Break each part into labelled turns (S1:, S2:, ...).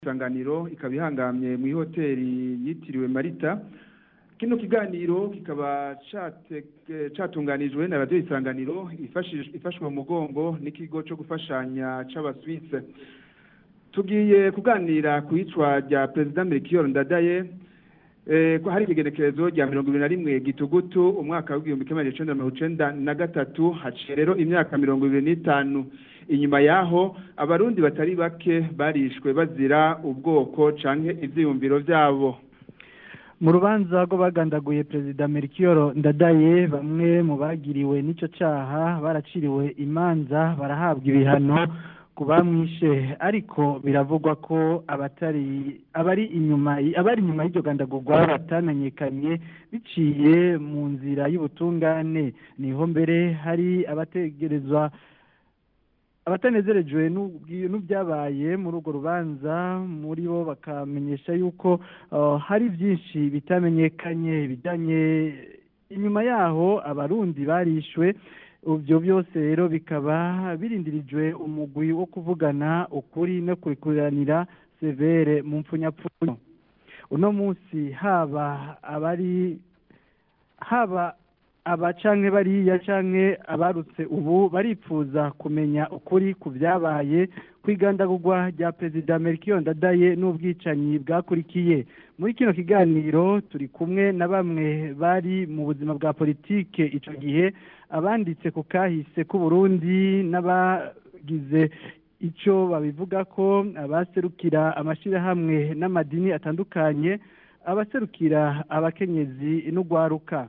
S1: isanganiro ikaba ihangamye mu ihoteli yitiriwe marita kino kiganiro kikaba catunganijwe na radiyo isanganiro ifashwe mu mugongo n'ikigo cyo gufashanya c'abaswise tugiye kuganira ku icwa rya perezida melchior ndadaye ko hari ikigenekerezo rya mirongo ibiri na rimwe gitugutu umwaka w'igihumbi kimwe magana icenda mirongo icenda na gatatu haciye rero imyaka mirongo ibiri n'itanu inyuma yaho abarundi batari bake barishwe bazira ubwoko canke ivyiyumviro vyabo
S2: mu rubanza rwo bagandaguye perezida melchior ndadaye bamwe mu bagiriwe n'ico caha baraciriwe imanza barahabwa ibihano ku bamwishe ariko biravugwa ko abatari abari inyuma abari inyuma y'iryo gandagurwa batanamenyekanye biciye mu nzira y'ubutungane niho mbere hari abategerezwa abatanezerejwe n'ibyabaye muri urwo rubanza muri bo bakamenyesha yuko hari byinshi bitamenyekanye bijyanye inyuma yaho abarundi barishwe ibyo byose rero bikaba birindirijwe umugwi wo kuvugana ukuri no kurikuranira severe mu mpfunyapfunyo uno munsi haba abari haba aba canke bariya canke abarutse ubu baripfuza kumenya ukuri ku byabaye kwigandagurwa rya perezida Melchior Ndadaye n'ubwicanyi bwakurikiye muri kino kiganiro turi kumwe na bamwe bari mu buzima bwa politike ico gihe abanditse ku kahise k'u Burundi n'abagize ico babivuga ko abaserukira amashirahamwe n'amadini atandukanye abaserukira abakenyezi n'ugwaruka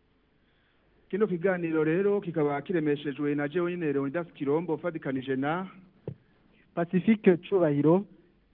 S1: kino kiganiro rero kikaba kiremeshejwe na jewe nyene Leonidas Kirombo fadikanije na
S2: Pacifique Cubahiro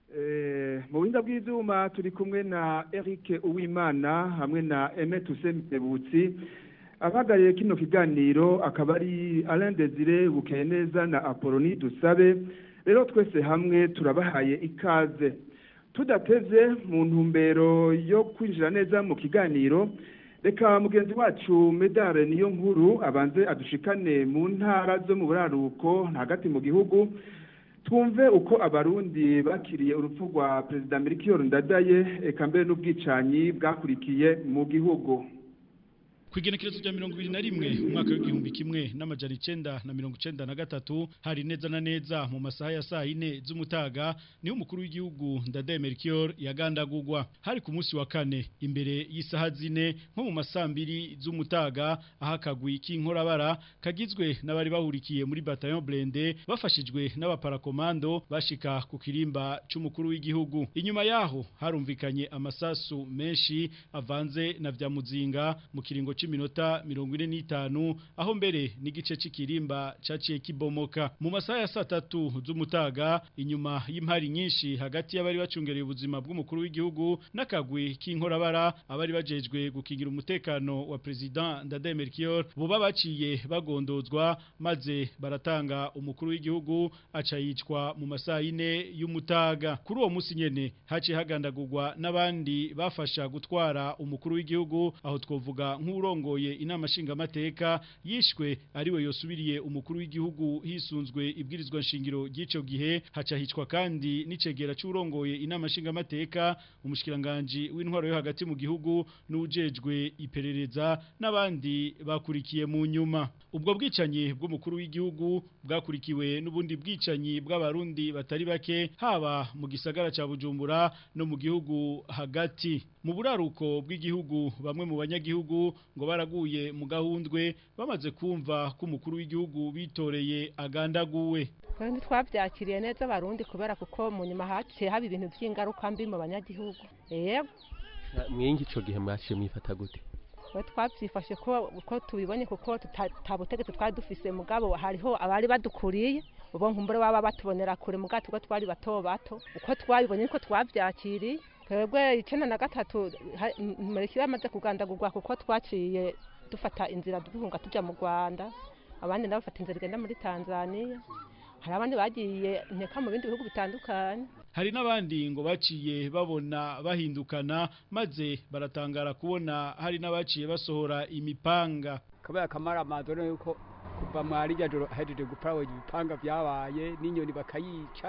S1: eh mu binda bw'ivyuma turi kumwe na Eric Uwimana hamwe na Aimé Toussaint Tebutsi abagariye kino kiganiro akaba ari Alain Desire Bukeneza na Apollonie Dusabe rero twese hamwe turabahaye ikaze tudateze mu ntumbero yo kwinjira neza mu kiganiro reka mugenzi wacu medare niyo nkuru abanze adushikane mu ntara zo mu buraruko hagati mu gihugu twumve uko abarundi bakiriye urupfu rwa perezida melchior ndadaye eka mbere n'ubwicanyi bwakurikiye mu gihugu
S3: Kwigenekerezo rya mirongo ibiri na rimwe umwaka w'igihumbi kimwe n'amajana icenda na mirongo icenda na gatatu hari neza na neza mu masaha ya saa yine z'umutaga niho umukuru w'igihugu Ndadaye Melchior yagandagurwa hari ku munsi wa kane imbere y'isaha zine nko mu masambiri z'umutaga aho akagwi k'inkorabara kagizwe n'abari bahurikiye muri bataillon blende bafashijwe n'abaparakomando bashika ku kirimba c'umukuru w'igihugu inyuma yaho harumvikanye amasasu menshi avanze na vya muzinga mu kiringo c'iminota mirongo ine n'itanu aho mbere n'igice c'ikirimba caciye kibomoka mu masaha ya saa tatu z'umutaga inyuma y'impari nyinshi hagati y'abari bacungereye ubuzima bw'umukuru w'igihugu n'akagwi k'inkorabara abari bajejwe gukingira umutekano wa president Ndadaye Melchior buba baciye bagondozwa maze baratanga umukuru w'igihugu aca yicwa mu masaha ine y'umutaga kuri uwo munsi nyene haciye hagandagurwa n'abandi bafasha gutwara umukuru w'igihugu aho twovuga nk'uro urongoye inama nshingamateka yishwe ariwe yosubiriye umukuru w'igihugu hisunzwe ibwirizwa nshingiro ry'ico gihe haca hicwa kandi n'icegera c'urongoye inama nshingamateka umushikiranganje w'intwaro yo hagati mu gihugu n'ujejwe iperereza n'abandi bakurikiye mu nyuma ubwo bwicanyi bw'umukuru w'igihugu bwakurikiwe n'ubundi bwicanyi bw'abarundi batari bake haba mu gisagara ca Bujumbura no mu gihugu hagati mu buraruko bw'igihugu bamwe mu banyagihugu ngo baraguye mu gahundwe bamaze kumva ko umukuru w'igihugu bitoreye agandaguwe
S4: kandi twabyakiriye neza abarundi kubera kuko mu nyuma haciye haba ibintu by'ingaruka mbi mu banyagihugu yego
S5: mwingi ico gihe mwaciye mwifata gute
S4: we twabyifashe ko uko tubibonye kuko tutabutegetsi twari dufise mugabo hariho abari badukuriye ubo nkumbure baba batubonera kure mugabo tuko twari bato bato uko twabibonye niko twabyakiriye twebwe icenda na gatatu murikira amaze kugandagurwa kuko twaciye dufata inzira duhunga tuja mu Rwanda abandi nabo bafata inzira igenda muri Tanzania hari abandi bagiye nteka mu bindi bihugu bitandukanye
S3: hari n'abandi ngo baciye babona bahindukana maze baratangara kubona hari n'abaciye basohora imipanga
S6: kabaya kamara amazone yuko kuva mwari joro hejeje gupfa ibipanga byabaye n'inyoni bakayica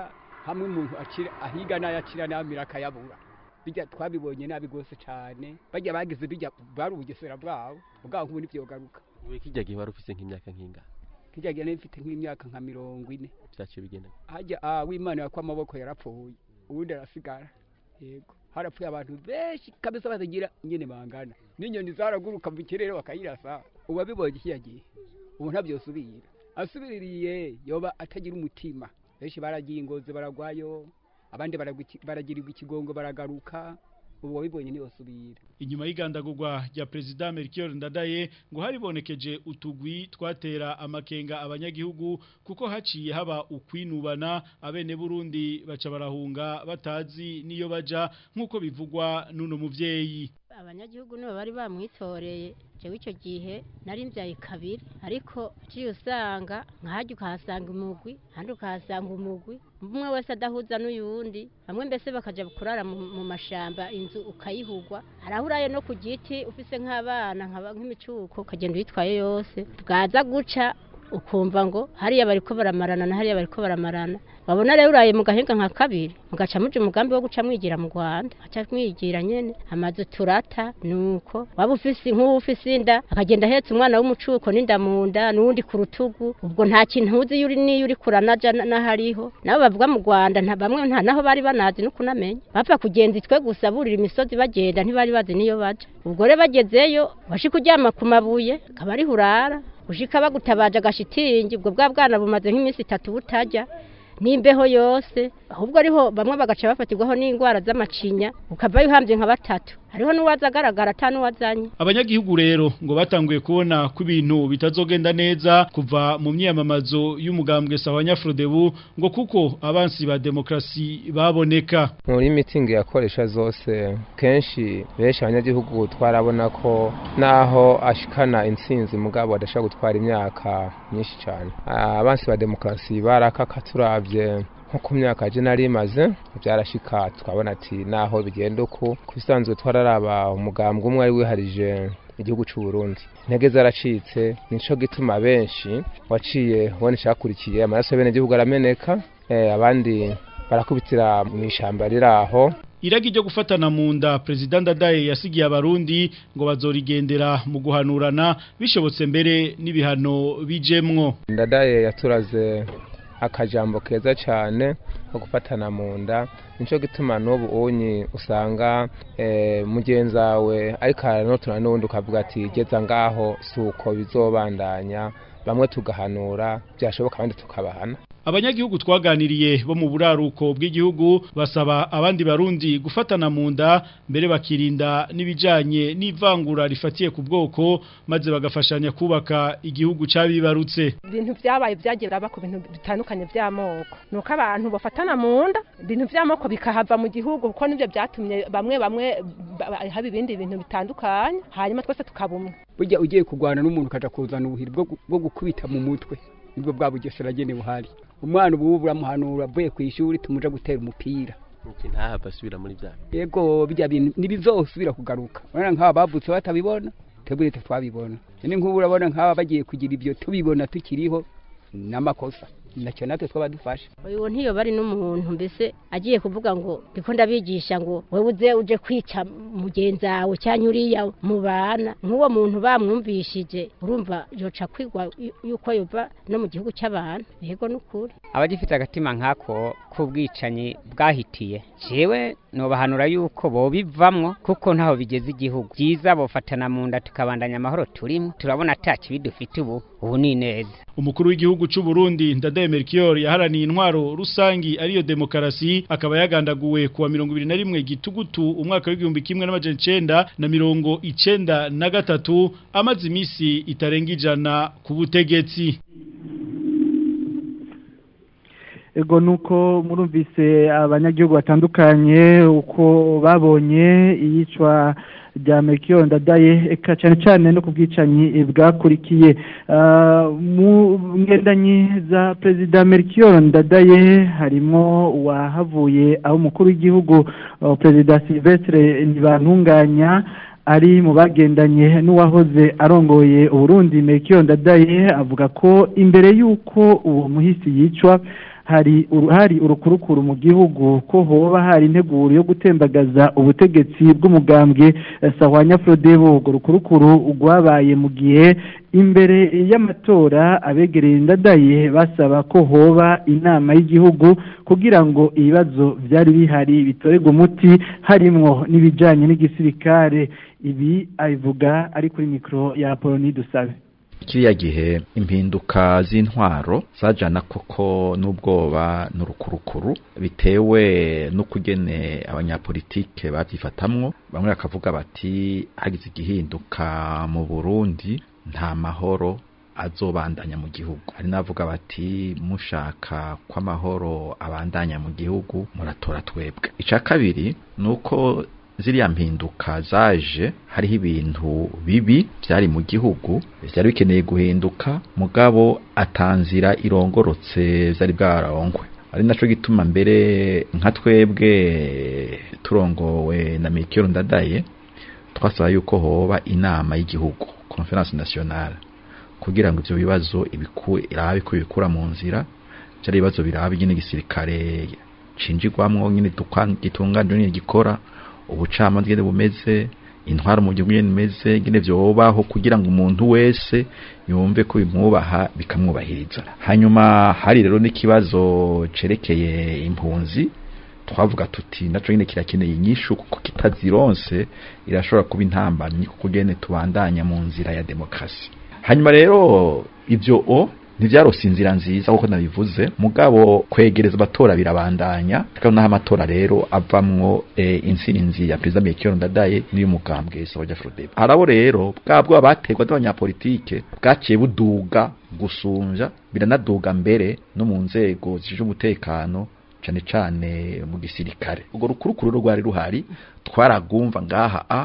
S6: hamwe umuntu akira ahiga n'ayakira n'amira akayabura bijya twabibonye nabi rwose cyane bajya bagize bijya bari ubugesera bwabo bwabo nk'ubu ntibyogaruka
S5: we kijya gihe wari ufise nk'imyaka nk'inga
S6: kijya gihe nari mfite nk'imyaka nka mirongo ine
S5: byaciye bigenda
S6: hajya ah w'imana yakwa amaboko yarapfuye ubundi arasigara yego harapfuye abantu benshi kabisa batagira nyine bangana n'inyoni zaraguruka mu kirere bakayirasa ubu abibonye iki yagiye ubu ntabyosubira asubiririye yoba atagira umutima benshi baragiye ingozi baragwayo abandi baragwa- baragirirwa ikigongo baragaruka ubu wabibonye ntiyosubira
S3: inyuma y'igandagurwa rya perezida Melchior Ndadaye ngo haribonekeje utugwi twatera amakenga abanyagihugu kuko haciye haba ukwinubana abene Burundi baca barahunga batazi niyo baja nkuko bivugwa nuno muvyeyi
S7: abanyagihugu nibo bari bamwitoreye jewe icyo gihe nari mbyaye kabiri ariko uciye usanga nkahajya ukahasanga umugwi ahandi ukahasanga umugwi umwe wese adahuza n'uyundi bamwe mbese bakaja kurara mu, mu mashamba inzu ukayihugwa harahuraye no ku giti ufise nk'abana nkaba- nk'imicuko ukagenda uyitwaye yose bwaza guca ukumva ngo hariya bariko baramarana na hariya bariko baramarana wabona rero uraye mu gahinga nka kabiri mugaca muja umugambi wo guca mwigira mu Rwanda aca mwigira nyene amazu turata nuko waba ufise nk'ubu ufise inda akagenda ahetse umwana w'umucuko n'inda mu nda n'uwundi ku rutugu ubwo nta kintu uzi yuri niyo uri kuranaja na- n'ahariho nabo bavuga mu Rwanda nta bamwe nta naho bari banazi no kunamenya bapfa kugenza itwe gusa burira imisozi bagenda ntibari bazi niyo baja ubwo rero bagezeyo washika uryama ku mabuye akaba ariho urara ushika bagutabaje agashitingi ubwo bwa bwana bumaze nk'iminsi itatu butajya n'imbeho yose ahubwo ariho bamwe bagaca bafatirwaho n'indwara z'amacinya ukavayo uhambye nka batatu hariho n'uwaza agaragara ata n'uwazanye
S3: abanyagihugu rero ngo batanguye kubona ko ibintu bitazogenda neza kuva mu myamamazo y'umugambwe sawa nyafrodebu ngo kuko abansi ba demokrasi baboneka
S8: muri mitingi yakoresha zose kenshi benshi abanyagihugu twarabona ko naho ashikana intsinzi mugabo adashobora gutwara imyaka myinshi cyane Ah, abansi ba demokarasi barakaka turavye nko ku myaka je nari maze byarashika twabona ati naho bigenda uku kubisanzwe twararaba umugambwe umwe ari wiharije igihugu cy'u Burundi intege zaracitse nico gituma benshi waciye ubona icyakurikiye amaraso y'abene gihugu arameneka eh, abandi barakubitira mu ishamba riri aho
S3: iragi ryo gufatana mu nda perezida ndadaye yasigiye abarundi ngo bazorigendera mu guhanurana bishobotse mbere n'ibihano bijemwo
S8: ndadaye yaturaze akajambo keza cyane ko gufatana mu nda nico gituma n'ubu unyi usanga eh, mugenzi wawe ariko aranotuna n'ubundi ukavuga ati geza ngaho si uko bizobandanya bamwe tugahanura byashoboka abandi tukabahana
S3: abanyagihugu twaganiriye bo mu buraruko bw'igihugu basaba abandi barundi gufatana mu nda mbere bakirinda n'ibijanye n'ivangura rifatiye ku bwoko maze bagafashanya kubaka igihugu cabibarutse
S4: ibintu byabaye byagiye biraba ku bintu bitandukanye by'amoko nuko abantu bafatana mu nda ibintu by'amoko bikahava mu gihugu kuko nibyo byatumye bamwe bamwe ba- haba ibindi bintu bitandukanye hanyuma twese tukaba umwe
S6: burya ugiye kurwana n'umuntu ukaja kuzana ubuhiri bwo gu- bwo gukubita mu mutwe nibwo bwa bugesera nyene buhari umwana ubu buramuhanura avuye ku ishuri tumuja gutera umupira
S5: iki ntahava asubira muri bya
S6: yego bijya bintu ntibizosubira kugaruka urabona nk'aba bavutse batabibona twebwe twabibona ni nk'ubu urabona nk'aba bagiye kugira ibyo tubibona tukiriho n'amakosa nacyo natwe twaba dufashe
S7: uyu ntiyo bari n'umuntu mbese agiye kuvuga ngo ndiko ndabigisha ngo wowe uze uje kwica mugenzi wawe cyangwa uriya mubana nk'uwo muntu bamwumvishije urumva yoca kwigwa yu- yuko yova no mu gihugu cy'abantu yego n'ukuri
S9: abagifite agatima nk'ako k'ubwicanyi bwahitiye jewe nobahanura yuko bobivamwo kuko ntaho bigeze igihugu byiza bofatana mu nda tukabandanya amahoro turimo turabona ata kibi dufite ubu ubu ni neza
S3: umukuru w'igihugu cy'u Burundi Ndadaye Melchior yaharaniye intwaro rusangi ariyo demokarasi akaba yagandaguwe kuwa 21 gitugutu umwaka w'igihumbi kimwe n'amajana icenda na mirongo icenda na gatatu amaze imisi itarenga ijana ku butegetsi
S2: ego nuko murumvise abanyagihugu batandukanye uko babonye iyicwa rya Melchior Ndadaye eka cyane cyane no kubwicanyi bwakurikiye Ah, mu ngendanyi za perezida Melchior Ndadaye harimo uwahavuye aho umukuru w'igihugu ah, perezida Silvestre Ntibantunganya ari mu bagendanye n'uwahoze arongoye Uburundi Melchior Ndadaye avuga ko imbere y'uko uwo muhisi yicwa hari uru- hari urukurukuru mu gihugu ko hoba hari integuro yo gutembagaza ubutegetsi bw'umugambwe eh, Sahwanya Frodebo urwo rukurukuru rwabaye mu gihe imbere y'amatora abegereye ndadaye basaba ko hoba inama y'igihugu kugira ngo ibibazo byari bihari bitorerwe umuti harimwo n'ibijanye n'igisirikare ibi abivuga ari kuri mikoro ya Apoloni Dusabe
S10: kiriya gihe impinduka z'intwaro zajana koko n'ubwoba n'urukurukuru bitewe n'ukugene abanyapolitike babyifatamwo bamwe bakavuga bati hagize igihinduka mu Burundi nta mahoro azobandanya mu gihugu hari n'abavuga bati mushaka ko amahoro abandanya mu gihugu muratora twebwe icya kabiri ni uko ziriya mpinduka zaje hariho ibintu bibi byari mu gihugu byari bikeneye guhinduka mugabo atanzira irongorotse zari bwarongwe ari naco gituma mbere nka twebwe turongowe na Mikiro Ndadaye twasaba yuko hoba inama y'igihugu conference nationale kugira ngo ivyo bibazo ibiku irabe ko bikura mu nzira byari ibibazo birabe nyine gisirikare cinjirwamwo nyine gitunganije nyine gikora ubucamanza ngene bumeze intwaro mu gihugu ngene bimeze ngene vyobaho kugira ngo umuntu wese yumve ko bimwubaha bikamwubahiriza hanyuma hari rero n'ikibazo cerekeye impunzi twavuga tuti naco nyine kirakeneye inyishu kuko kitazironse irashobora kuba intambamyi kuko gene tubandanya mu nzira ya demokrasi hanyuma rero ivyo o ntivyarose inzira nziza kuko nabivuze mugabo kwegereza abatora birabandanya tukabona amatora rero avamwo e, intsinzi ya perezida Melchior Ndadaye n'iy'umugambwe Sabaja Frodebo arabo rero bwabwo abaterwa n'abanyapolitike bwaciye buduga gusumvya biranaduga mbere no mu nzego zije umutekano cane cane mu gisirikare ubwo rukurukuru rwari ruhari twaragumva ngaha a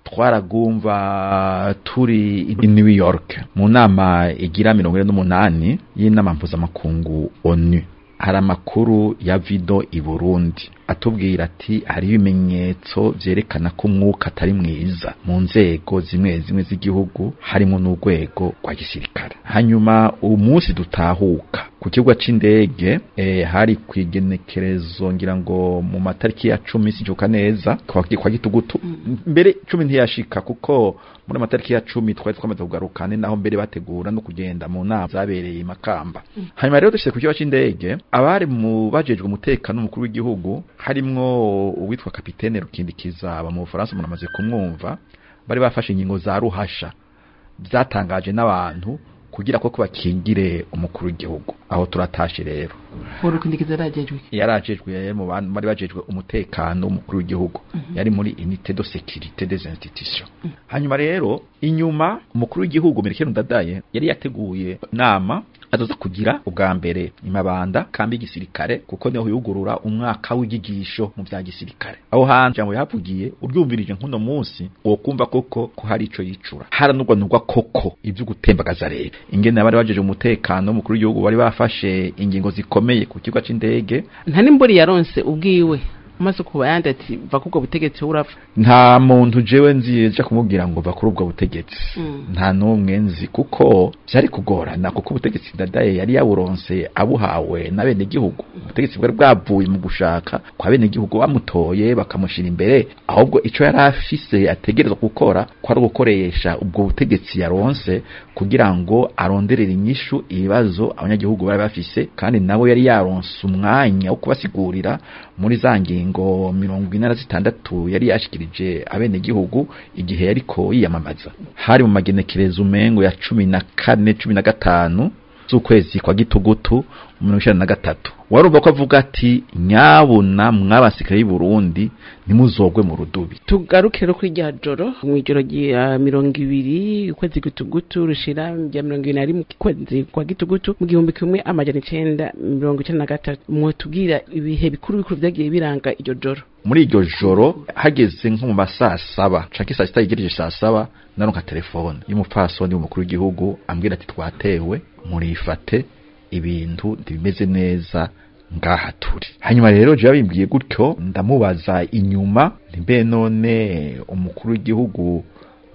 S10: twaragumva turi i New York mu nama igira mirongo ine n'umunani y'inama mpuzamakungu ONU hari amakuru ya vido i Burundi atubwira ati hari ibimenyetso vyerekana ko umwuka atari mwiza mu nzego zimwe zimwe z'igihugu harimo n'urwego rwa gisirikare hanyuma umunsi dutahuka ku kibuga c'indege eh, hari kwigenekerezo ngira ngo mu matariki ya cumi sijuka neza kwa, kwa gitugutu mbere cumi ntiyashika kuko muri matariki ya cumi twari twamaze kugaruka ni naho mbere bategura no kugenda mu nama zabereye i Makamba hanyuma rero dushyize ku kibuga c'indege abari mu bajejwe umutekano umukuru w'igihugu harimwo uwitwa kapitene rukindikiza aba mu Bufaransa munamaze kumwumva bari bafashe ingingo za ruhasha byatangaje n'abantu kugira ko bakingire umukuru w'igihugu aho turatashe rero
S11: urukindikiza yarajejwe
S10: yarajejwe yari mu bantu bari bajejwe umutekano w'umukuru w'igihugu yari muri unité de sécurité des institutions hanyuma rero inyuma umukuru w'igihugu Melchior Ndadaye yari yateguye nama azoza kugira ubwa mbere imabanda kambi gisirikare kuko niho yugurura umwaka w'igigisho mu bya gisirikare aho hantu jambo yahavugiye uryumvirije nkuno munsi wo kumva koko ko hari ico yicura haranurwa nurwa koko ivyo gutembagaza rero ingene bari bajeje umutekano mukuru w'igihugu bari bafashe ingingo zikomeye ku kigo c'indege
S11: nta nimburi yaronse ubwiwe umaze kuba yandi ati va kubwo butegetsi urapfa
S10: nta muntu jewe nzi ja kumubwira ngo va kuri ubwo butegetsi nta n'umwe nzi kuko byari kugorana kuko ubutegetsi ndadaye yari yaburonse abuhawe na bene gihugu ubutegetsi bwari bwavuye mu gushaka kwa bene gihugu bamutoye bakamushira imbere ahubwo ico yari afise ategerezwa gukora ko ari gukoresha ubwo butegetsi yaronse kugira ngo aronderere inyishu ibibazo abanyagihugu bari bafise kandi nabo yari yaronse umwanya wo kubasigurira muri za ngingo mirongo ine na zitandatu yari yashikirije abene gihugu igihe yariko yiyamamaza hari mu magenekerezo umengo ya cumi na kane cumi na gatanu z'ukwezi kwa gitugutu mirongo icenda na gatatu warumva ko avuga ati nyabuna mw'abasirikare b'i Burundi nimuzogwe mu rudubi
S11: tugaruke rero kuri rya joro mu ijoro rya mirongo ibiri ukwezi gitugutu rushira rya mirongo ibiri na rimwe ukwezi kwa gitugutu mu gihumbi kimwe amajana icenda mirongo icenda na gatatu mwotubwira ibihe bikuru bikuru vyagiye biranga iryo joro
S10: muri iryo joro hageze nko mu masaa saba canke saa sita yegereje saa saba naronka telefone y'umupfasoni w'umukuru w'igihugu ambwira ati twatewe murifate ibintu ntibimeze neza ngaha turi hanyuma rero je babimbwiye gutyo ndamubaza inyuma mbe none umukuru w'igihugu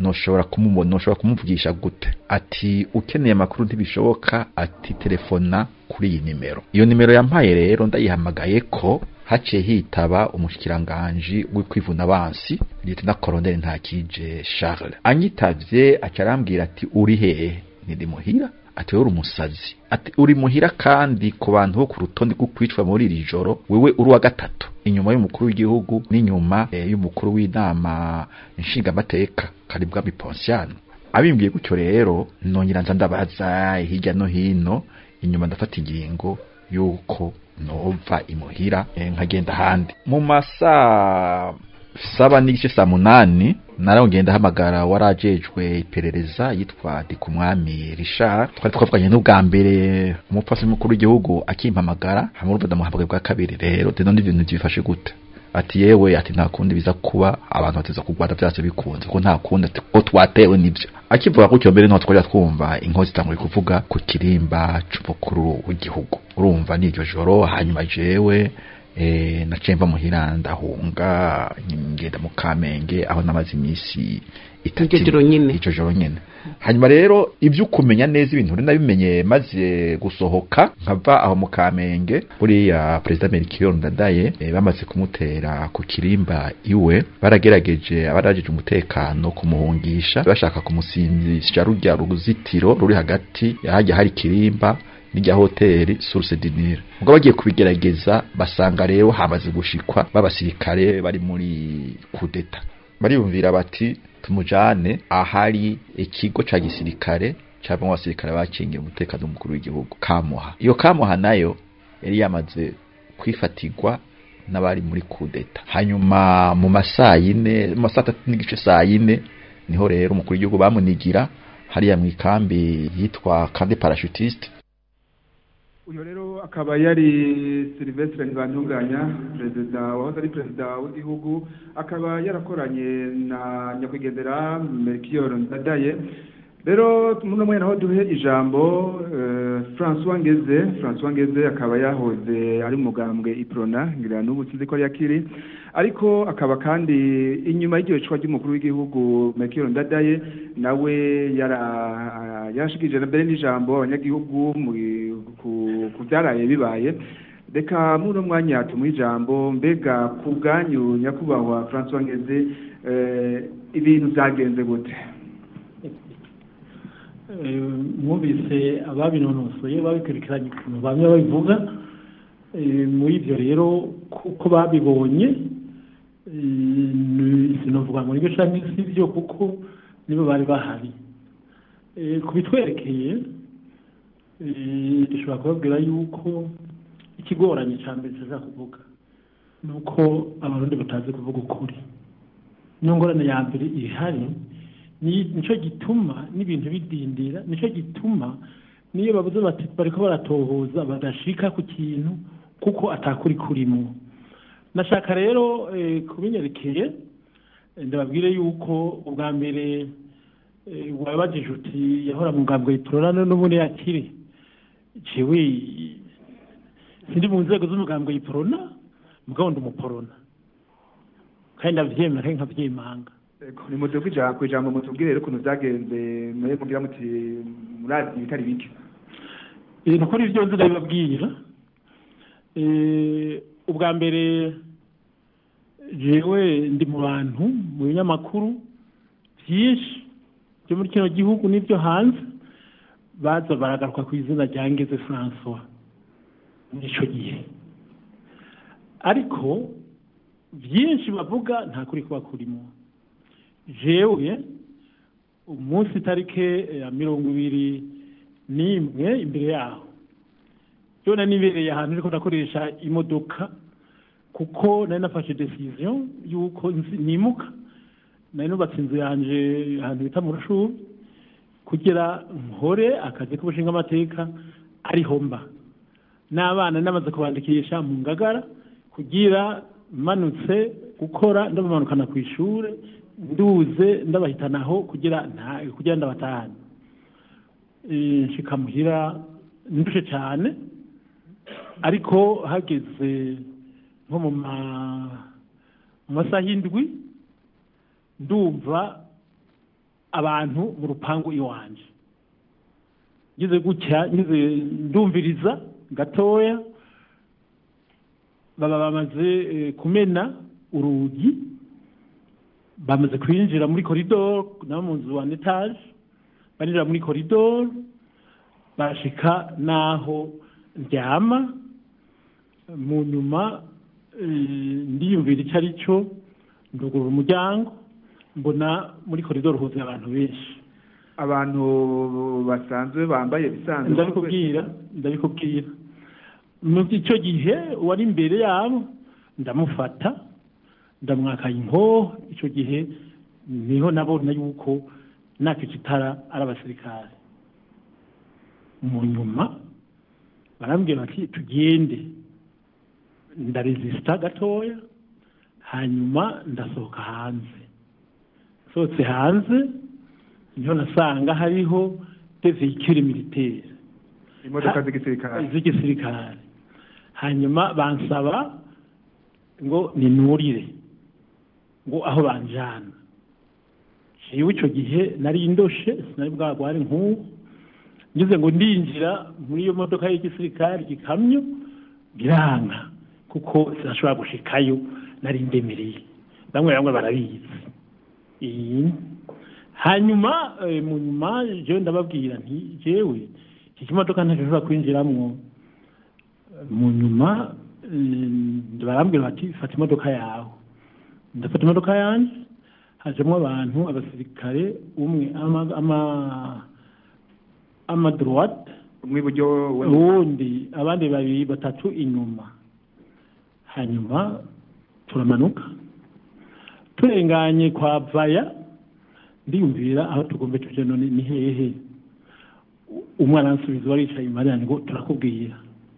S10: noshobora kumubona noshobora kumuvugisha gute ati ukeneye amakuru ntibishoboka ati telefona kuri iyi nimero iyo nimero yampaye rero ndayihamagaye ko haciye hitaba umushikiranganji w'ikwivuna abansi lieutenant colonel ntakije Charles anyitavye aca arambwira ati uri hehe ndi muhira ati wewe uri umusazi ati uri muhira kandi ku bantu bo ku rutonde rwo kwicwa muri iri joro wewe uri wa gatatu inyuma y'umukuru w'igihugu n'inyuma eh, y'umukuru w'inama nshingamateka karibwa biponsiano abimbwiye gutyo rero nongera nza ndabaza hirya no hino inyuma ndafata ingingo yuko nova imuhira eh, nkagenda ahandi mu masaa saba n'igice saa munani narongeye ndahamagara warajejwe iperereza yitwa Ndikumwami Richard twari twavuganye n'ubwa mbere umupfasi mukuru w'igihugu akimpamagara hamwe urumva ndamuhamagaye bwa kabiri rero deno n'ibintu byifashe gute ati yewe ati nta kundi biza kuba abantu bateza kurwara byase bikunze ko nta kundi ati ko twatewe nibyo akivuga gutyo mbere niho twajya twumva inkozi zitanguye kuvuga ku kirimba c'umukuru w'igihugu urumva n'iryo joro hanyuma jewe eh naciye mva muhira ndahunga ngenda mu Kamenge aho namaze iminsi itatu
S11: Iryo joro nyene.
S10: ico joro nyene hanyuma rero ibyo kumenya neza ibintu rero nabimenye maze gusohoka nkava aho mu Kamenge buriya perezida Melchior Ndadaye eh, bamaze kumutera ku kirimba iwe baragerageje abarajeje umutekano kumuhungisha bashaka kumusimbisha rujya ruzitiro ruri hagati yahajya hari kirimba n'irya hoteli Source du Nil ubwo bagiye kubigerageza basanga rero hamaze gushikwa b'abasirikare bari muri kudeta bariyumvira bati tumujane ahari ikigo ca gisirikare cyangwa abasirikare bakingiye umutekano w'umukuru w'igihugu kamuha iyo kamuha nayo yari yamaze kwifatirwa n'abari muri kudeta hanyuma mu masaa yine mu masaa atatu n'igice saa yine niho rero umukuru w'igihugu bamunigira hariya mu ikambi yitwa kandi parachutiste
S1: uyu rero akaba yari Sylvestre Ntibantunganya perezida wahoze ari perezida w'igihugu akaba yarakoranye na nyakwigendera Melchior Ndadaye rero muno mwanya naho duhe ijambo eh, François Ngeze François Ngeze akaba yahoze ari umugambwe iprona ngira n'ubu sinzi ko ari yakiri ariko akaba kandi inyuma y'iryo cwa ry'umukuru w'igihugu Melchior Ndadaye nawe yara yarashikije na mbere n'ijambo abanyagihugu mu ku- ku byaraye bibaye reka muno mwanya tumuha ijambo mbega ku bwanyu nyakubahwa François Ngeze eh, ibintu byagenze gute
S12: Eh, mwumvise ababinonosoye babikurikiranye ukuntu bamwe babivuga Eh, muri ibyo rero kuko babibonye eh, ni- sinovuga ngo nibyo canke si byo kuko nibo bari bahari Eh, ku bitwerekeye eh, dushobora kubabwira yuko ikigoranye cya mbere tuza kuvuga ni uko abarundi batazi kuvuga ukuri niyo ngorane ya mbere ihari ni nicyo gituma n'ibintu bidindira nicyo gituma niyo babuze bati bariko baratohoza badashika ku kintu kuko atakuri kurimo nashaka rero eh, kubinyerekeye eh, ndababwire yuko ubwa mbere eh, wabajije uti yahora mu ngambwe yitorana n'ubundi yakiri jewe sindi mu nzego z'umugambwe yiporona mugabo ndi umuporona kandi ndavyemera kandi nkavyimanga
S1: Ego, ni mudugu ijambo ku ijambo mutubwire rero ukuntu byagenze mwe mugira muti murazi ibitari bike
S12: Eh, nukuri ibyo nzi ndabibabwira Eh, ubwa mbere jewe ndi mu bantu mu binyamakuru byinshi byo muri kino gihugu n'ibyo hanze baza baragaruka ku izina rya ngeze francois muri icyo gihe ariko byinshi bavuga nta kuri kuba kurimo jewe umunsi itarike ya mirongo ibiri n'imwe imbere yaho jona nibereye ahantu ariko ndakoresha imodoka kuko nari nafashe decision y'uko nzi- nimuka nari nubatse inzu yanje ahantu bita mu rushubi kugira nkore akazi k'ubushinga amateka ariho mba n'abana namaze kubandikisha mu ngagara kugira manutse gukora ndabamanukana ku ishuri nduze ndabahitanaho kugira nta kugira ndabatahane Eh, nshika muhira ndushe cyane ariko hageze nko mu ma- mu masaha y'indwi ndumva abantu mu rupangu iwanje ngeze gutya ngeze ndumviriza gatoya baba bamaze eh, kumena urugi bamaze kwinjira muri koridoro nabo mu nzu wa etaje barinjira muri koridoro bashika n'aho ndyama mu nyuma eh, ndiyumvira icyo ari cyo ndugurura umuryango mbona muri koridoro huzuye abantu benshi
S1: abantu basanzwe bambaye bisanzwe
S12: ndabikubwira ndabikubwira mu icyo gihe uwari imbere yabo ndamufata ndamwakaye inkoho icyo gihe niho nabona yuko nakica itara ari abasirikare mu nyuma barambwira bati tugende ndaresisita gatoya hanyuma ndasohoka hanze sohotse hanze niho nasanga hariho de vehicule militaire
S1: imodoka z'igisirikare
S12: z'igisirikare hanyuma bansaba ngo ninurire ngo aho banjana jewe icyo gihe nari ndoshe sinari bwagware nk'ubu ngeze ngo ndinjira muri iyo modoka y'igisirikare igikamyo biranga kuko sinashobora gushikayo nari ndemereye bamwe bamwe barabizi iyi hanyuma eh, mu nyuma jewe ndababwira nti jewe iki kimodoka ntashobora kwinjiramwo mu nyuma eh, barambwira bati fata imodoka yawe ndafata imodoka yanjye hajemo abantu abasirikare umwe ama ama ama droite
S1: umwe iburyo
S12: uwundi abandi babiri batatu inyuma hanyuma turamanuka turenganye kwa vaya ndiyumvira aho tugomba tuje none ni hehe umwana ansubiza wari yicaye inyuma yanjye ngo turakubwira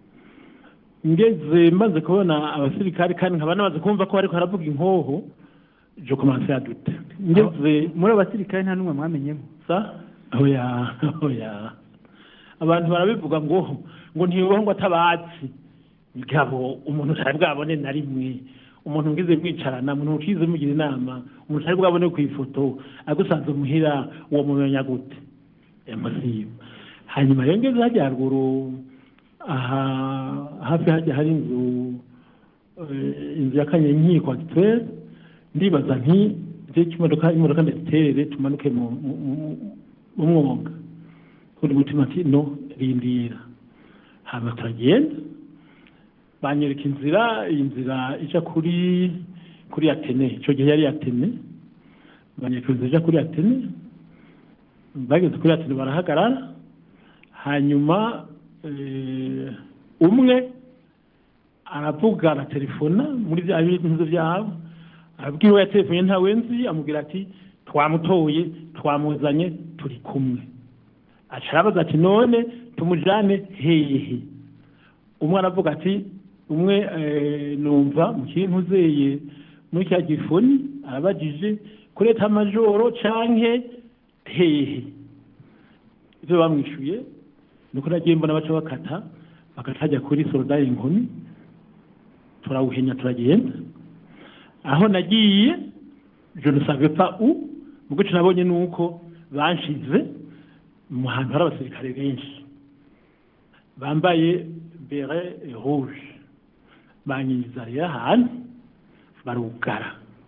S12: ngeze maze kubona abasirikare kandi nkaba namaze kumva ko bariko haravuga inkoho je commence à douter ngeze
S2: muri abasirikare nta n'umwe mwamenyemo
S12: sa oya oya abantu barabivuga ngo ngo ntibibaho ngo atabazi mugabo umuntu utari bwabone na rimwe umuntu ngize mwicarana umuntu ukize mugira inama umuntu utari bwabone ku ifoto agusanze muhira uwo mumenya gute yamusiba hanyuma rero ngeze hajya haruguru aha hafi hajya hari inzu eh, inzu ya kanyenkiko agitwere ndibaza nti je kimodoka imodoka ndaziterere tumanuke mu mu- mu- mu mwonga uri mutima ati no rindira hama turagenda banyereka inzira iyi nzira ija kuri kuri atene icyo gihe yari atene banyereka inzira ija kuri atene bageze kuri atene barahagarara hanyuma eh, umwe aravuga aratelefona muri bya bintu byabo arabwira uwo yatelefone ntawe nzi amubwira ati twamutoye twamuzanye turi kumwe aca arabaza ati none tumujane hehe umwe aravuga ati umwe eh, numva mu kintu uzeye muri cya gifoni arabajije kuri eta majoro canke hehe ivyo bamwishuye nuko nagiye mbona baca bakata bakata hajya kuri sorodari inkumi turawuhenya turagenda aho nagiye je ne savais pas où ubwo ico nabonye nuko banshize mu hantu hari abasirikare benshi bambaye bere rouge banyinjiza rero ahantu barugara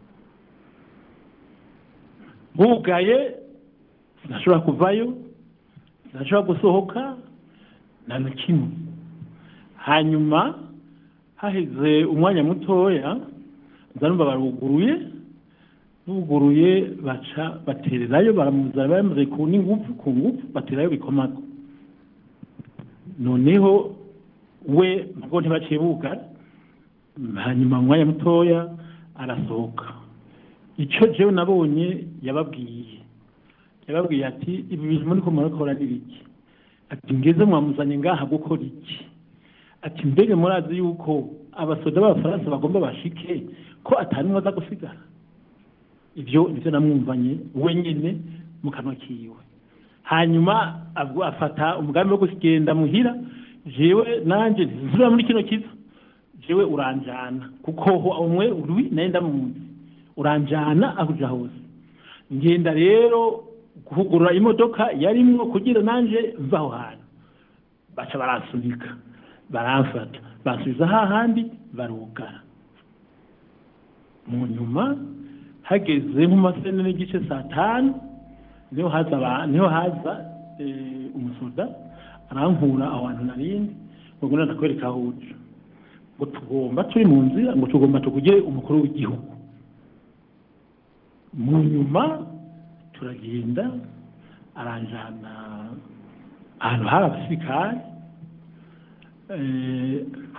S12: bugaye sinashobora kuvayo sinashobora gusohoka nta na kimwe hanyuma haheze umwanya mutoya nzanumva baruguruye buguruye baca batererayo baramuzana bamaze ku n'ingufu ku ngufu baterayo bikomago noneho we ntabwo ntibaciye bugara hanyuma mu mwanya mutoya arasohoka icyo jewe nabonye yababwiye yababwiye ati ibi bintu muri ko murakora ni biki ati ngeze mwamuzanye ngaha gukora iki ati mbega murazi yuko abasoda b'abafaransa bagomba bashike ko atari mwaza gusigara ibyo nivyo namwumvanye wenyine mu kanwa kiwe hanyuma abwo afata umugambi wo kugenda muhira jewe nanje ntizura muri kino kiza jewe uranjana kuko ho umwe uri naye ndamuzi uranjana aho uja hose ngenda rero guhugura imodoka yarimwo kugira nanje mva aho hantu baca baransunika baramfata bansubiza hahandi barugara mu nyuma hageze nk'umasene n'igice saa tanu niho haza aba- niho haza eh, umusoda arankura aho hantu narindi ngo nguna ndakwereka aho uja ngo tugomba turi mu nzira ngo tugomba tugugire umukuru w'igihugu mu nyuma turagenda aranjana ahantu hari abasirikare eh,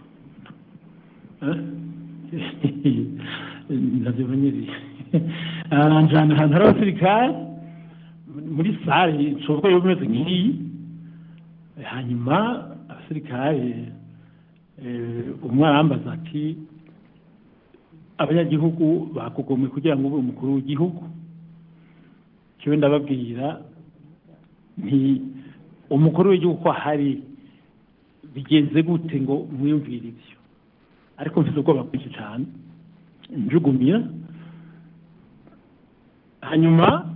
S12: eh, navyo banyeri aranjana ahantu hari abasirikare muri sare nshoboka yo bimeze nk'iyi hanyuma abasirikare eh, umwe arambaza ati abanyagihugu bakugomwe kugira ngo ube umukuru w'igihugu kiwe ndababwira nti umukuru w'igihugu ko ahari bigenze gute ngo mwiyumvire ibyo ariko mfite ubwoba bwinshi cyane njugumira hanyuma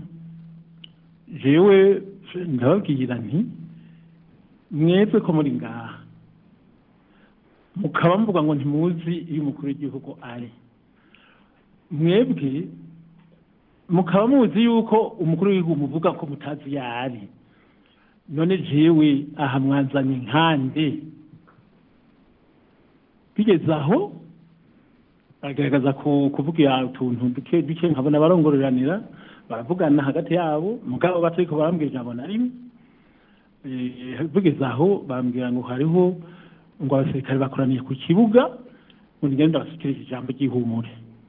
S12: jewe ndababwira nti mwebwe ko muri ngaha mukaba mvuga ngo ntimuzi iyo umukuru w'igihugu ari mwebwe mukaba muzi yuko umukuru w'igihugu muvuga ko mutazi iyo ari none jewe aha mwanzanye nkande bigeze aho bagaragaza ku- kuvugira utuntu duke duke nkabona barongororanira baravugana hagati yabo mugabo batariko barambwira ijambo na rimwe Eh, bigeze aho bambwira ngo hariho ngo abasirikare bakoraniye ku kibuga ngo nigende ndabashyikirize ijambo ry'ihumure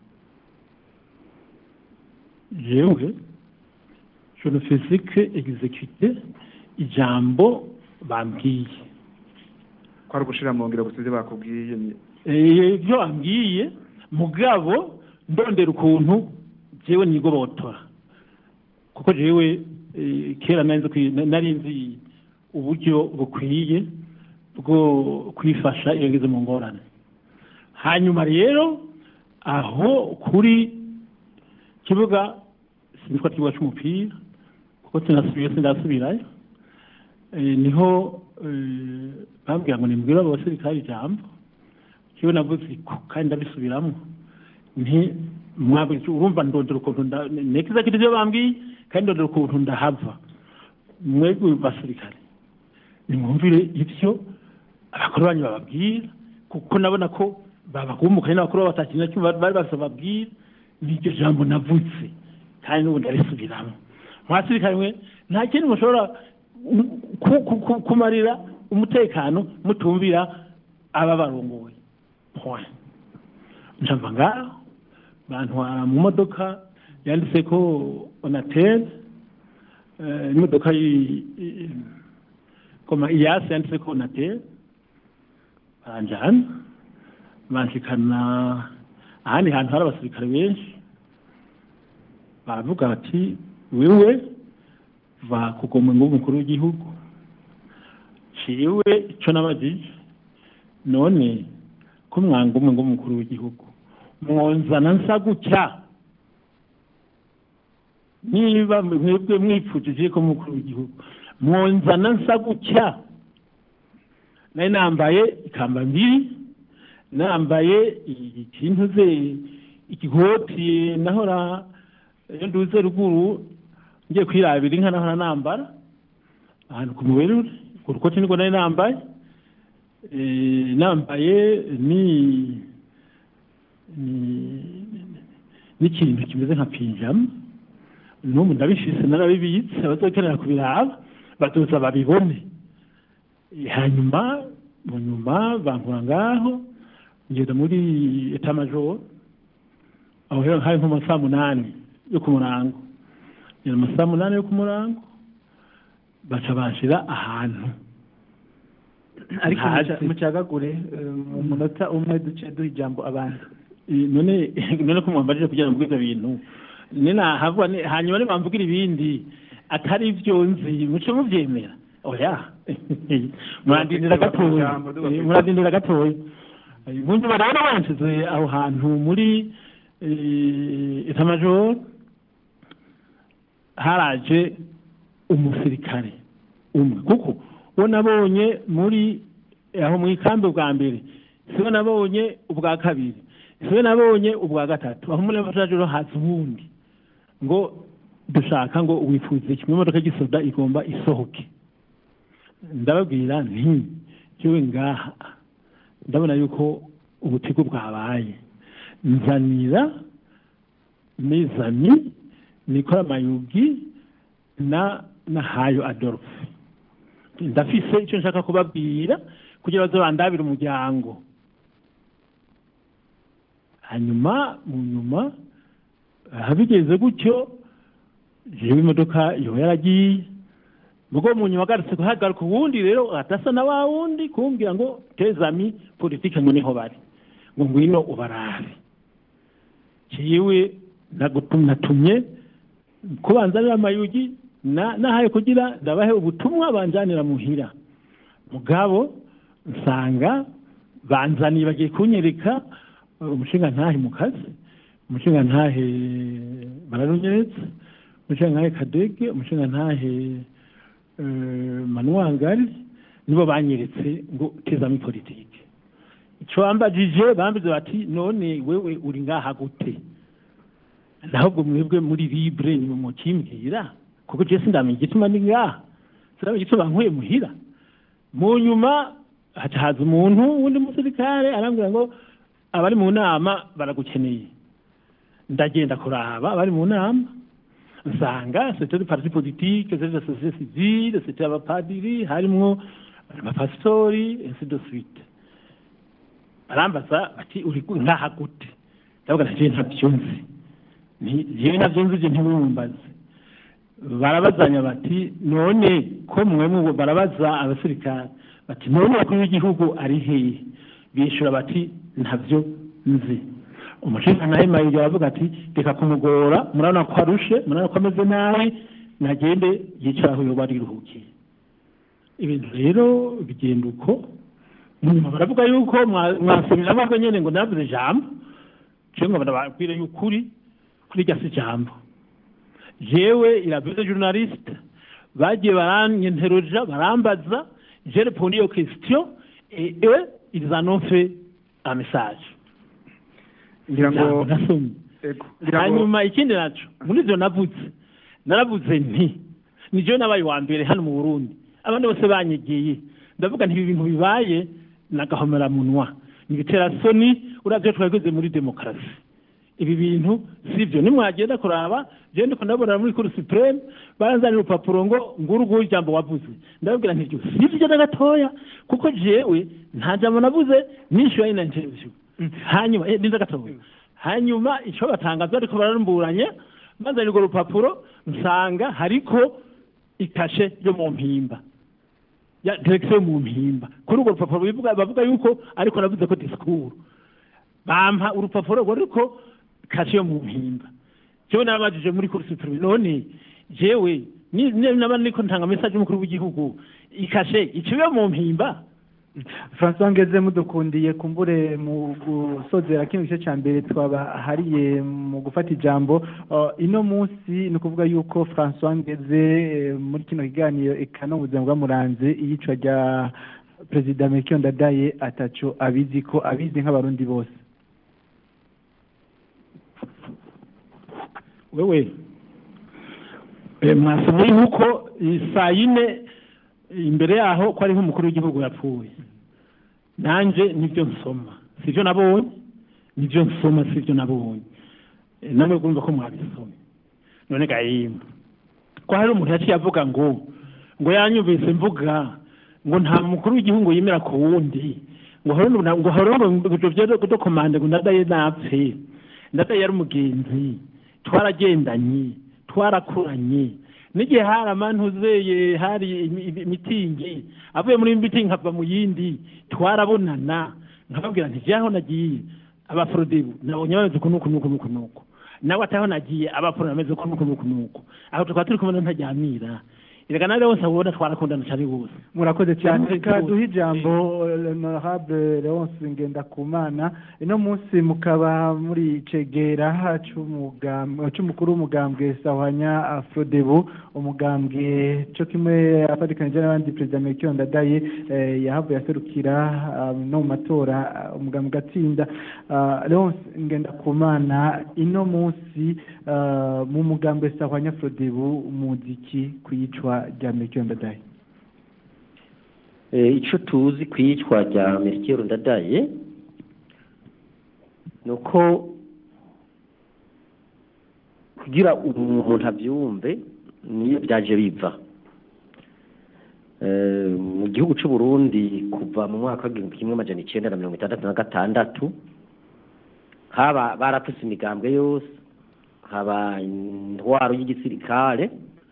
S12: jewe je ne faisais que exécuter ijambo bambwiye
S1: kwari ugushira mu ngiro gusize bakubwiye ni-
S12: Eh, ibyo bambwiye mugabo ndondera ukuntu jewe nigobotora kuko jewe eh, kera nari nzi kwi- nari nzi uburyo bukwiye bwo kwifasha iyo ngeze mu ngorane hanyuma rero aho kuri kibuga sinitwa kibuga cy'umupira kuko sinasubiye sindasubirayo Eh, niho eh, bambwira ngo nimbwire abo basirikare ijambo kiwe navuze ko kandi ndabisubiramo nti mwabwe urumva ndondera ukuntu nda- nekiza kiti ibyo bambwiye kandi ndondera ukuntu ndahava mwebwe basirikare nimwumvire ibyo abakuru banyu bababwira kuko nabona ko babagumukaye n'abakuru babo batakintu na kimwe bari bafite bababwira n'iryo jambo navutse kandi n'ubu ndarisubiramo mwasirikare mwe nta kindi mushobora ku- ku- ku- kumarira umutekano mutumvira aba barongoye point njamba ngaho bantwara mu modoka yanditse ko onatel eh, imodoka yi- i- koma iyasi yanditse ko onatel baranjana banshikana ahandi hantu hari abasirikare benshi baravuga bati wewe va kugomwe ngo ube umukuru w'igihugu ciwe ico nabajije none ko mwanga umwe ngo umukuru w'igihugu mwonzana nsa gutya niba mwebwe mwipfujije ko umukuru w'igihugu mwonzana nsa gutya nari nambaye ikamba mbiri nambaye ikintu ze ikigoti nahora iyo nduze ruguru ngiye kwirabira inka nahora nambara ahantu ku muberure ku rukoti niko nari nambaye Eh, nambaye ni ni- n'ikintu kimeze nka pinjama n'ubu ndabishise narabibitse abazokenera kubiraba bazoza babibone Eh, hanyuma mu nyuma bankura ngaho ngenda muri etamajoro aho rero hari nko mu saa munani yo ku murango ngenda mu saa munani yo ku murango baca banshira ahantu
S2: ariko
S12: Hasi.
S2: muca- mucagagure eh, mu munota umwe duce duha ijambo abandi
S12: Eh, none none ko mwambajije kugira ngo mbwire bintu none nahavwa ne- hanyuma ne bamvugira ibindi atari ibyo nzi muce muvyemera oya murandindira gatoya Eh, murandindira gatoya Eh, bunzi barabona bansize aho hantu muri eh, etamajoro haraje umusirikare umwe kuko uwo nabonye muri aho mu ikambi bwa mbere siwe nabonye ubwa kabiri siwe nabonye ubwa gatatu aho muri abatajuro haza ubundi ngo dushaka ngo wifuze kimwe imodoka y'igisoda igomba isohoke ndababwira nti yewe ngaha ndabona yuko ubutigu bwabaye nzanira mizani nikora mayugi na na hayo adolphe ndafise icyo nshaka kubabwira kugira baze bandabire umuryango hanyuma mu nyuma bigeze gutyo jewe imodoka yo yaragiye ubwo mu nyuma agarutse kuhagaruka uwundi rero atasa na wa wundi kumbwira ngo tezami politike ngo niho bari ngo ngwino ubarabe jewe natumye kubanzanira amayugi nahaye kugira ndabahe ubutumwa banjanira muhira mugabo nsanga banzaniye bagiye kunyereka umushinga ntahe mu kazi umushinga ntahe bararunyeretse umushinga ntahe kadege umushinga ntahe manuwangari nibo banyeretse ngo tezamo politike icyo bambajije bambize bati none wewe uri ngaha gute nahubwo mwebwe muri libre ni mukimbwira kuko je sindamenya igituma ndi ngaha sindamenya igituma nkuye muhira mu nyuma haca haza umuntu wundi musirikare arambwira ngo abari mu nama baragukeneye ndagenda kuraba abari mu nama nsanga c'était des partis politiques c'était la société civile c'était abapadiri harimwo abapasitori ainsi de suite barambaza bati uri ngaha gute ndavuga nti ntabyo nzi jewe navyo nzi je ntibumbaze barabazanya bati none ko mwemwe barabaza abasirikare bati none bakuru w'igihugu ari hehe bishura bati ntabyo nzi umushinga nawe mayiri aravuga ati reka kumugora murabona ko arushe murabona ko ameze nabi nagende yicara aho yoba ariruhukiye ibintu rero bigenda uko nyuma baravuga yuko mwasubiramo ahubwo nyine ngo navuze ijambo cyangwa barababwira y'ukuri kuri rya si ijambo jewe iravuze journaliste bagiye baranyenteroja barambaza je répondu aux questions et eux ils en ont fait un message
S1: ngira ngo
S12: nasomye hanyuma ikindi naco muri ivyo navuze naravuze nti nijewe nabaye wa mbere hano mu burundi abandi bose banyegiye ndavuga nti ibi bintu bibaye nagahomeramunwa nibitera soni uravyo twageze muri demokarasi ibi bintu sivyo nimwagenda kuraba je ndiko ndabona muri kuri supreme baranzanira urupapuro ngo nguru nguyu ijambo wavuze ndababwira nti sivyo na gatoya kuko jewe nta jambo navuze nishyuye ina interview hanyuma eh ninza gatoya hanyuma ico batangaza ariko bararumburanye banzanira urwo rupapuro nsanga hariko ikashe yo mu mpimba ya direction mu mpimba kuri urwo rupapuro bivuga bavuga yuko ariko navuze ko discours bampa urupapuro rwo ariko kashe yo mu mpimba jewe nabajije muri kuri supreme none jewe naba niko ntanga message y'umukuru w'igihugu ikashe iciwe mu mpimba
S2: François Ngeze mudukundiye kumbure mu gusozera kino gice ca mbere twabahariye mu gufata ijambo uh, ino munsi ni ukuvuga yuko François Ngeze eh, muri kino kiganiro eka no buzima bwamuranze iyicwa rya Perezida Melchior Ndadaye ataco abizi ko abizi nk'abarundi bose
S12: wewe mwasomye yuko saa yine imbere yaho ko ariho umukuru w'igihugu yapfuye nanjye nibyo nsoma sibyo nabonye nibyo nsoma sibyo nabonye namwe kumva ko mwabisomye none gahimba ko hari umuntu yaciye avuga ngo ngo yanyumvise mvuga ngo nta mukuru w'igihugu yemera ku wundi ngo ngo horo ngo ibyo kudokomande ngo ndadaye napfe ndadaye yari umugenzi twaragendanye twarakuranye n'igihe hari amantuzeye hari imitingi avuye muri mitingi nkava mu yindi twarabonana nkababwira nti jyaho nagiye abaforodebu nabonye bameze uku nuku nuku nuku nuku nawe ataho nagiye abaforo bameze uku nuku nuku nuku aho tukaba turi kumwe ntajyamira erega nawe bose abona twarakundana cyane rwose
S2: murakoze cyane
S12: Yamuze
S2: reka
S12: rwose.
S2: duhe ijambo honorable leonce ngendakumana ino munsi mukaba muri cegera c'umugam- c'umukuru w'umugambwe sahwanya afrodebu umugambwe co kimwe afatikanije n'abandi perezida melchior ndadaye eh, yahavuye aserukira ah, no mu matora ah, umugambwe ugatsinda Ah, leonce ngendakumana ino munsi ah, mu mugambwe sahwanya afrodebu umuziki kwicwa rya melchior ndadaye
S13: Eh, ico tuzi kwicwa rya Melchior Ndadaye nuko kugira umuntu avyumve niyo byaje biva Eh, mu gihugu c'u Burundi kuva mu mwaka w'igihumbi kimwe amajana icenda na mirongo itandatu na gatandatu haba barafise imigambwe yose haba intwaro y'igisirikare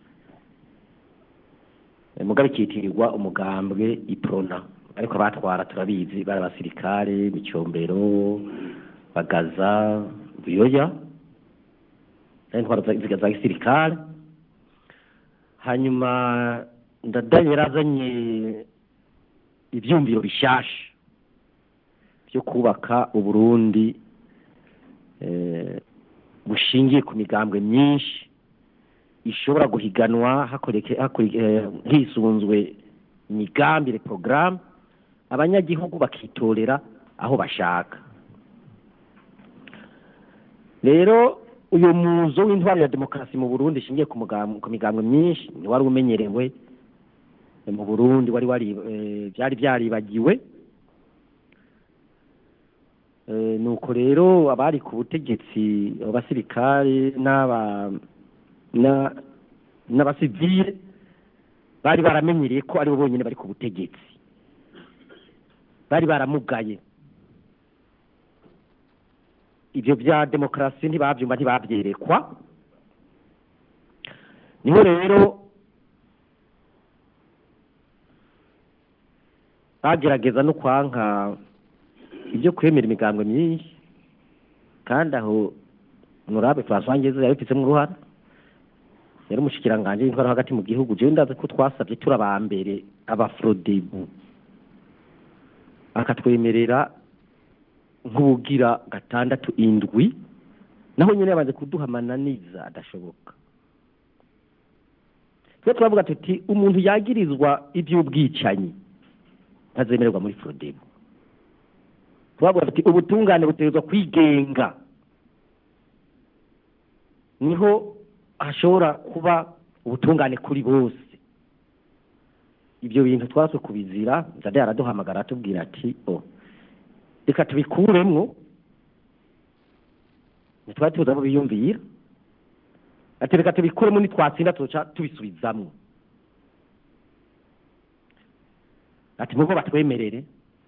S13: Eh, mugabe ikitirirwa umugambwe iprona ariko abatwara turabizi bari abasirikare bicombero bagaza buyoya intwaro za za- za gisirikare hanyuma ndadaye yarazanye ivyumviro bishasha byo kubaka uburundi eh, bushingiye ku migambwe myinshi ishobora guhiganwa hakoreke hakuri- eh, hisunzwe imigambi porogaramu abanyagihugu bakitorera aho bashaka rero uyu muzo w'intwaro ya demokarasi mu burundi ishingiye ku mugam- ku migambwe myinshi wari umenyerewe eh, mu burundi wari wari eh, byari byaribagiwe Eh, nuko rero abari ku butegetsi abasirikare n'aba na n'abasivile bari baramenyereye ko aribo bonyine bari ku butegetsi bari baramugaye ibyo bya demokarasi ntibabyumva ntibabyerekwa niho rero bagerageza no kwanka ibyo kwemera imigambwe myinshi kandi aho honorable François Ngeze yabifitsemo uruhara yari umushikiranganje w'intwaro hagati mu gihugu jewe ndazi ko twasabye turi aba mbere abafrodebu akatwemerera nk'ubugira gatandatu indwi naho nyine yabanze kuduha amananiza adashoboka twe turavuga tuti umuntu yagirizwa iby'ubwicanyi ntazemererwa muri frodebu turavuga tuti ubutungane butegerezwa kwigenga niho hashobora kuba ubutungane kuri bose ibyo bintu twatse kubizira nzade araduhamagara atubwira ati o reka tubikuremwo ntitwari tuzi aho biyumvira ati reka tubikuremo nitwatsinda tuca tubisubizamwo ati mugo batwemerere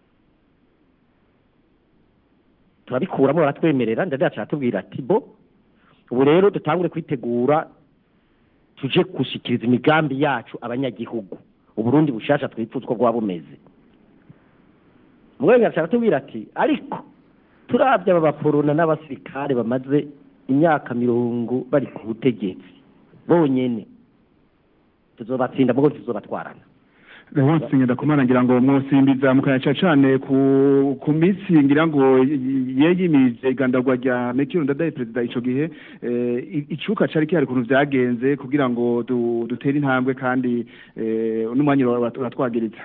S13: turabikuramo baratwemerera ndade yacu aratubwira ati bo ubu rero dutangure kwitegura tuje gushikiriza imigambi yacu abanyagihugu uburundi bushasha twifuza uko bwaba bumeze muganga aratubwira ati ariko turabye aba baporona n'abasirikare bamaze imyaka mirongo bari ku butegetsi bonyene tuzobatsinda mugo tuzobatwarana
S1: hose ngenda kumana ngira ngo mwosimbiza mukayaca cane ku ku misi ngira ngo yeyimije igandagwa rya Mekiro Ndadaye perezida ico gihe eh, i- icuka cari kihari kuntu vyagenze kugira ngo du- dutere intambwe kandi eh, n'umwanya ura- uratwagiriza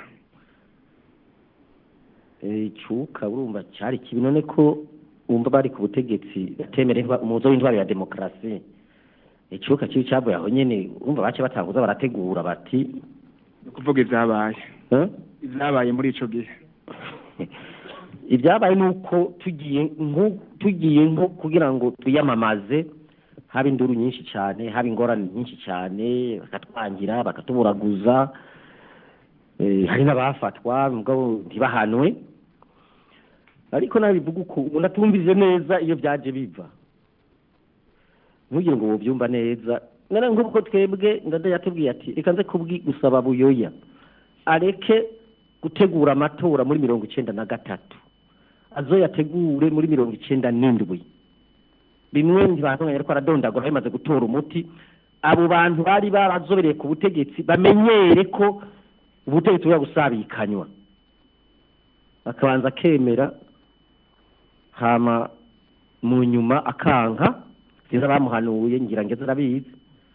S13: Eh, icuka urumva cyari kibi none ko wumva bari ku butegetsi batemera intwa- umuzo w'intwaro ya demokarasi icuka kibi cyavuye aho nyene urumva bace batanguza barategura bati
S1: kuvuga ivyabaye
S13: eh?
S1: ivyabaye muri ico gihe
S13: ibyabaye ni uko tugiye nko tugiye nko kugira ngo twiyamamaze haba induru nyinshi cyane haba ingorane nyinshi cyane bakatwangira bakatuburaguza eh, hari n'abafatwa mugabo ntibahanwe ariko nabivuga uko umuntu atumvise neza iyo byaje biva ntugire ngo wobyumva neza none nk'uko twebwe ndade yatubwiye ati reka nze kubwi gusaba buyoya areke gutegura amatora muri mirongo icenda na gatatu azoyategure muri mirongo icenda n'indwi bimwe ntibantunganya ariko aradondagura bimaze gutora umuti abo bantu bari barazobereye ku butegetsi bamenyere ko ubutegetsi buba busabikanywa bakabanza akemera hama mu nyuma akanka sinzi abamuhanuye ngira ngo arabizi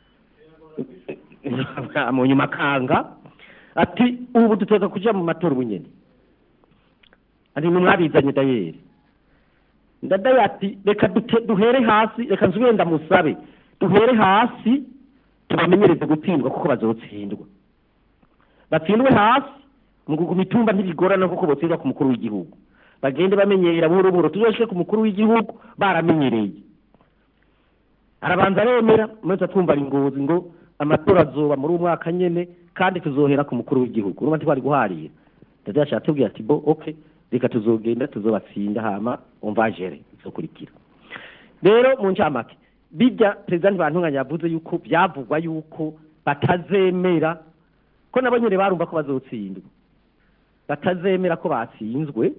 S13: mu nyuma akanga ati ubu dutoza kuja mu matora ubunyene ati mwabizanye dayeri ndadaye ati reka dute- duhere hasi reka nsubire ndamusabe duhere hasi tubamenyereze gutsindwa kuko bazotsindwa batsindwe hasi mu kuguma itumba ntibigorana kuko botsindwa ku mukuru w'igihugu bagende bamenyera buhoro buhoro tuzoshike ku mukuru w'igihugu baramenyereye arabanza aremera mwese twumva ari ngozi ngo amatora azoba muri uwo mwaka nyene kandi tuzohera ku mukuru w'igihugu urumva ntitwari guharira ndadaye ashatse tubwira ati bo okay reka tuzogenda tuzobatsinda hama umva jere izokurikira rero mu ncamake bijya perezida ntibantunganya yavuze yuko byavugwa yuko batazemera ko nabo nyine barumva ko bazotsindwa batazemera ko batsinzwe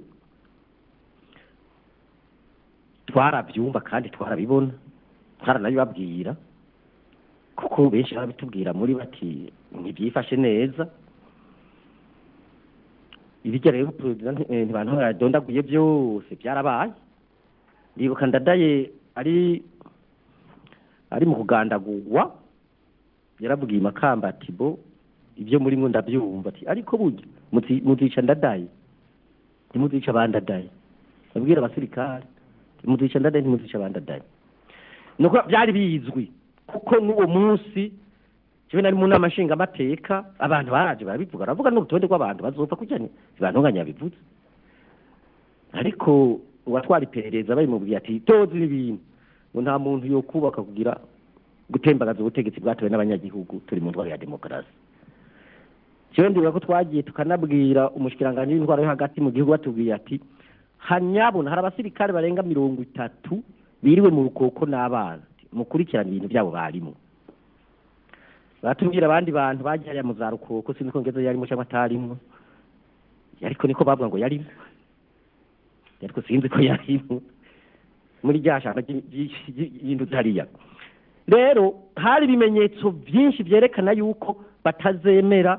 S13: twarabyumva kandi twarabibona twaranabibabwira kuko benshi barabitubwira muri bati ntibyifashe neza ibijya rero perezida ntibantunganya yadondaguye byose byarabaye ndibuka ndadaye ari ari mu kugandagurwa yarabwiye makamba ati bo ibyo muri mwo ndabyumva ati ariko burya muzi- muzica ndadaye ntimuzica abandadaye abwira abasirikare ati, muzica ndadaye ntimuzica abandadaye nuko byari bizwi kuko n'uwo munsi jewe nari mu nama nshingamateka abantu baraje barabivuga baravuga n'urutonde rw'abantu bazopfa kujya ntibantunganya yabivuze ariko uwatwara iperereza babimubwiye ati tozi ibintu ngo nta muntu yo kubaka kugira gutembagaza ubutegetsi bwatowe n'abanyagihugu turi mu ndwara ya demokarasi jewe ndibuka ko twagiye tukanabwira umushikiranganji w'intwaro yo hagati mu gihugu batubwiye ati hanyabona hari abasirikare barenga mirongo itatu biriwe mu rukoko n'abana mukurikirana ibintu byabo barimo batubwira abandi bantu bagiye hariya mu za rukoko sinzi ko ngeze yarimo cyangwa atarimo ariko niko bavuga ngo yarimo ariko sinzi ko yarimo muri rya shamba y'induzi hariya rero hari ibimenyetso byinshi byerekana yuko batazemera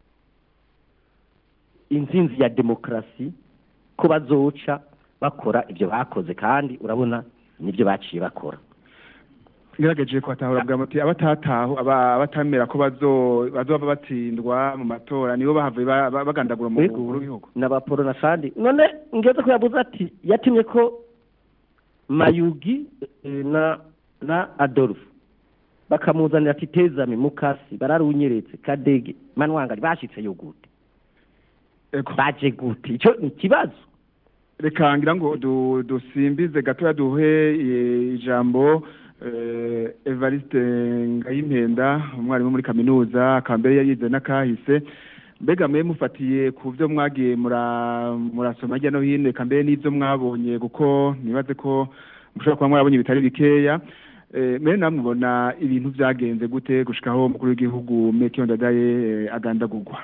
S13: intsinzi ya demokarasi ko bazoca bakora ibyo bakoze kandi urabona nibyo baciye bakora
S1: ngerageje kubatahura bwa muti abatataho aba- abatamera ko bazo bazoba batsindwa mu matora nibo bahavuye ba- ba- bagandagura mu mukuru w'igihugu
S13: n'abaporo na kandi none ngeze ko yavuze ati yatumye ko mayugi eh, na na adolphe bakamuzanira ati tezame mukasi bararunyeretse kadege manwangari bashitseyo gute baje gute icyo ni ikibazo
S1: reka ngira ngo du- dusimbize gatoya duhe eh, ijambo eh, Evariste Ngayimpenda umwarimu muri kaminuza akaba mbere yarize n'akahise mbega mwe mufatiye ku byo mwagiye mura- murasoma hirya no hino eka mbere n'ibyo mwabonye kuko nibaze ko mushobora kuba mwarabonye bitari bikeya Eh, mbere namwe mubona ibintu byagenze gute gushikaho umukuru w'igihugu Mekiyo Ndadaye eh, agandagurwa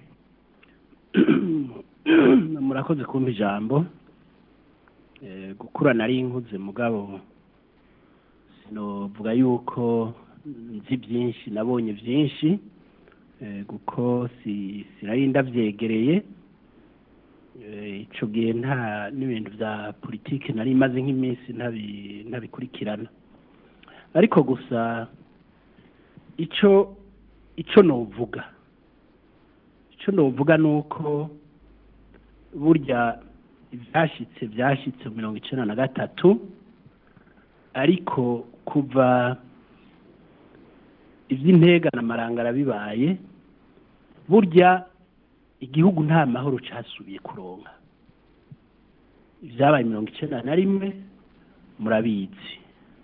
S14: murakoze kumpa ijambo Eh, gukura nari inkuze mugabo sinovuga yuko nzi byinshi nabonye byinshi Eh, kuko si sinari ndavyegereye Eh, ico gihe nta n'ibintu vya politike nari maze nk'iminsi ntabi- ntabikurikirana ariko gusa ico ico novuga ico novuga nuko burya ibyashyitse byashyitse mu mirongo icyenda na gatatu ariko kuva iby'intega na marangara bibaye burya igihugu nta mahoro cyasubiye kuronka ibyabaye mirongo icyenda na rimwe murabizi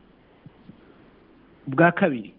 S14: ubwa kabiri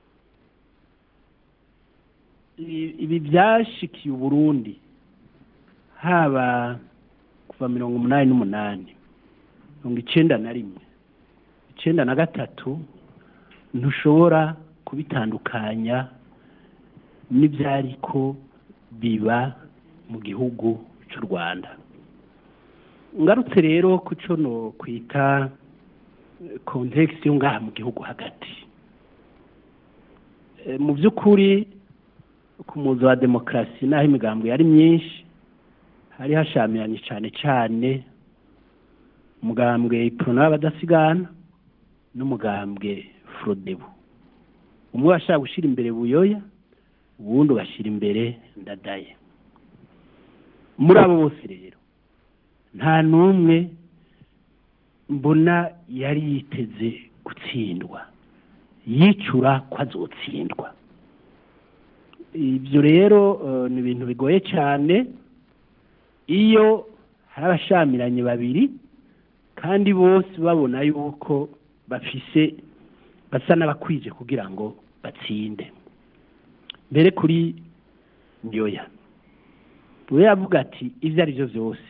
S14: i- ibi byashikiye uburundi haba kuva mirongo umunani n'umunani mirongo icenda na rimwe icenda na gatatu ntushobora kubitandukanya n'ibyariko biba mu gihugu cy'u rwanda ngarutse rero ku cyo no kwita kontekisi yo ngaha mu gihugu hagati eh, mu by'ukuri ku muzo wa demokarasi n'aho imigambi yari myinshi hari hashamiranye cyane cyane umugambwe iprona w'abadasigana n'umugambwe frodebu umwe washaka gushyira imbere buyoya uwundi ugashyira imbere ndadaye muri abo bose rero nta n'umwe mbona yari yiteze gutsindwa yicura ko azotsindwa ibyo rero eh, ni ibintu bigoye cyane iyo hari abashamiranye babiri kandi bose babona yuko bafise basa n'abakwije kugira ngo batsinde mbere kuri nyoya we yavuga ati ibyo ari byo byose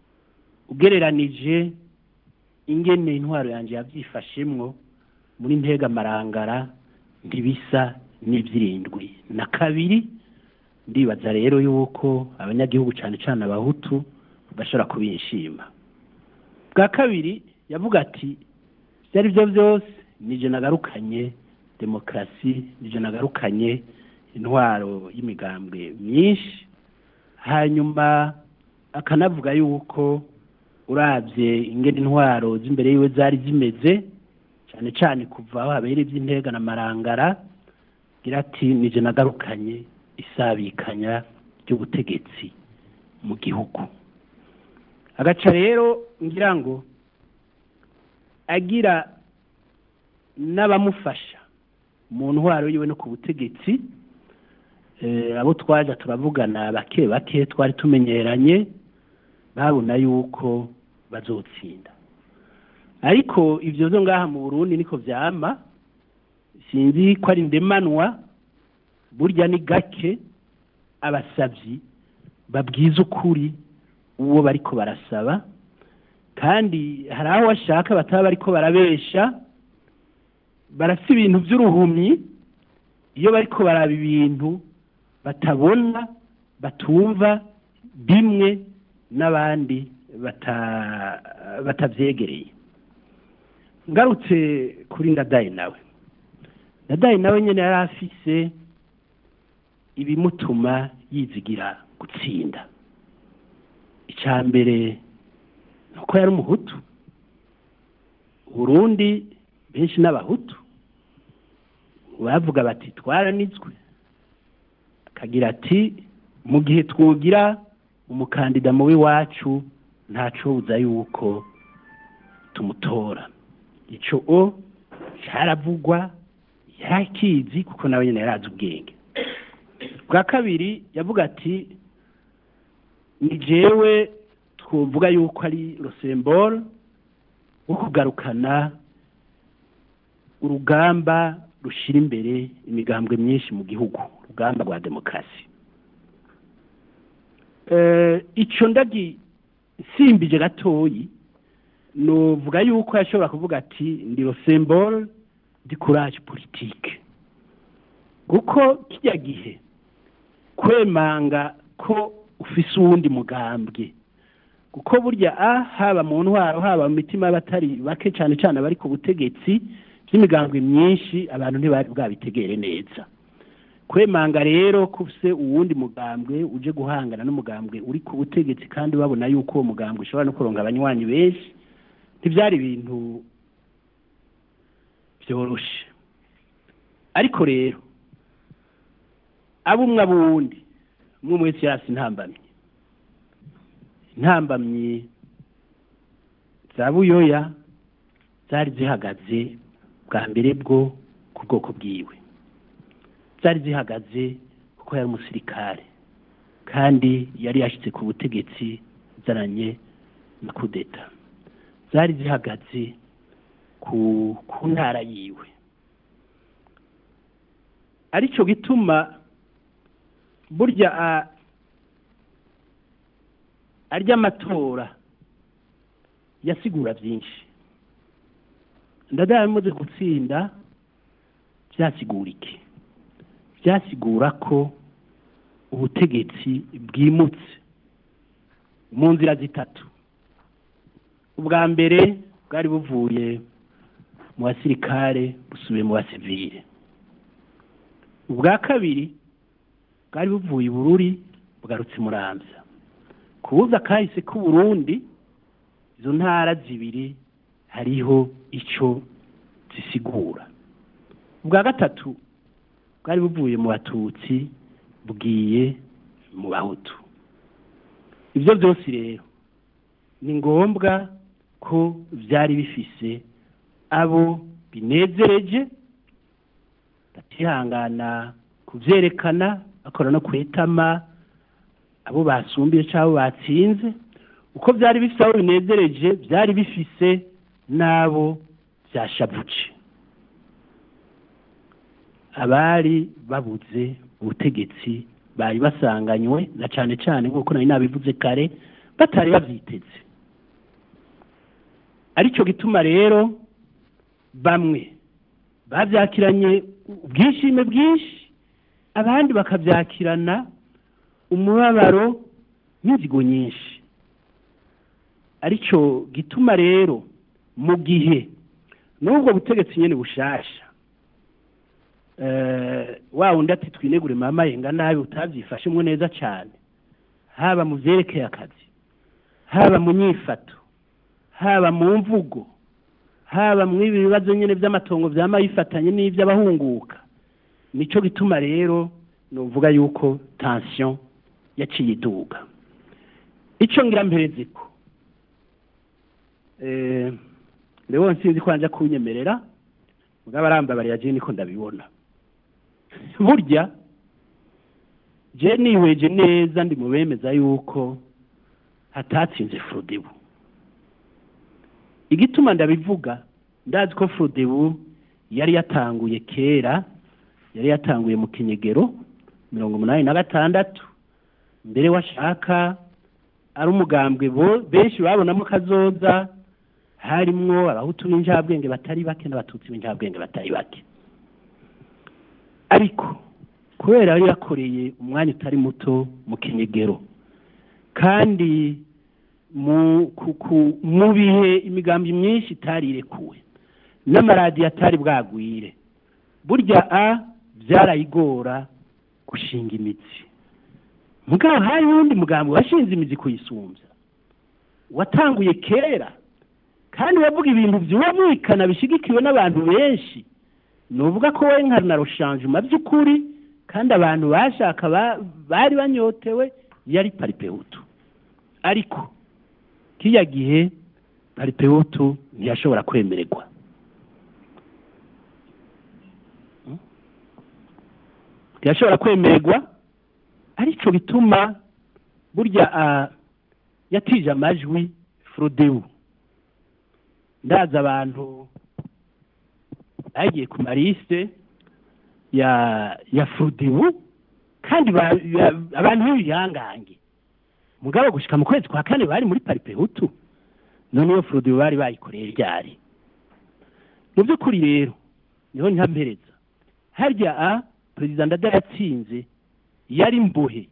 S14: ugereranije ingene intwaro yanjye yabyifashemwo muri ntega marangara ntibisa n'ibyirindwi na kabiri ndibaza rero yuko abanyagihugu cyane cyane abahutu bashobora kubishima bwa kabiri yavuga ati ibyo ari byo byose nije nagarukanye demokarasi nije nagarukanye intwaro y'imigambwe myinshi hanyuma akanavuga yuko urabye ingene intwaro z'imbere yiwe zari zimeze cyane cyane kuva aho habera iby'intega na marangara gira ati nije nagarukanye isabikanya ry'ubutegetsi mu gihugu agaca rero ngira ngo agira n'abamufasha mu ntwaro yiwe no ku butegetsi eh, abo twaje turavugana bake bake twari tumenyeranye babona yuko bazotsinda ariko ibyo zo ngaha mu Burundi niko vyama sinzi ko ari ndemanwa burya ni gake abasabyi babwiza ukuri uwo bariko barasaba kandi hari aho bashaka bataba bariko barabesha barasa ibintu by'uruhumyi iyo bariko baraba ibintu batabona batumva bimwe n'abandi bata- batabyegereye ngarutse kuri ndadaye nawe ndadaye nawe nyine yari afise ibimutuma yizigira gutsinda icya mbere ni uko yari umuhutu uburundi benshi n'abahutu bavuga bati twaranitswe akagira ati mu gihe twugira umukandida mubi wacu ntacobuza yuko tumutora icyo o cyaravugwa yari akizi kuko nawe nyine yari azi ubwenge bwa kabiri yavuga ati ni jewe twavuga yuko ari rosemboro wo kugarukana urugamba rushyira imbere imigambwe myinshi mu gihugu urugamba rwa demokarasi icyo ndagi simbije gatoyi nuvuga yuko yashobora kuvuga ati ndi rosemboro ndi kuraje politike kuko kijya gihe kwemanga ko ufise uwundi mugambwe kuko burya a haba mu ntwaro haba mu mitima y'abatari bake cyane cyane abari ku butegetsi by'imigambwe myinshi abantu ntibari bwabitegere neza kwemanga rero ko ufise uwundi mugambwe uje guhangana n'umugambwe uri ku butegetsi kandi babona yuko uwo mugambwe ushobora no kuronga abanywanyi benshi ntibyari ibintu byoroshe ariko rero abo umwe abundi umwe wese yasi intambamyi intambamyi za buyoya zari zihagaze bwa mbere bwo ku bwoko bwiwe zari zihagaze kuko yari umusirikare kandi yari yashyize ku butegetsi zaranye na kudeta zari zihagaze ku ku ntara yiwe aricyo gituma burya arya amatora yasigura byinshi ndadaye amaze gutsinda byasigura iki byasigura ko ubutegetsi bwimutse mu nzira zitatu ubwa mbere bwari buvuye mu basirikare busubiye mu basivire ubwa kabiri bwari buvuye i bururi bugarutse i muramvya kubuza kahise k'uburundi izo ntara zibiri hariho ico zisigura ubwa gatatu bwari buvuye mu batutsi bwiye mu bahutu ibyo byose rero ni ngombwa ko byari bifise abo binezereje batihangana kubyerekana bakora no kwetama abo basumbiye cyangwa abo batsinze uko byari bifise abo binezereje byari bifise n'abo byashabuje abari babuze ubutegetsi bari basanganywe na cyane cyane nk'uko nari nabivuze kare batari babyiteze aricyo gituma rero bamwe babyakiranye ubwishime bwinshi abandi bakabyakirana umubabaro n'inzigo nyinshi aricyo gituma rero mu gihe n'ubwo butegetsi nyine bushasha wa wundi ati twinegure mama yenga nabi utabyifashemo neza cyane haba mu byerekeye akazi haba mu nyifato haba mu mvugo haba mu ibi bibazo nyine by'amatongo byama yifatanye n'iby'abahunguka nicyo gituma rero nuvuga yuko tansiyo yaciye iduga icyo ngira mpereze ko rero nsinzi ko njya kunyemerera mugabo arambabariye agiye niko ndabibona burya je nihweje neza ndi mu bemeza yuko hatatsinze furudebu igituma ndabivuga ndazi ko furudebu yari yatanguye kera yari yatanguye mu kinyegero mirongo umunani na gatandatu mbere washaka ari umugambwe benshi babonamo kazoza harimwo abahutu b'injabwenge batari bake n'abatutsi b'injabwenge batari bake ariko kubera yari yakoreye umwanya utari muto mu kinyegero kandi mu bihe imigambi myinshi itari irekuwe n'amaradiyo atari bwagwire burya a byarayigora gushinga imitsi mugabo hari n'undi mugambi washinze imizi kuyisumbya watanguye kera kandi wavuga ibintu byumvikana bishyigikiwe n'abantu benshi ni uvuga ko we nka na rushanjuma by'ukuri kandi abantu bashaka bari banyotewe yari paripehutu ariko kiriya gihe paripehutu ntiyashobora kwemererwa ntiyashobora kwemererwa aricyo bituma burya yatije amajwi furudewu ndaza abantu bagiye ku marise ya ya furudewu kandi abantu b'ibihangange mugabo gushika mu kwezi kwa kane bari muri paripehutu none iyo furudewu bari bayikoreye ryari mu by'ukuri rero niho ntampereza harya a perezida ndada yatsinze yari mbohe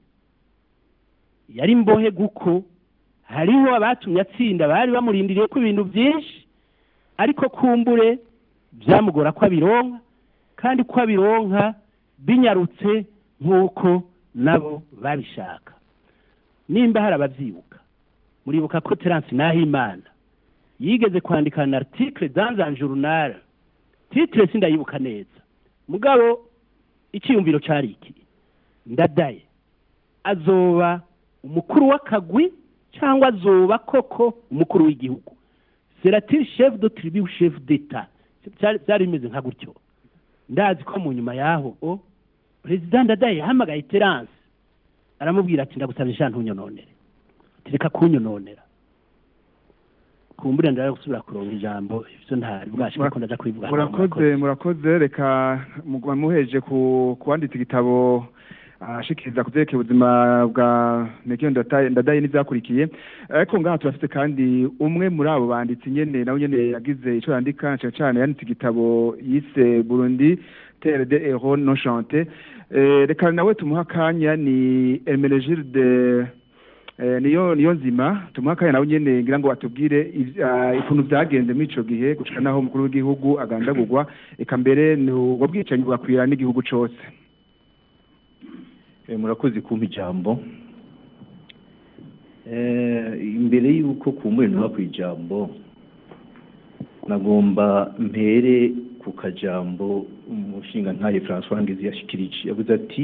S14: yari mbohe guko hariho abatumye atsinda bari bamurindiriye ko ibintu byinshi ariko kumbure byamugora ko abironka kandi ko abironka binyarutse nk'uko nabo babishaka nimba hari ababyibuka muribuka ko terance nahimana yigeze kwandika na article dans un journal titre sindayibuka neza mugabo icyiyumviro cyari iki ndadaye azoba umukuru w'akagwi cyangwa azoba koko umukuru w'igihugu seratire chef de tribu chef d'etat byari bimeze nka gutyo ndazi ko mu nyuma yaho o perezida ndadaye yahamagaye terance aramubwira ati ndagusaba ijana ntunyononere reka kunyononera kumbure ndara gusubira kuronga ijambo ivyo ntari bwashika ko ndaja kubivuga
S1: murakoze murakoze reka muheje ku kuwanditsa igitabo ashikiriza ku byerekeye ubuzima bwa Mekiyo ndadaye n'ibyakurikiye ariko ngaha turafite kandi umwe muri abo banditsi nyene nawe nyene yagize ico yandika cyane cyane yanditse igitabo yise Burundi terre de héros non chanté reka nawe tumuha akanya ni Hermenegilde niyo niyo nzima tumuha akanya nawe nyene ngira ngo atubwire ikuntu byagenze muri ico gihe gushika naho umukuru w'igihugu agandagurwa eka mbere ni ubwo bwicanyi bwakwira n'igihugu cose
S15: Eh, murakoze kumpa ijambo Eh, imbere y'uko kumbure ntuba ku ijambo nagomba mpere ku kajambo umushinga ntaye François Ngezi yashikirije yavuze ati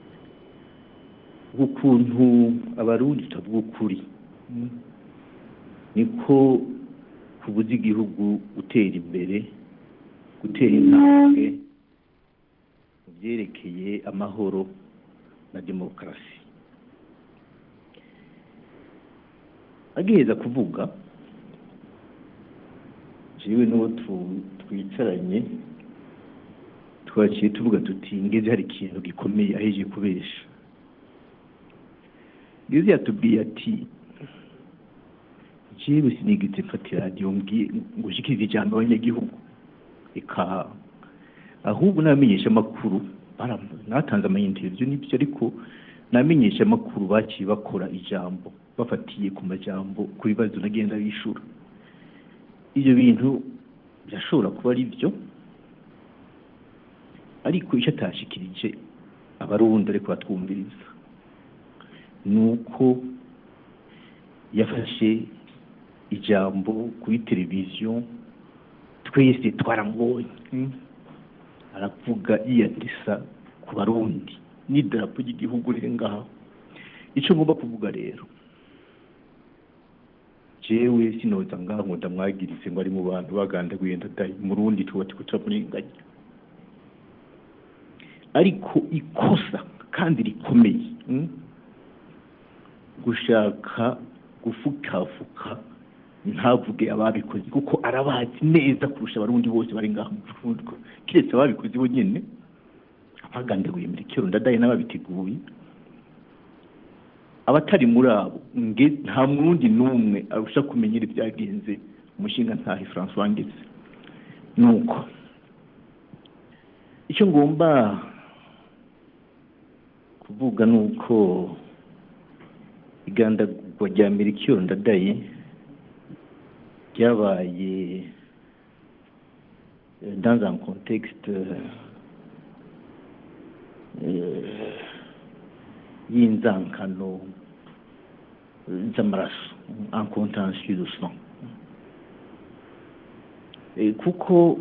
S15: ukuntu abarundi tutavuga ukuri niko kubuza igihugu gutera imbere gutera intambwe mu byerekeye amahoro na demokarasi agiheza kuvuga jewe n'uwo tu- twicaranye twaciye tuvuga tuti ngeze hari ikintu gikomeye aheje kubesha ngeze yatubwiye ati jewe sinigeze mfata iradiyo mbwiye ngo ushikirize ijambo abanyagihugu eka ahubwo n'abamenyesha amakuru natanze amayinterview n'ibyo ariko n'abamenyesha amakuru baciye bakora ijambo bafatiye ku majambo ku bibazo nagenda bishura ibyo bintu birashobora kuba ari byo ariko icyo atashikirije abarundi ariko batwumviriza ni uko yafashe ijambo kuri televiziyo twese twaramubonye aravuga yiyandisa ku barundi n'idarapo ry'igihugu riri ngaho icyo ngomba kuvuga rero jewe sinoza ngaho ngo ndamwagirize ngo ari mu bantu bagandaguye ndadaye murundi tuba turiko turamurenganya ariko ikosa kandi rikomeye mm, gushaka gufukafuka ntavuge ababikoze kuko arabazi neza kurusha abarundi bose bari ngaho mu Burundi kiretse ababikoze bo nyene abagandaguye muri kero ndadaye n'ababiteguye abatari muri abo nge nta murundi n'umwe arusha kumenyera ibyagenze umushinga ntahe François Ngeze nuko icyo ngomba kuvuga nuko igandagurwa rya Melchior Ndadaye ryabaye euh, dans un contexte euh, y'inzankano z'amaraso en contentieux de sang Eh, kuko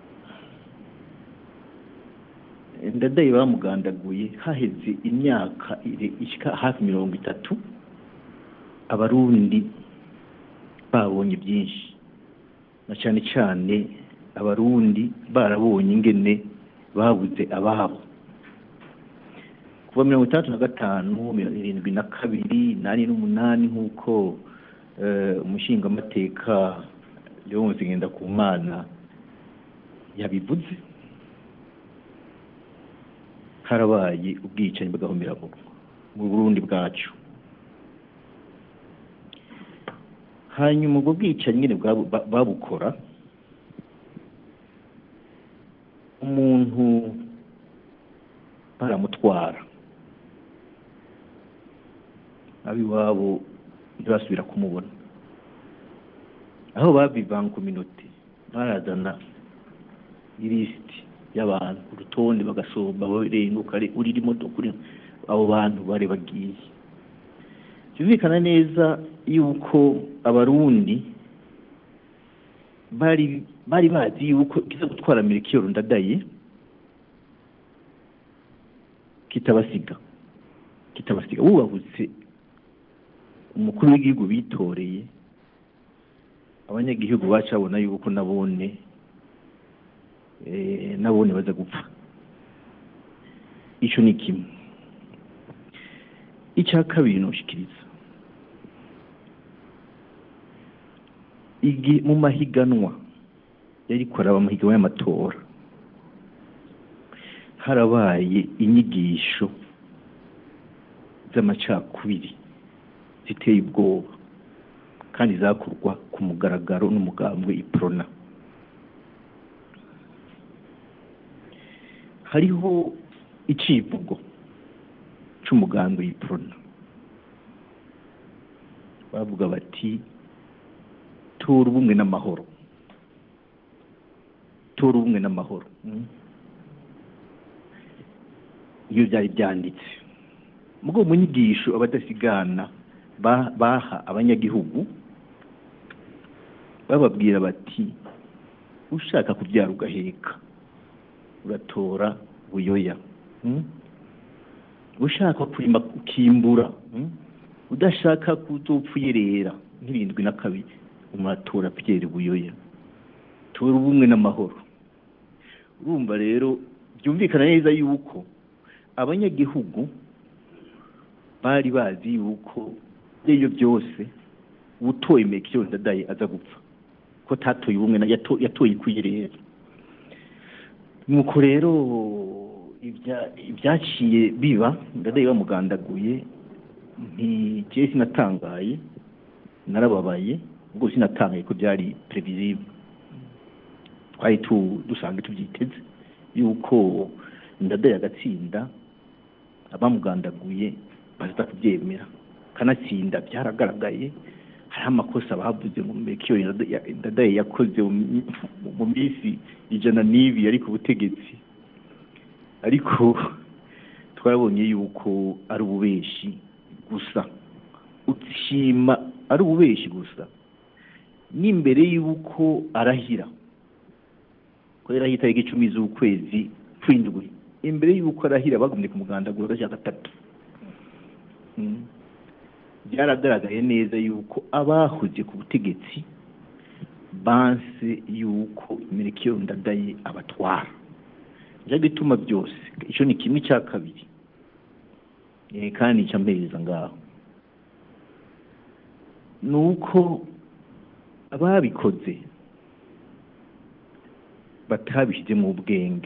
S15: ndadaye bamugandaguye haheze imyaka ire- ishika hafi mirongo itatu abarundi babonye byinshi na cyane cyane abarundi barabonye ingene babuze ababo kuva mirongo itandatu na gatanu mirongo irindwi na kabiri nani n'umunani nk'uko eh, umushingamateka leonce ngendakumana yabivuze harabaye ubwicanyi bw'agahomera mu burundi bwacu hanyuma ubwo bwicanyi nyine bwabu- ba- babukora umuntu baramutwara ab'iwabo ntibasubira kumubona aho babivanga ku minota barazana ilisiti y'abantu urutonde bagasomba barenguka urira imodoka uri abo bantu bari bagiye byumvikana neza yuko abarundi bari bari bazi yuko kiza gutwara Melchior Ndadaye kitabasiga kitabasiga bubahutse umukuru w'igihugu bitoreye abanyagihugu bacabona yuko nabone eh, nabone baza gupfa ico ni kimwe icya kabiri noshikiriza igi mu mahiganwa yari koraba amahiganwa y'amatora harabaye inyigisho z'amacakubiri ziteye ubwoba kandi zakorwa ku mugaragaro n'umugambwe iprona hariho icivugo c'umugambwe iprona bavuga bati tora ubumwe n'amahoro tora ubumwe n'amahoro mm. iyo byari byanditse mugo mu nyigisho abadasigana ba- baha abanyagihugu bababwira bati ushaka kubyara ugaheka uratora buyoya mm? ushaka kurima ukimbura mm? udashaka kuzopfa uyerera nk'irindwi na kabiri umuratora Pierre buyoya tora ubumwe n'amahoro urumva rero byumvikana neza yuko abanyagihugu bari bazi yuko ibyo byose utoye mekiyo ndadaye aza gupfa ko tatoye ubumwe na- yato- yatoye kuyirera nuko rero ibya- ibyaciye biba ndadaye bamugandaguye ntigiye sinatangaye narababaye ubwo sinatangaye ko byari previsible twari tu- dusanzwe tubyiteze yuko ndadaye agatsinda abamugandaguye baza kubyemera kanatsinda byaragaragaye hari amakosa bavuze mu mekiyo ndadaye yakoze mu mi- mu minsi ijana n'ibi yari ku butegetsi ariko twabonye yuko ari ububeshi gusa ushima ari ububeshi gusa n'imbere y'uko arahira ko yarahira itariki icumi z'ukwezi kw'indwi imbere y'uko arahira bagumye ku mugandagura agashya gatatu Mm. byaragaragaye neza yuko abahoze ku butegetsi banse yuko imirikio ndadaye abatwara nicyo gituma byose icyo ni kimwe cya kabiri Eh, kandi nicyo mpereza ngaho ni uko ababikoze batabishyize mu bwenge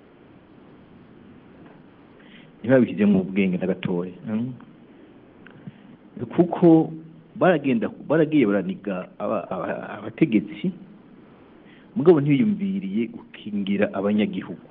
S15: ntibabishyize mu bwenge na gatoya mm. kuko baragenda baragiye baraniga aba- aba- abategetsi mugabo ntibiyumviriye gukingira abanyagihugu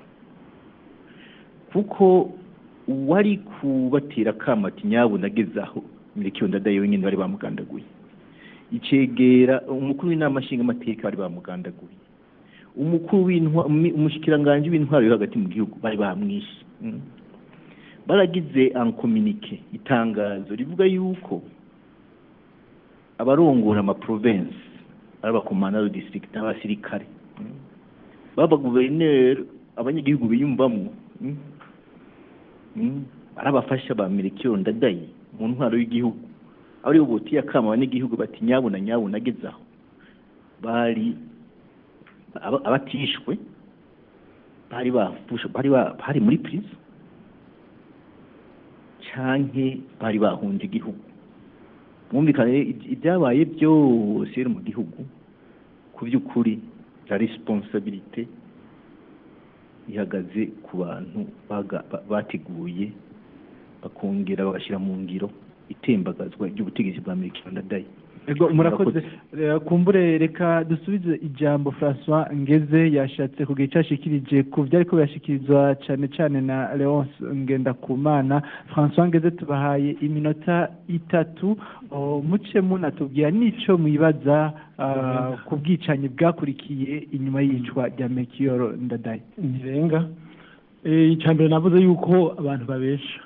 S15: kuko uwari kubatera kamati nyabo nagezaho miriki ndadaye wenyine bari bamugandaguye icegera umukuru w'inama nshingamateka bari bamugandaguye umukuru w'intwa umi- umushikiranganji w'intwaro yo hagati mu gihugu bari bamwishe mm. baragize ankominike itangazo rivuga yuko abarongora amaprovensi ari abakomanda district n'abasirikare mm. baba guverineri abanyagihugu biyumvamo mm. Mm. ari abafasha ba mirikiro ndadaye mu ntwaro y'igihugu ari bo botiye akama abanyagihugu bati nyabuna nyabuna ageze aho bari aba- abatishwe bari bafushe bari ba- bari muri prison canke bari bahunze igihugu mwumvikane rero ibya- ibyabaye byose rero mu gihugu ku by'ukuri la responsabilité ihagaze ku bantu baga- ba- bateguye bakongera bagashyira mu ngiro itembagazwa ry'ubutegetsi bwa Amerika ndadaye
S2: Ego murakoze Eh, kumbure reka dusubize ijambo François Ngeze yashatse kugira icyo ashikirije ku byari ko birashikirizwa cyane cyane na Leonce Ngendakumana François Ngeze tubahaye iminota itatu oh, muce munatubwira n'ico mwibaza ah, ku bwicanyi bwakurikiye inyuma y'iyicwa rya Melchior Ndadaye
S12: ntirenga Eh, icya mbere navuze yuko abantu babesha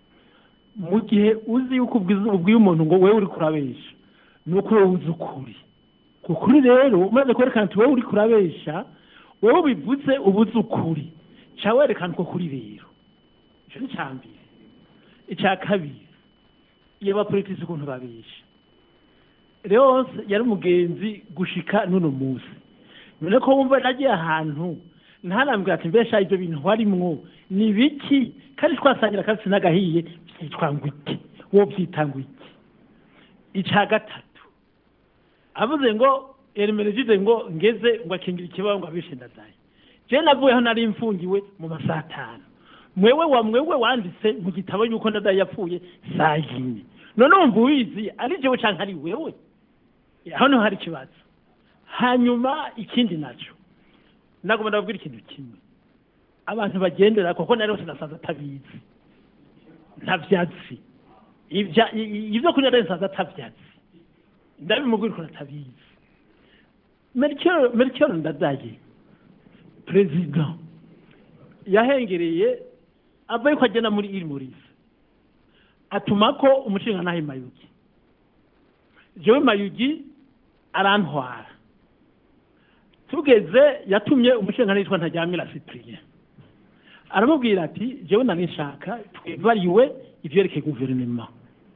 S12: mu gihe uzi yuko ubwiza- ubwiye umuntu ngo wewe uri kurabesha ni uko wowe uzi ukuri ku kuri rero umaze kwerekana ati wowe uri kurabesha wowe bivuze uba uzi ukuri ca werekana uko kuri rero icyo ni icya mbere icya kabiri iyo abapolitisi ukuntu babesha leonce yari umugenzi gushika n'uno munsi none ko wumva nagiye ahantu ntanambwira ati mbesha ibyo bintu warimwo ni biki kandi twasangira akatsi n'agahiye byitwa ngo iki wowe byita ngo iki icya gatatu avuze ngo eremerejide ngo ngeze ngo akingira ikibazo ngo abishe ndadaye je navuyeho nari mfungiwe mu masaha atanu mwewe wa mwewe wanditse mu gitabo yuko ndadaye yapfuye saa yine none wumva ubizi ari jewe canke ari wewe aho niho hari ikibazo hanyuma ikindi naco nagomba ndababwira ikintu kimwe abantu bagendera kuko nari wese nasanze atabizi ntavyazi ibya i- i- ibyo kuri nari nasanze atavyazi ndabimubwira ukuntu atabizi Melchior Melchior Ndadaye perezida yahengereye ava yuko agenda muri iri muriza
S14: atuma ko umushinga nahe mayugi jewe mayugi arantwara tugeze yatumye umushinga yitwa ntajyamira cyprien aramubwira ati jewe nari nshaka twivariwe ivyerekeye guverinoma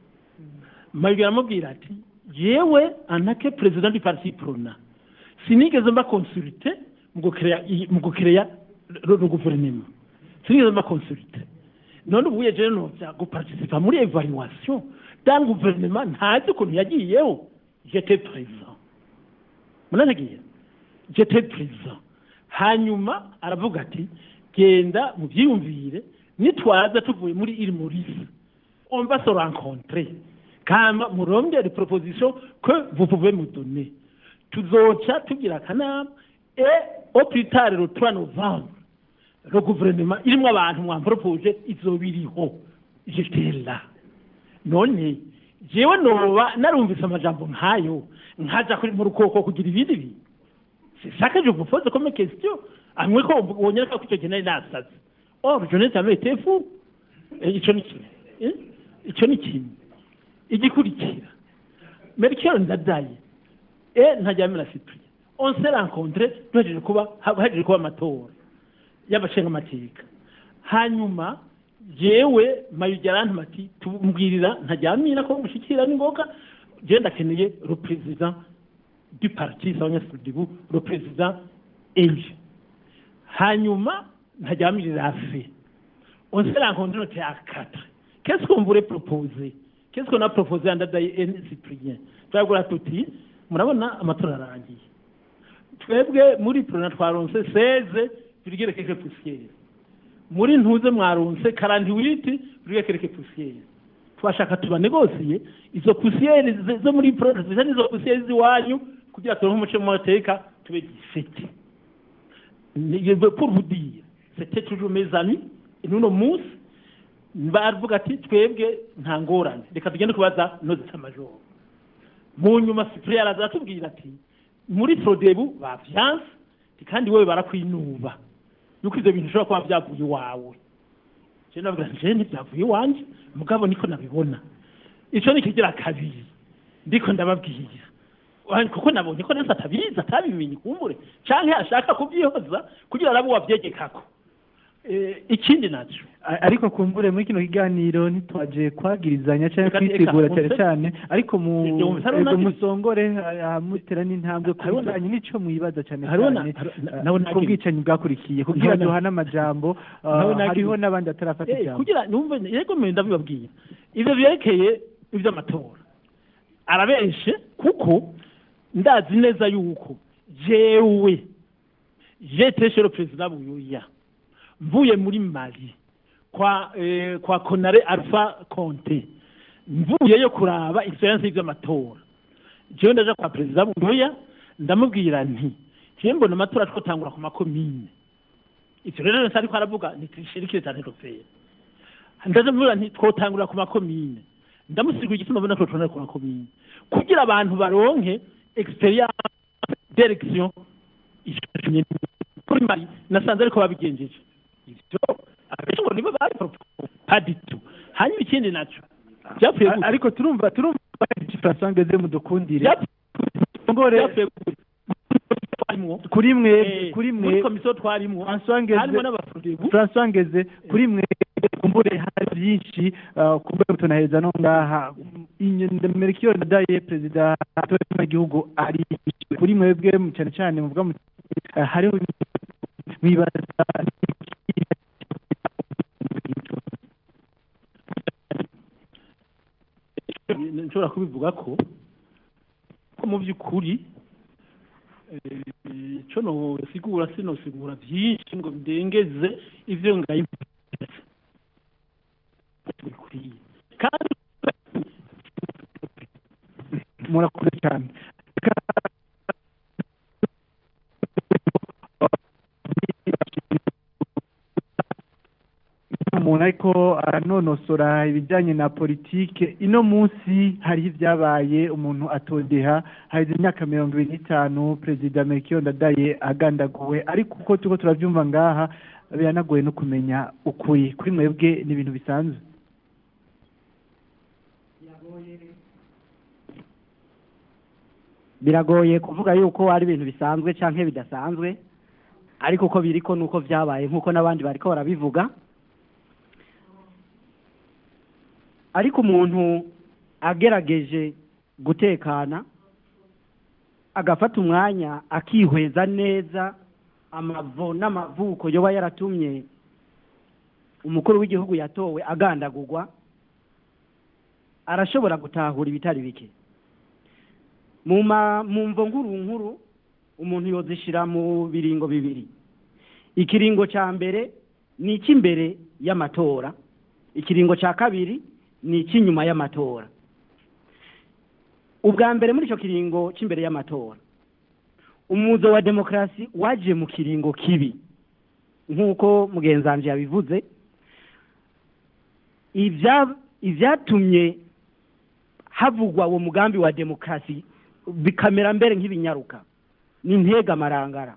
S14: mayugi aramubwira ati jewe anake perezida du parti prona sinigeze mba consulte mu gukereya mu gukereya le gouvernement sinigeze mba consulte none ubu yeje noza guparticipa muri evaluation dans gouvernement ntazi ukuntu yagiyeho j'étais présent munanagiye j'étais présent hanyuma aravuga ati genda mubyiyumvire nitwaza tuvuye muri il Maurice on va se rencontrer kama murondere proposition que vous pouvez me donner tuzoca tugira akanama et au plus tard le 3 novembre le gouvernement irimo abantu mwampropose izoba iriho j'étais là none jewe noba narumvise amajambo nkayo nkaja kuri mu rukoko kugira ibindi bintu c'est ça que je vous pose comme question amwe ko wonyereka ko icyo gihe nari nasaze or je n'ai jamais été fou icyo ni kimwe Eh? icyo ni kimwe igikurikira merikero ndadaye e ntajyamira cyprien on s'est rencontré duhejeje kuba hahejeje kuba amatora y'abashingamateka hanyuma jewe mayugi arantuma ati tumbwirira ntajyamira ko mushikira n'ingoga je ndakeneye le président du parti s'abanyasudibu le président élu hanyuma ntajyamirira afe on s'est rencontré notre à quatre qu'est-ce qu'on voulait proposer qu'est-ce qu'on a proposé à Ndadaye et Cyprien turabwira tuti murabona amatora arangiye twebwe muri prona twaronse 16 virgule quelque poussière muri ntuze mwaronse 48 virgule quelque poussière twashaka tubanegosiye izo poussière zo- zo muri prona ziza nizo poussière ziwanyu kugira turonke umuco mu mateka tube gifite Ni- pour vous dire c'était toujours mes amis et n'uno munsi baravuga ati twebwe nta ngorane reka tugende kubaza noze cy'amajoro mu nyuma cyprien araza atubwira ati muri frodebu bavyanse ati kandi wowe barakwinuba yuko ivyo bintu ushobora kuba vyavuye iwawe je ndavuga nti je ntibyavuye iwanje mugabo niko nabibona ico ni kigira kabiri ndiko ndababwira Wa- kuko nabonye ko nese atabizi atabimenye kumbure canke ashaka kubyihoza kugira arabe wavyegekako Eh, ikindi naco
S2: A- ariko kumbure muri kino kiganiro ntitwaje kwagirizanya cyangwa
S14: Reka-
S2: kwitegura
S14: reka,
S2: cyane
S14: umve-
S2: cyane ariko mu
S14: Ibyo umve, hariho
S2: ego
S14: nagi-
S2: musongore ah, mutera n'intambwe ku
S14: Hariho na-
S2: bijanye n'ico mwibaza cyane
S14: hariho na-
S2: cyane
S14: hariho- na-
S2: ah,
S14: nawe
S2: ku
S14: nagi-
S2: bwicanyi bwakurikiye kugira
S14: Nawe na-
S2: duhane amajambo ah,
S14: Nawe nagi-
S2: hariho n'abandi batarafata
S14: Eh,
S2: ijambo
S14: kugira numve yego mwe ndabibabwira ivyo vyerekeye ivy'amatora arabeshe kuko ndazi neza yuko jewe jete chez le président Buyoya mvuye muri Mali kwa eh, kwa Konare Alpha Conte mvuyeyo kuraba experience y'ivy'amatora jewe ndaja kwa président Buyoya ndamubwira nti je mbona amatora twotangura ku makomine ivyo rero nsa ariko aravuga nitishirikire cyane rofera ndaje mvuga nti twotangura ku makomine ndamusigura igituma mbona ko twotangura ku makomine kugira abantu baronke experience direction ishimye kuri mari nasanze ariko babigenjeje ivyo abenshi ngo nibo bari paditu hanyuma ikindi naco byapfuye
S2: A- ariko turumva turumva François ngeze mudukundire ngore
S14: twarimwo
S2: kuri mwe
S14: Eh,
S2: kuri mwe
S14: muri komisiyo twarimwo
S2: François ngeze
S14: harimo n'abafudibu
S2: François ngeze kuri mwe kumbure hari byinshi ah, kumbure tunaheza no ngaha Melchior Ndadaye perezida w'igihugu ari kuri mwebwe mu- cyane cyane muvuga mu ah, hariho mwibaza
S14: nshobora kubivuga ko ko mu by'ukuri eh, ico nosigura sinosigura byinshi ngo ndengeze ivyo ngaye bikwiye kandi
S2: murakoze cyane umuntu ariko aranonosora ibijyanye na politike ino munsi hariho ibyabaye umuntu atodeha haheze imyaka mirongo ibiri n'itanu perezida Melchior Ndadaye agandaguwe ariko uko turiko turabyumva ngaha biranagoye no kumenya ukuri kuri mwebwe ni ibintu bisanzwe
S16: biragoye kuvuga yuko ari ibintu bisanzwe cyangwa bidasanzwe ariko uko biri ko nuko byabaye nk'uko n'abandi bariko barabivuga ariko umuntu agerageje gutekana agafata umwanya akihweza neza amavo n'amavuko yoba yaratumye umukuru w'igihugu yatowe agandagurwa arashobora gutahura ibitari bike mu ma mu mvo nkuru nkuru umuntu yozishira mu biringo bibiri ikiringo cya mbere ni icy'imbere y'amatora ikiringo cya kabiri ni icy'inyuma y'amatora ubwa mbere muri icyo kiringo cy'imbere y'amatora umuzo wa demokarasi waje mu kiringo kibi nk'uko mugenzanzu yabivuze ibya- ibyatumye havugwa uwo mugambi wa demokarasi bikamera mbere nk'ibinyaruka ni integamarangara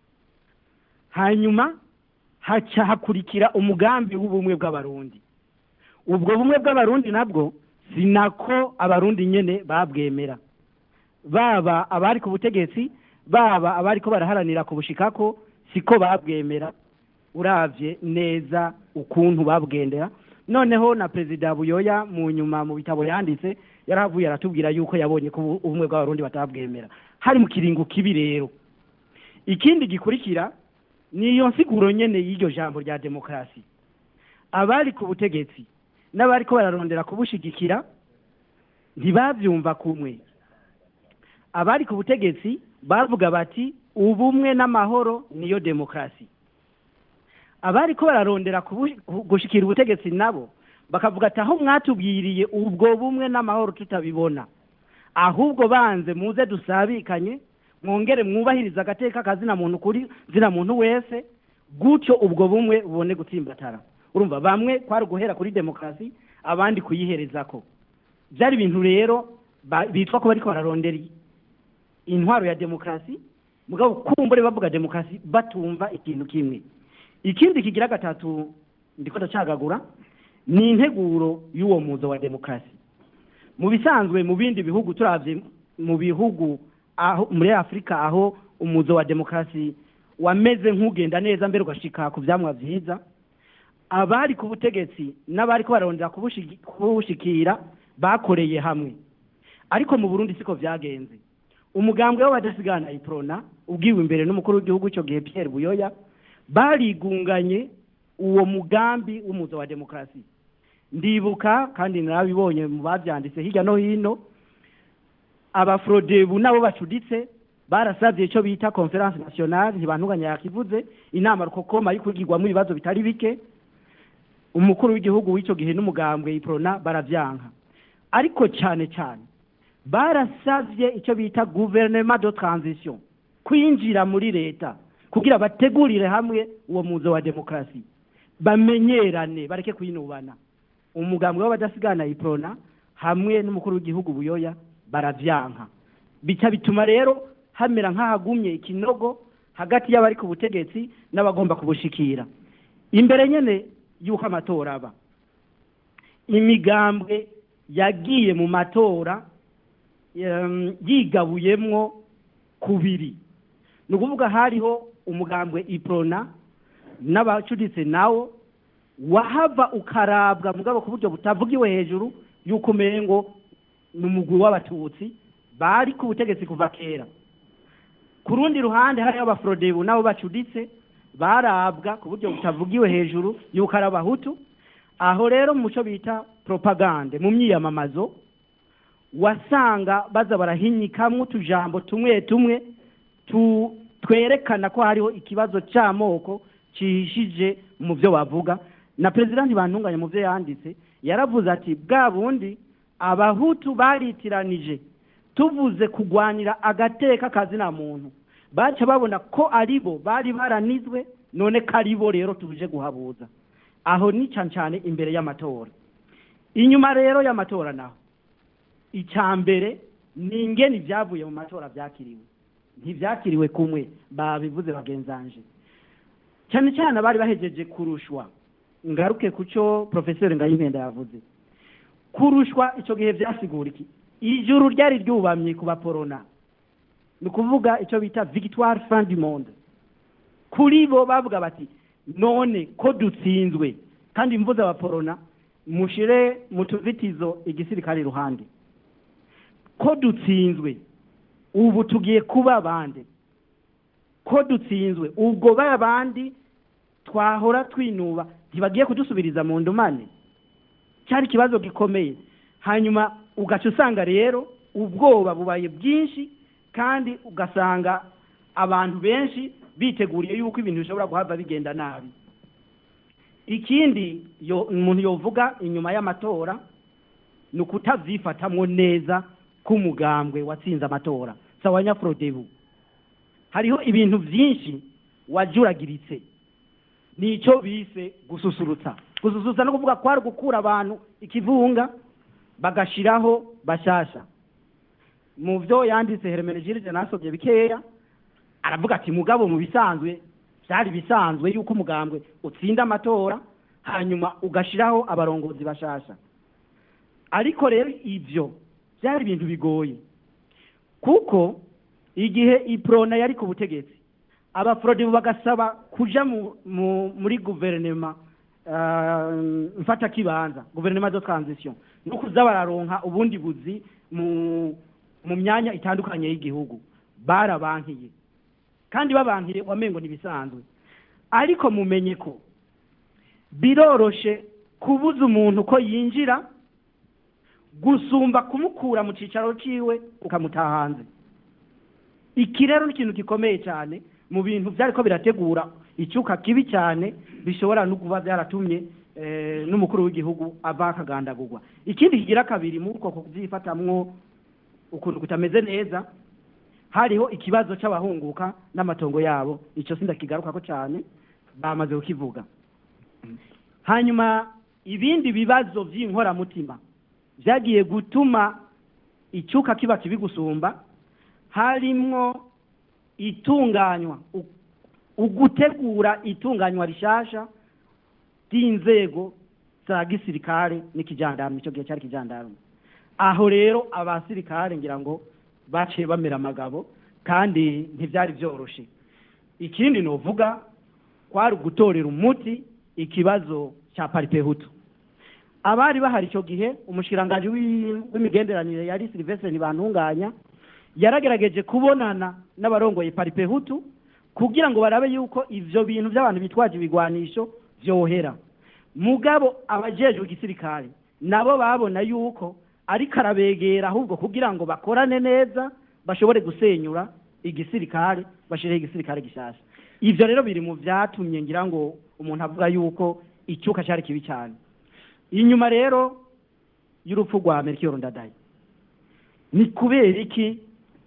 S16: hanyuma haca hakurikira umugambi w'ubumwe bw'abarundi ubwo bumwe bw'abarundi nabwo si nako abarundi nyene babwemera baba abari ku butegetsi baba abari ko baraharanira kubushikako siko babwemera uravye neza ukuntu babwendera noneho na perezida buyoya mu nyuma mu bitabo yanditse yarahavuye aratubwira yuko yabonye ko ubu- ubumwe bw'abarundi batabwemera hari mu kiringo kibi rero ikindi gikurikira ni iyo nsiguro nyene y'iryo jambo rya demokarasi abari ku butegetsi n'abari ko bararondera kubushigikira ntibabyumva kumwe abari ku butegetsi bavuga bati ubumwe n'amahoro niyo demokarasi abari ko bararondera kubu- gushikira ubutegetsi nabo bakavuga ati aho mwatubwiriye ubwo bumwe n'amahoro tutabibona ahubwo banze muze dusabikanye mwongere mwubahiriza agateka kazina muntu kuri zina muntu wese gutyo ubwo bumwe bubone gutsimbatara urumva bamwe kwari guhera kuri demokarasi abandi kuyiherezako byari ibintu rero ba- bitwa ko bariko bararondera intwaro ya demokarasi mugabo kumbure bavuga demokarasi batumva ikintu kimwe ikindi kigira gatatu ndiko ndacagagura ni integuro y'uwo muzo wa demokarasi mu bisanzwe mu bindi bihugu turavye mu bihugu aho muri afurika aho umuzo wa demokarasi wameze nk'ugenda neza mbere ugashika ku vyamwa vyiza abari ku butegetsi n'abari ko bararondera kubushigi- kubushikira bakoreye hamwe ariko mu burundi siko vyagenze umugambwe w'abadasigana iprona ubwiwe imbere n'umukuru w'igihugu icyo gihe pierre buyoya barigunganye uwo mugambi w'umuzo wa demokarasi ndibuka kandi narabibonye mu bavyanditse hirya no hino abafrodebu nabo bacuditse barasabye icyo bita conference nationale ntibantunganya yakivuze inama rukokoma ari kwigirwamo ibibazo bitari bike umukuru w'igihugu w'icyo gihe n'umugambwe iprona baravyanka ariko cyane cyane barasavye icyo bita gouvernement de transition kwinjira muri leta kugira bategurire hamwe uwo muzo wa demokarasi bamenyerane bareke kwinubana umugambwe w'abadasigana iprona hamwe n'umukuru w'igihugu buyoya baravyanka bica bituma rero hamera nk'ahagumye ikinogo hagati y'abari ku butegetsi n'abagomba kubushikira imbere nyene y'uko amatora aba imigambwe yagiye mu matora em, yigabuyemwo kubiri ni ukuvuga hariho umugambwe iprona n'abacuditse nawo wahava ukarabwa mugabo ku buryo butavugiwe hejuru y'uko umengo ni umugwi w'abatutsi bari ku butegetsi kuva kera ku rundi ruhande hariho abafrodebu nabo bacuditse barabwa ku buryo butavugiwe hejuru y'uko ari abahutu aho rero mu cyo bita propagande mu myiyamamazo wasanga baza barahinyikamwo utujambo tumwe tumwe tu, twerekana ko hariho ikibazo c'amoko cihishije mu byo bavuga na perezida ntibantunganya mu byo yanditse yaravuze ati bwa bundi abahutu baritiranije tuvuze kugwanira agateka kazina muntu baca babona ko aribo bari baranizwe none ko aribo rero tuje guhabuza aho ni cyane cyane imbere y'amatora inyuma rero y'amatora naho icya mbere ni ingeni ibyavuye mu matora byakiriwe ntibyakiriwe kumwe babivuze bagenzanje cyane cyane abari bahejeje kurushwa ngaruke ku cyo porofeseri ngayimpenda yavuze kurushwa icyo gihe byasigura iki ijuru ryari ryubamye ku baporona ni ukuvuga icyo bita victoire fin du monde kuri bo bavuga bati none ko dutsinzwe kandi mvuze abaporona mushire mu tuzitizo igisirikare iruhande ko dutsinzwe ubu tugiye kuba bande ko dutsinzwe ubwo ba bandi twahora twinuba ntibagiye kudusubiriza mu ndumane cyari ikibazo gikomeye hanyuma ugaca usanga rero ubwoba bubaye bwinshi kandi ugasanga abantu benshi biteguriye yuko ibintu bishobora guhava bigenda nabi ikindi yo- umuntu yovuga inyuma y'amatora ni ukutavyifatamwo neza k'umugambwe watsinze amatora sawa nyafrodebu hariho ibintu byinshi wajuragiritse nicyo bise gususurutsa gususurutsa no kuvuga kwari gukura abantu ikivunga bagashiraho bashasha mu byo yanditse Hermenegilde nasomye bikeya aravuga ati mugabo mu bisanzwe byari bisanzwe yuko umugambwe utsinda amatora hanyuma ugashiraho abarongozi bashasha ariko rero ibyo byari ibintu bigoye kuko igihe iprona yari ku butegetsi abafrodibu bagasaba kuja mu, mu, muri guverinema uh, mfatakibanza guverinema de transition no kuza bararonka ubundi buzi mu, mu myanya itandukanye y'igihugu barabankiye kandi babankiye wamengo ntibisanzwe ariko mumenye ko biroroshe kubuza umuntu ko yinjira gusumba kumukura mu cicaro ciwe ukamutaha hanze iki rero ni ikintu gikomeye cyane mu bintu byariko birategura icyuka kibi cyane bishobora no kuba byaratumye eh, n'umukuru w'igihugu ava akagandagurwa ikindi kigira kabiri muri uko kubyifatamwo ukuntu kutameze neza hariho ikibazo c'abahunguka n'amatongo yabo ico sindakigarukako cyane bamaze kukivuga hanyuma ibindi bibazo by'inkoramutima byagiye gutuma icyuka kiba kibi gusumba harimwo itunganywa u- ugutegura itunganywa rishasha ry'inzego za gisirikare n'ikijandarume icyo gihe cyari ikijandarume aho rero abasirikare ngira ngo baciye bamera amagabo kandi ntibyari byoroshe ikindi novuga kwari ugutorera umuti ikibazo cya paripehutu abari bahari icyo gihe umushikiranganji w'i- w'imigenderanire yari silivestre ntibantunganya yaragerageje kubonana n'abarongoye paripehutu kugira ngo barabe yuko ivyo bintu by'abantu bitwaje ibigwanisho vyohera mugabo abajejwe igisirikare nabo babona yuko ariko arabegera ahubwo kugira ngo bakorane neza bashobore gusenyura igisirikare bashireho igisirikare gishasha ivyo rero biri mu vyatumye ngira ngo umuntu avuga yuko icyuka cyari kibi cyane inyuma rero y'urupfu rwa Melchior Ndadaye ni kubera iki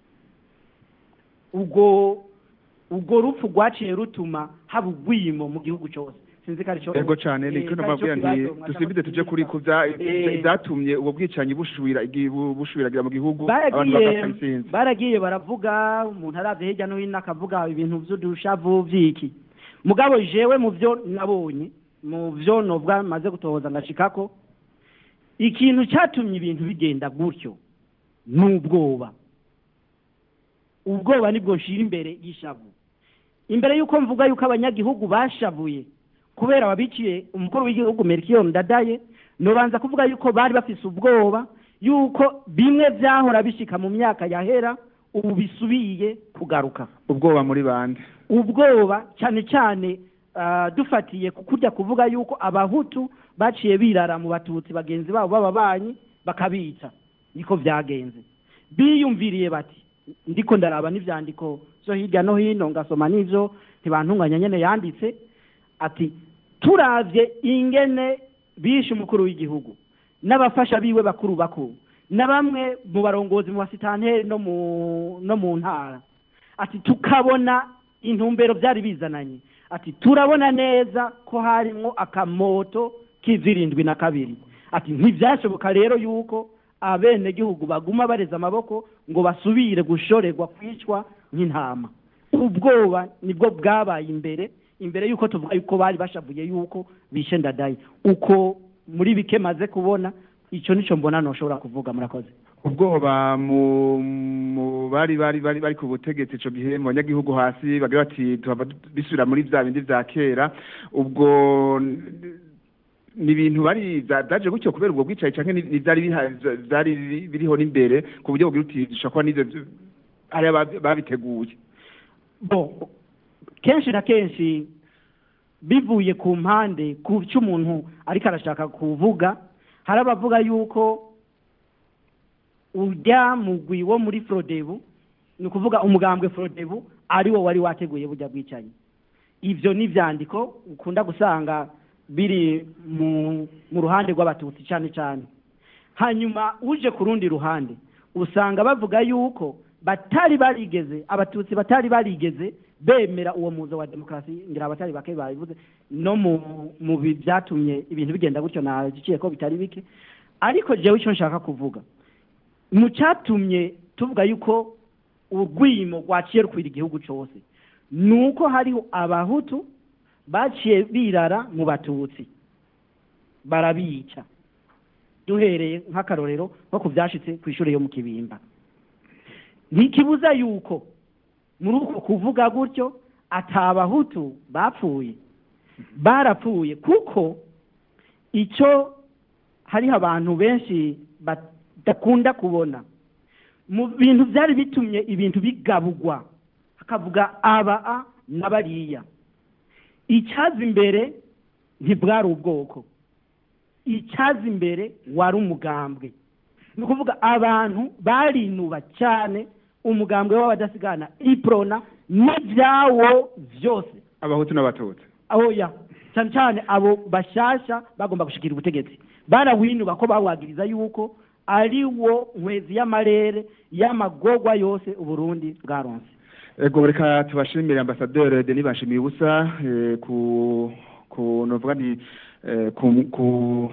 S16: ubwo ubwo rupfu rwaciye rutuma haba ubwimo mu gihugu cyose sinzi ko ari cyo
S1: ego cyane ni cyo nababwira nti dusibide tuje kuri ku bya- ibyatumye ubwo bwicanyi bushubira igi- bu- bushubiragira mu gihugu abantu
S16: baragiye
S1: bagasinzi
S16: baragiye baravuga umuntu aravye hirya no hino akavuga ibintu vy'udushavu vy'iki mugabo jewe mu vyo nabonye mu vyo novuga maze gutohoza ngashikako ikintu cyatumye ibintu bigenda gutyo ni ubwoba ubwoba nibwo nshira imbere y'ishavu imbere y'uko mvuga yuko abanyagihugu bashavuye kubera babiciye umukuru w'igihugu Melchior Ndadaye nobanza kuvuga yuko bari bafise ubwoba yuko bimwe vyahora bishika mu myaka yahera ubu bisubiye kugaruka
S1: ubwoba muri bande
S16: ubwoba cyane cyane ah, dufatiye ku kurya kuvuga yuko abahutu baciye birara mu batutsi bagenzi babo b'ababanyi bakabica niko vyagenze biyumviriye bati ndiko ndaraba n'ivyandiko vyo hirya no hino ngasoma n'ivyo ntibantunganya nyene yanditse ati turavye ingene bishe umukuru w'igihugu n'abafasha biwe bakuru bakuru na bamwe mu barongozi mu basitanteri no mu no mu ntara ati tukabona intumbero byari bizananye ati turabona neza ko harimwo akamoto k'izirindwi na kabiri ati ntibyashoboka rero yuko abenegihugu baguma bareza amaboko ngo basubire gushorerwa kwicwa nk'intama ubwoba nibwo bwabaye imbere imbere yuko tuvuga yuko bari bashavuye yuko bishe ndadaye uko muri bike maze kubona icyo nicyo mbona ntushobora kuvuga murakoze
S1: ubwoba mu mu bari bari bari bari ku butegetsi ico gihe mu banyagihugu hasi bagira bati tuhava bisubira muri vya bindi vya kera ubwo ni ibintu bari za- zaje gutyo kubera ubwo bwicaye canke ni- ni vyari biha- vyari biriho n'imbere ku buryo bugira uti dushobora kuba n'ivyo vyo- ari aba- babiteguye
S16: bo kenshi na kenshi bivuye ku mpande ku cyo umuntu ariko arashaka kuvuga hari abavuga yuko urya mugwi wo muri forodebu ni ukuvuga umugambwe forodebu ari wo wari wateguye burya bwicanyi ibyo ni ibyandiko ukunda gusanga biri mu mu ruhande rw'abatutsi cyane cyane hanyuma uje ku rundi ruhande usanga bavuga yuko batari barigeze abatutsi batari barigeze bemera uwo muzo wa demokarasi ngira abatari bake babivuze no mu mu bi- byatumye ibintu bigenda gutyo nagiciye ko bitari bike ariko jewe icyo nshaka kuvuga mu cyatumye tuvuga yuko urwimo rwaciye rukwira igihugu cyose ni uko hariho abahutu baciye birara mu batutsi barabica duhereye nk'akarorero nko ku byashitse ku ishuri yo mu kibimba ntikibuza yuko muri uko kuvuga gutyo atabahutu bapfuye barapfuye kuko icyo hariho abantu benshi badakunda kubona mu bintu byari bitumye ibintu bigabugwa hakavuga aba a na bariya icyaza imbere ntibwari ubwoko icyaza imbere wari umugambwe ni ukuvuga abantu barinuba cyane umugambwe w'abadasigana iprona n'ibyawo byose
S1: abahutu n'abatutsi
S16: aho ya cyane cyane abo bashasha bagomba gushikira ubutegetsi barawinuba ko bawagiriza yuko ari wo nkwezi y'amarere y'amagorwa yose uburundi bwaronse
S1: ego reka tubashimire ambasaderi denis bashimiye ubusa eh, ku ku novuga nti eh, ku ku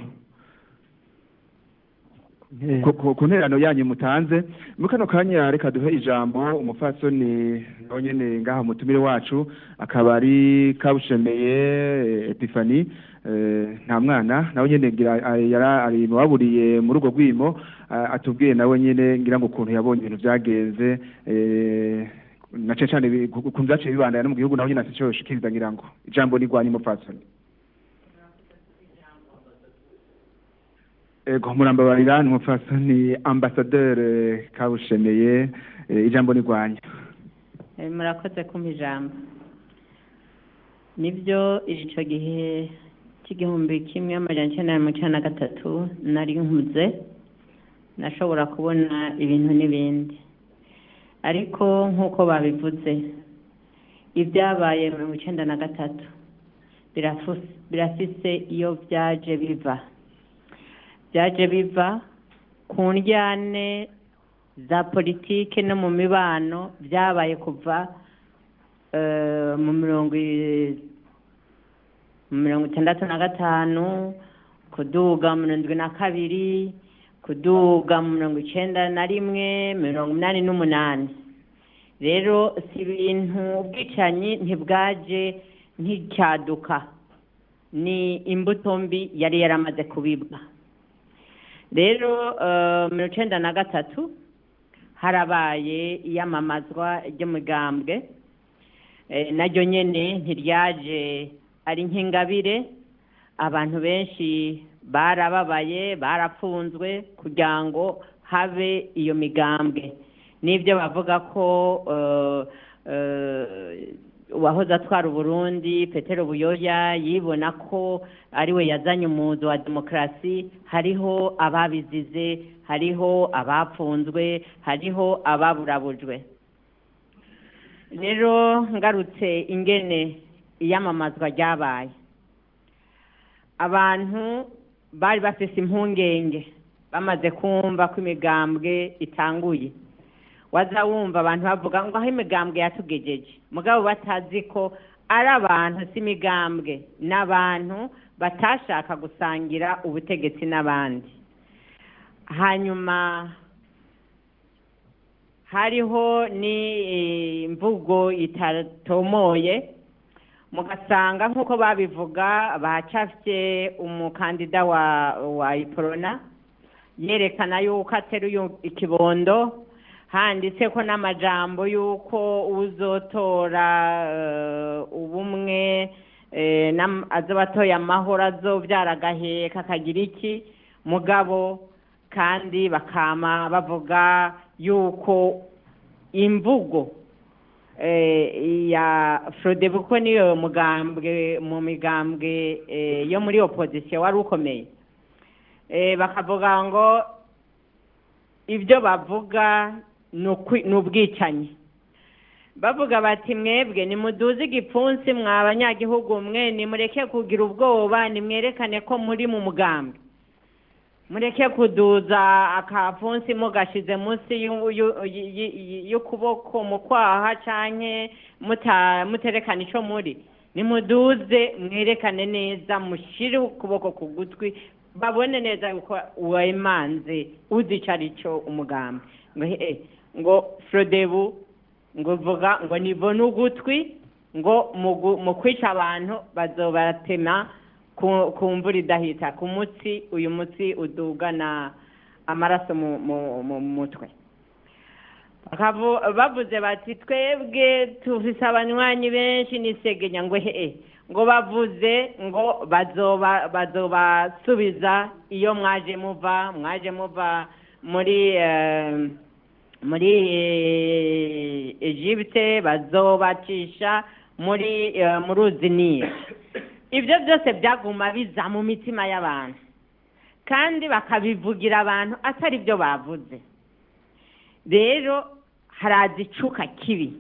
S1: ku- ku- ku nterano yanyu mutanze muri kano kanya reka duhe ijambo umupfasoni nawe nyene ngaha mutumire wacu akaba ari kabushemeye eh, epifani eh, nta mwana nawe nyene ngira ah, yara ari mu baburiye muri urwo rwimo ah, atubwiye nawe nyene ngira ngo ukuntu yabonye ibintu vyagenze eh, na cane cane bi- ku- ukuntu vyaciye bibandanya no mu gihugu nawe nyene afise ico yoshikiriza ngira ngo ijambo ni rwanyu mupfasoni ego murambabarira ni umupfasoni ambasaderi kabushemeye eh, ijambo ni rwanyu
S17: Eh, murakoze kumpa ijambo nibyo icyo gihe cy'igihumbi kimwe amajana icyenda na mirongo icyenda na gatatu nari nkuze nashobora kubona ibintu n'ibindi ariko nk'uko babivuze ibyabaye mirongo icyenda na gatatu birafu- birafise iyo byaje biva byaje biva ku ndyane za politike no mu mibano byabaye kuva eh, mu mirongo i- mu mirongo itandatu na gatanu kuduga mu mirongo indwi na kabiri kuduga mu mirongo icenda na rimwe mirongo inani n'umunani rero si ibintu ubwicanyi ntibwaje nk'icyaduka ni imbuto mbi yari yaramaze kubibwa rero eh, mirongo icenda na gatatu harabaye iyamamazwa ry'umugambwe Eh, naryo nyene ntiryaje ari nk'ingabire abantu benshi barababaye barapfunzwe kugira ngo habe iyo migambwe n'ibyo bavuga ko eh, eh, uwahoze atwara uburundi petero buyoya yibona ko ari we yazanye umuzo wa demokarasi hariho ababizize hariho abapfunzwe hariho ababurabujwe rero ngarutse ingene iyamamazwa ryabaye abantu bari bafise impungenge bamaze kumva ko imigambwe itanguye waza wumva abantu bavuga ngo aho imigambwe yatugejeje mugabo batazi ko ari abantu si imigambwe n'abantu batashaka gusangira ubutegetsi n'abandi hanyuma hariho n'imvugo itatomoye mugasanga nk'uko babivuga bacafye umukandida wa wa iporona yerekana yuko ateruye ikibondo handitse ko n'amajambo yuko uzotora eh, ubumwe eh, nam- azoba atoye amahoro azobyara agaheka akagira iki mugabo kandi bakama bavuga yuko imvugo eh, ya Frodebu ko niyo mugambwe mu migambwe eh, yo muri opposition wari ukomeye eh, bakavuga ngo ibyo bavuga ni ukwi- ni ubwicanyi bavuga bati mwebwe nimuduze igipfunsi mwa abanyagihugu mwe nimureke kugira ubwoba nimwerekane ko muri mu mugambi mureke kuduza akapfunsi mugashize munsi y'u- y'u- y- y- y'ukuboko mu kwaha canke muta- muterekana ico muri nimuduze mwerekane neza mushire ukuboko ku gutwi babone neza yuko wemanze uzi ico ari cyo umugambi ngo he ngo frodebu ngo vuga ngo nivone ugutwi ngo mu gu- mu kwica abantu bazobatema ku ku mvura idahita ku mutsi uyu mutsi udugana amaraso mu mu mu mutwe Bakavu- bavuze bati twebwe tufise abanywanyi benshi nisegenya ngo hehe ngo bavuze ngo bazoba bazobasubiza iyo mwaje muva mwaje muva muri eh, muri eh, Egypte bazobacisha muri eh, mu ruzi Nile ibyo byose byaguma biza mu mitima y'abantu kandi bakabivugira abantu atari byo bavuze rero haraza icuka kibi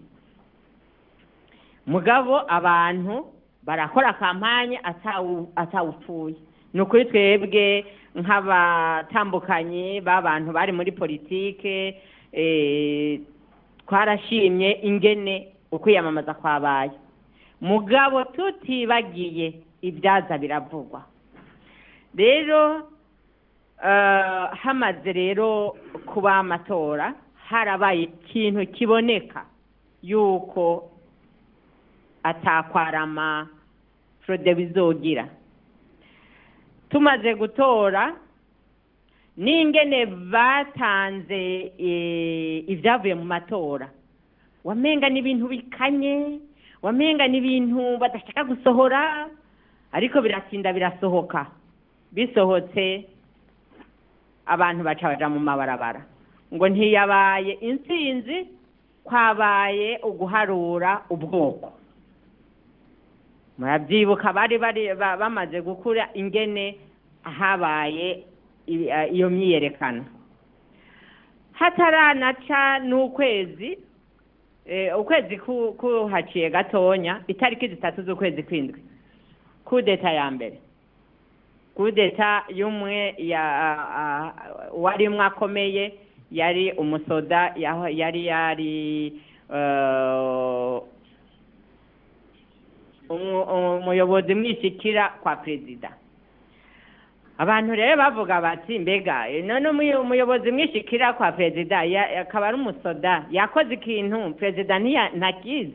S17: mugabo abantu barakora kampanye atawu- atawupfuye ni ukuri twebwe nk'abatambukanyi b'abantu bari muri politike eh, twarashimye ingene ukwiyamamaza kwabaye mugabo tutibagiye ibyaza biravugwa rero eh, hamaze rero kuba amatora harabaye ikintu kiboneka yuko atakwarama frode bizogira tumaze gutora n'ingene batanze eh, ibyavuye mu matora wamenga n'ibintu bikanye wamenga n'ibintu badashaka gusohora ariko biratinda birasohoka bisohotse abantu baca baja mu mabarabara ngo ntiyabaye intsinzi kwabaye uguharura ubwoko murabyibuka bari bari ba- bamaze gukura ingene habaye i- eh, iyo myiyerekano hataranaca n'ukwezi eh, ukwezi ku- kuhaciye gatonya itariki zitatu z'ukwezi kw'indwi kudeta ya mbere kudeta y'umwe ya a- a- warimwe akomeye yari umusoda yaho- yari yari eh, umu- umuyobozi mwishikira kwa perezida abantu rero bavuga bati mbega eh, none umuyo- umuyobozi mwishikira kwa perezida ya- akaba ari umusoda yakoze ikintu perezida ntiya- ntakizi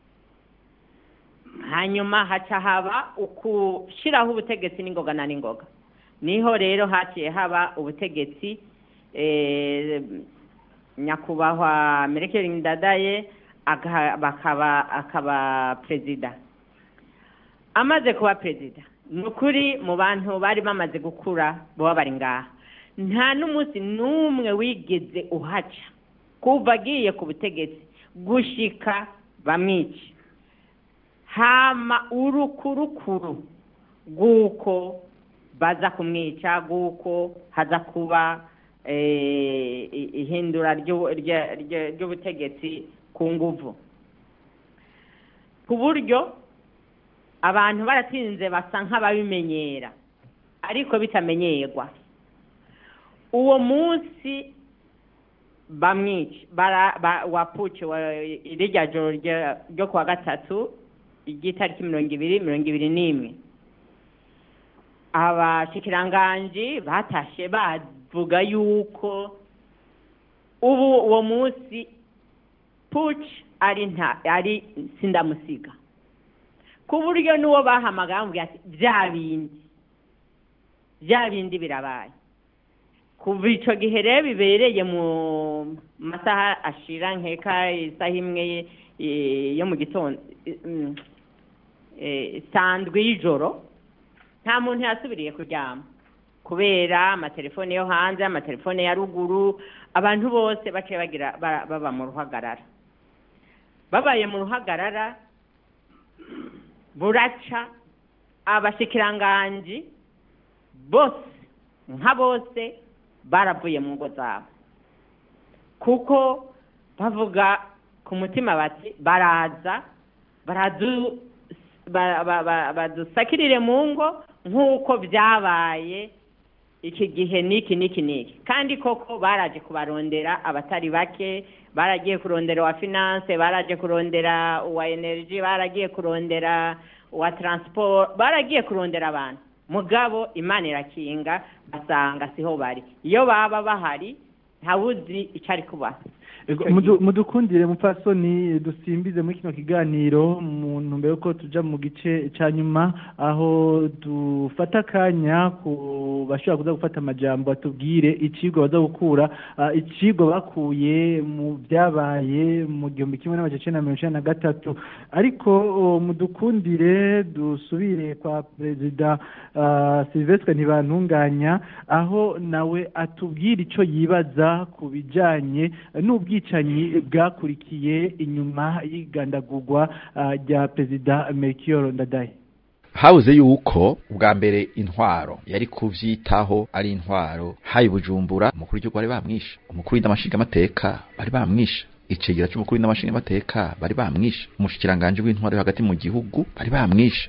S17: hanyuma haca haba ukushyiraho ubutegetsi n'ingoga na n'ingoga niho rero haciye haba ubutegetsi eh, nyakubahwa merekeri ndadaye aga- bakaba akaba perezida amaze kuba perezida ni ukuri mu bantu bari bamaze gukura baba bari ngaha nta n'umunsi n'umwe wigeze uhaca kuva agiye ku butegetsi gushika bamwica hama urukurukuru rw'uko baza kumwica rw'uko haza kuba eh, i- ihindura ry'u- rya- rya- ry'ubutegetsi ku nguvu ku buryo abantu baratinze basa nk'ababimenyera ariko bitamenyerwa uwo munsi bamwica bara- ba- wapuce wa- rirya joro rya- ryo kuwa gatatu ry'itariki mirongo ibiri mirongo ibiri n'imwe abashikiranganji batashe bavuga yuko ubu uwo munsi puci ari nta ari sindamusiga ku buryo n'uwo bahamagara bamubwira ati bya bindi bya bindi birabaye kuva icyo gihe rero bibereye mu masaha ashira nkeka isaha imwe eh, yo mu gitondo eh, mm, eh, sandwi y'ijoro nta muntu yasubiriye kuryama kubera amatelefone yo hanze amatelefone ya ruguru abantu bose baciye bagira ba- baba mu ruhagarara babaye mu ruhagarara buraca abashikiranganji bose nka bose baravuye mu ngo zabo kuko bavuga ku mutima bati baraza baradu ba- ba- ba- badusakirire mu ngo nk'uko byabaye iki gihe n'iki n'iki n'iki kandi koko baraje kubarondera abatari bake baragiye kurondera uwa finance baraje kurondera uwa energy baragiye kurondera uwa transport baragiye kurondera abantu mugabo imana irakinga basanga siho bari iyo baba bahari ntawuzi icyo ari kubaha
S2: Ego, mudu- mudukundire mupfasoni dusimbize muri kino kiganiro mu ntumbero ko tuja mu gice ca nyuma aho dufata akanya ku bashobora kuza gufata amajambo batubwire icigwa baza gukura ah, icigwa bakuye mu byabaye mu gihumbi kimwe n'amajana icenda na mirongo icenda na gatatu ariko oh, mudukundire dusubire kwa perezida ah, Sylvestre Ntibantunganya aho nawe atubwira ico yibaza ku bijanye n'ubwicanyi bwakurikiye inyuma y'igandagurwa ah, rya perezida Melchior Ndadaye
S10: habuze yuko ubwa mbere intwaro yari kuvyitaho ari intwaro hayi bujumbura umukuru w'igihugu bari bamwishe umukuru w'indamashinga amateka bari bamwishe icegera c'umukuru w'indamashinga amateka bari bamwishe umushikiranganje w'intwaro yo hagati mu gihugu bari bamwishe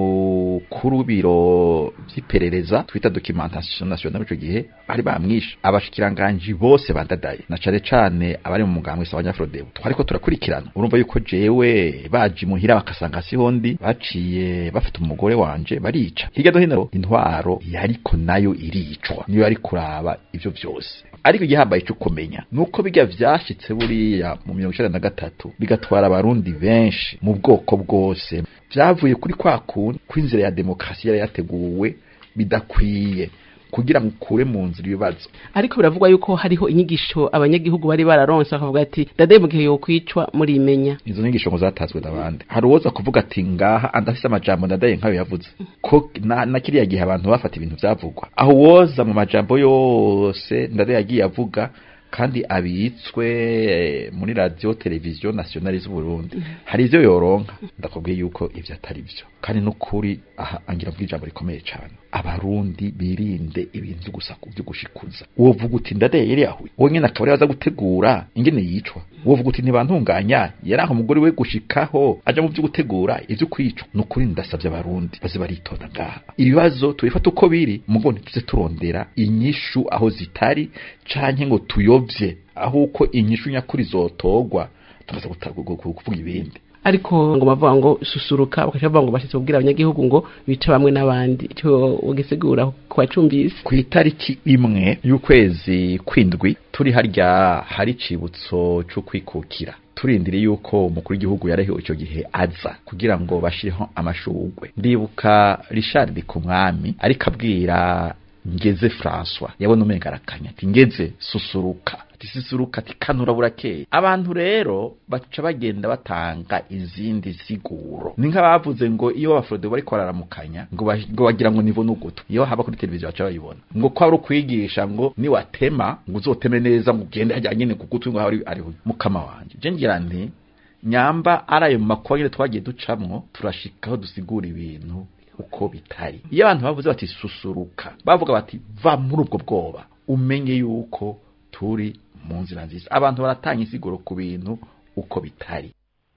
S10: umukuru w'ibiro vy'iperereza twita documentation nationale ico gihe bari bamwishe abashikiranganje bose bandadaye na cane cane abari mu mugambwe sabanyafrodebo twariko turakurikirana urumva yuko jewe baje muhira bakasanga siho ndi baciye bafite umugore wanje barica hirya no hino intwaro yariko nayo iricwa niyo yari kuraba ivyo vyose ariko igihambaye cyo kumenya nuko bijya vyashitse buriya mu mirongo icenda na gatatu bigatwara abarundi benshi mu bwoko bwose vyavuye kuri kwa kundi kw'inzira ya demokarasi yari yateguwe bidakwiye kugira ngo ukure mu nzira ibibazo
S11: ariko biravugwa yuko hariho inyigisho abanyagihugu bari bararonse bakavuga ati dadaye mu gihe yokwicwa murimenya
S10: izo nyigisho ngo zatazwe n'abandi hari uwoza kuvuga ati ngaha andafise amajambo ndadaye nkayo yavuze ko na, na kiriya gihe abantu bafata ibintu vyavugwa aho woza mu majambo yose ndadaye yagiye avuga kandi abitswe eh, muri radio televiziyo nationale z'u Burundi hari ivyo yoronka ndakubwiye yuko ivyo atari vyo kandi nukuri aha angira bw'ijambo ijambo rikomeye cyane abarundi birinde ibintu vyo gusaku vyo gushikuza wovuga uti ndadaye yari yahuye wowe nyene akaba yaza gutegura ingene yicwa wovuga uti ntibantunganya yari aho umugore we gushikaho aja mu vyo gutegura ivyo kwicwa nukuri ndasavye abarundi baze baritonda ngaha ibibazo tubifata uko biri mugo ntituze turondera inyishu aho zitari canke ngo tuyovye aho uko inyishu nyakuri zotogwa tukaza guta- gu- gu- kuvuga ibindi
S11: ariko ngo bavuga ngo susuruka bakaca bavuga ngo bashitse kubwira abanyagihugu ngo bice bamwe n'abandi icyo ugisigura ku bacumvise
S10: ku itariki imwe y'ukwezi kwindwi turi harya hari icibutso cyo kwikukira turindiriye yuko umukuru w'igihugu yarahiwe icyo gihe aza kugira ngo bashireho amashugwe ndibuka Richard ku mwami ariko abwira ngeze François yabona umenga arakanya ati ngeze susuruka ati susuruka ati kanura burakeye abantu rero baca bagenda batanga izindi siguro ni nk'abavuze ngo iyo abafrode bariko bararamukanya ngo bash- ngo bagira ngo nibone ugutu iyo haba kuri televiziyo baca bayibona ngo ko ari ukwigisha ngo niwatema ngo uzoteme neza ngo ugende hajya nyene ku gutwi ngo hari ariho mukama wanje je ngira nti nyamba ari ayo makuba nyene twagiye ducamwo turashikaho dusigura ibintu uko bitari iyo abantu bavuze bati susuruka bavuga bati va muri ubwo bwoba umenye yuko turi mu nzira nziza abantu baratanga insiguro ku bintu uko bitari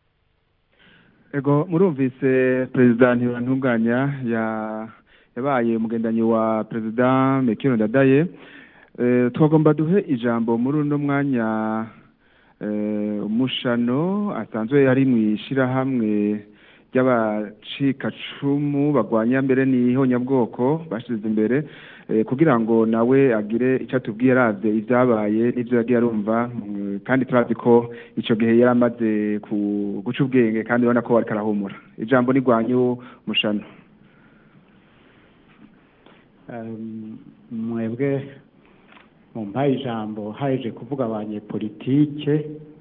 S1: ego murumvise perezida ntibantunganya ya yabaye umugendanyi wa perezida mekino ndadaye Eh, twagomba duhe ijambo muri uno mwanya eh, umushano asanzwe ari mu ishirahamwe ry'abacikacumu bagwanya mbere n'ihonyabwoko bashize imbere eh, kugira ngo nawe agire icyo atubwiye aravye ivyabaye n'ivyo yagiye arumva mm, kandi turazi ko ico gihe yari amaze ku- guca ubwenge kandi urabona ko ariko arahumura ijambo ni rwanyu mushano
S12: Um, mwebwe
S18: mumpaye ijambo haje kuvuga abanyepolitike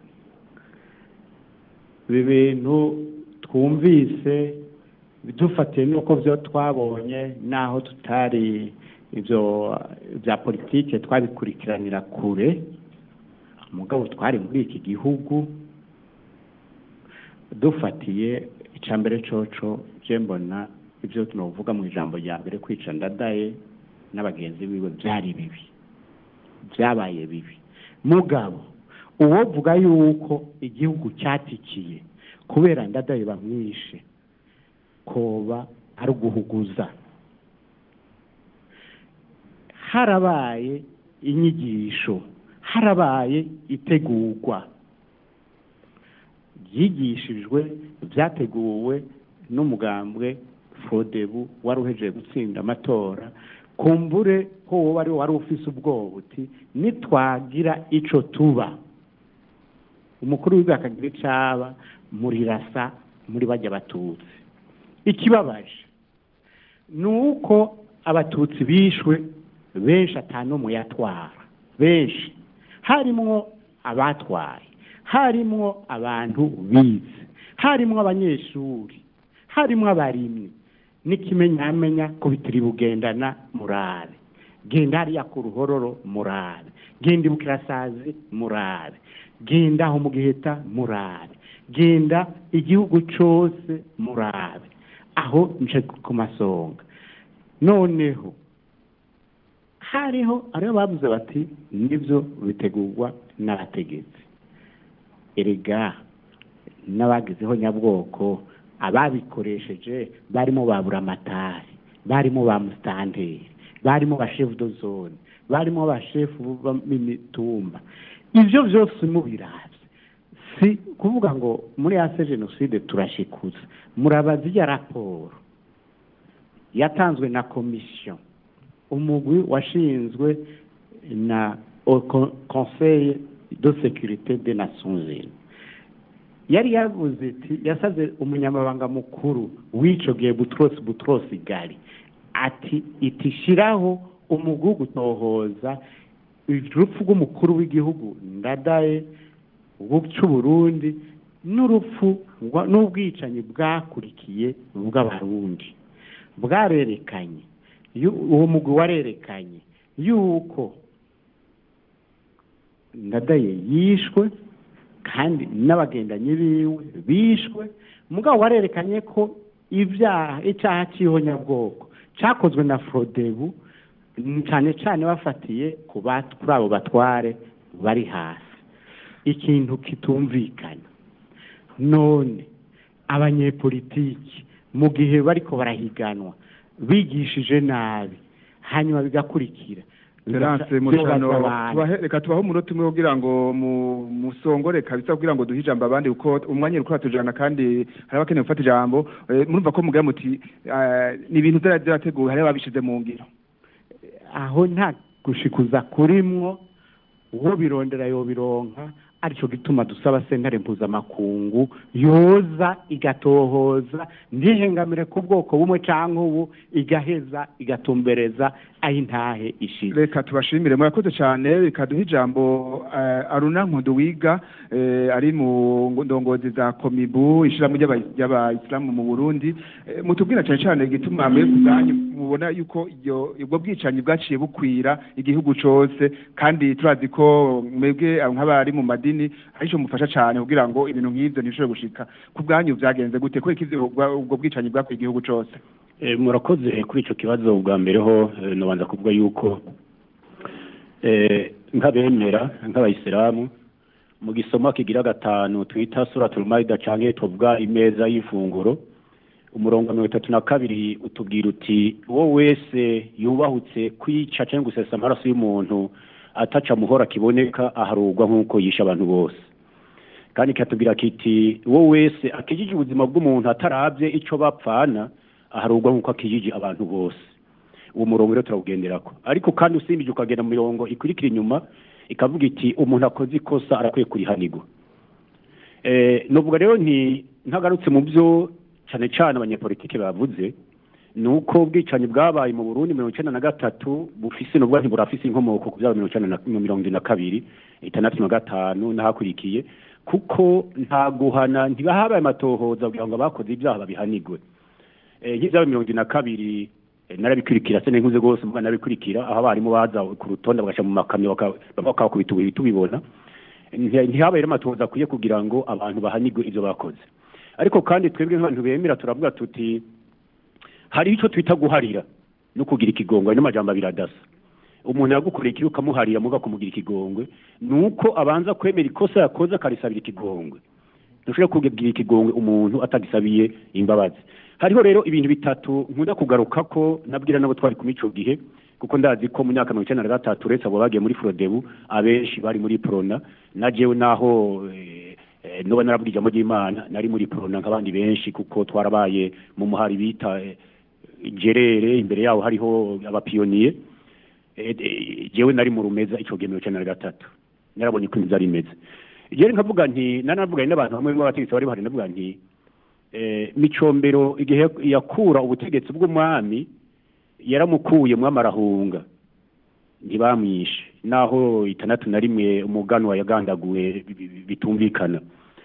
S18: ibi bintu twumvise dufatiye n'uko byo twabonye n'aho tutari ibyo bya politike twabikurikiranira kure mugabo twari muri iki gihugu dufatiye icya mbere coco je mbona ibyo tunavuga mu ijambo rya mbere kwica ndadaye n'abagenzi biwe byari bibi byabaye bibi mugabo uwovuga yuko igihugu cyatikiye kubera ndadaye bamwishe koba ari uguhuguza harabaye inyigisho harabaye itegurwa byigishijwe byateguwe n'umugambwe fodebu wari uhejeje gutsinda amatora kumbure ko wowe wari wari ufise ubwoba uti nitwagira ico tuba umukuru w'igihugu akagira icaba murirasa muri bajya abatutsi ikibabaje ni uko abatutsi bishwe benshi atanumwe yatwara benshi harimwo abatwaye harimwo abantu bize harimwo abanyeshuri harimwo abarimyi n'ikimenyamenya ko bitiri bugendana murabe genda hariya ku ruhororo murabe genda ibukirasazi murabe genda aho mu giheta murabe genda igihugu cyose murabe aho nce ku masonga noneho hariho ariho bavuze bati nibyo bitegurwa n'abategetsi erega n'abagizeho nyabwoko ababikoresheje barimo ba buramatari barimo ba musitanteri barimo ba shefu do zone barimo ba shefu b'imitumba ibyo byose mubirabye si kuvuga ngo muri ase jenoside turashikuza murabaza iya raporo yatanzwe na komisiyo umugwi washinzwe na conseil de sécurité des nations unies yari yavuze iti yasaze umunyamabanga mukuru w'ico gihe butros butros gali ati itishiraho umugwi wo gutohoza urupfu rw'umukuru w'igihugu ndadaye c'uburundi n'urupfu n'ubwicanyi bwakurikiye bw'abarundi bwarerekanye uwo mugwi warerekanye yuko ndadaye yishwe kandi n'abagendanyi biwe bishwe mugabo warerekanye ko ibyaha icyaha cy'ihonyabwoko cyakozwe na forodebu cyane cyane bafatiye kuri abo batware bari hasi ikintu kitumvikana none abanyepolitiki mu gihe bariko barahiganwa bigishije nabi hanyuma bigakurikira
S1: Terence mushano reka tubaho umunota umwe kugira ngo musongore kabisa kugira ngo duhe ijambo abandi kuko umwanya uriko uratujana kandi hari abakeneye gufata ijambo murumva ko mugira muti ni ibintu byarateguwe hari ababishize mu ngiro
S18: aho nta gushikuza kurimwo uwo birondera yobironka aricyo gituma dusaba sentare mpuzamakungu yoza igatohoza ntihengamire ku bwoko bumwe cyangwa ubu igaheza igatumbereza aho intahe ishize
S1: reka tubashimire murakoze cyane reka duhe ijambo aruna nkudu wiga ari mu ndongozi za komibu ishyirahamwe ry'abayisilamu mu burundi mutubwira cyane cyane igituma mwe ku bwanyu mubona yuko ubwo bwicanyi bwaciye bukwira igihugu cyose kandi turazi ko mwebwe nk'abari mu madini madini arico mufasha cyane kugira ngo ibintu nk'ivyo ntishobore gushika ku bwanyu vyagenze gute kubera ivyo ubwo bwicanyi bwakwiye igihugu cose
S19: murakoze kuri ico kibazo bwa mbere ho nobanza kuvuga yuko nk'abemera nk'abayisilamu mu gisoma kigira gatanu twita suratul maida canke tuvuga imeza y'ifunguro umurongo wa mirongo itatu na kabiri utubwira uti uwo wese yubahutse kwica canke gusesa amaraso y'umuntu ataca muhora kiboneka aharugwa nk'uko yisha abantu bose kandi kiratubwira kiti uwo wese akijije ubuzima bw'umuntu atarabye ico bapfana aharugwa nk'uko akijije abantu bose uwo murongo rero turawugenderako ariko kandi usimbije ukagenda mu mirongo ikurikira inyuma ikavuga iti umuntu akoze ikosa arakwiye kurihanirwa eh novuga rero nti ntagarutse mu byo cyane cyane abanyepolitike bavuze ni uko ubwicanyi bwabaye mu burundi mirongo icyenda na gatatu bufise nubwo ntiburafise inkomoko ku byaba mirongo icyenda na mirongo irindwi na kabiri itandatu na gatanu n'ahakurikiye kuko nta guhana ntibahabaye amatohoza kugira ngo abakoze ibyaha babihanigwe Eh, nk'ibyaba mirongo irindwi na kabiri eh, narabikurikira se n'inkuze rwose mvuga narabikurikira aho abarimu baza ku rutonde bagashyira mu makamyo baka- bakabakubita ubuhiri tubibona Nti- ntihabaye rero amatohoza akwiye kugira ngo abantu bahanigwe ibyo bakoze ariko kandi twebwe nk'abantu bemera turavuga tuti hari icyo twita guharira no kugira ikigongwe n'amajambo abiri adasa umuntu yagukoreye ikibi ukamuharira muga kumugira ikigongwe ni uko abanza kwemera ikosa yakoze akarisabira ikigongwe ntushobora kugira ikigongwe umuntu atagisabiye imbabazi hariho rero ibintu bitatu nkunda kugaruka ko nabwira nabo twari kumwe ico gihe kuko ndazi ko mu myaka mirongo icyenda na gatatu uretse abo bagiye muri frodebu abenshi bari muri prona na jewe naho eh, eh, noba narabwira ijambo ry'imana nari muri prona nk'abandi benshi kuko twarabaye mu muhari bita eh, gerere imbere yaho hariho abapiyoniye Eh, eh, jewe nari mu rumeza ico gihe mirongo icyenda na gatatu narabonye uko ibintu byari bimeze jewe nkavuga nti nanavuganye n'abantu bamwe b'abategetsi bari bahari ndavuga nti eh, micombero igihe yakura ubutegetsi bw'umwami yaramukuye mwami arahunga ntibamwishe naho itandatu na rimwe umuganwa yagandaguwe bi- bi- bitumvikana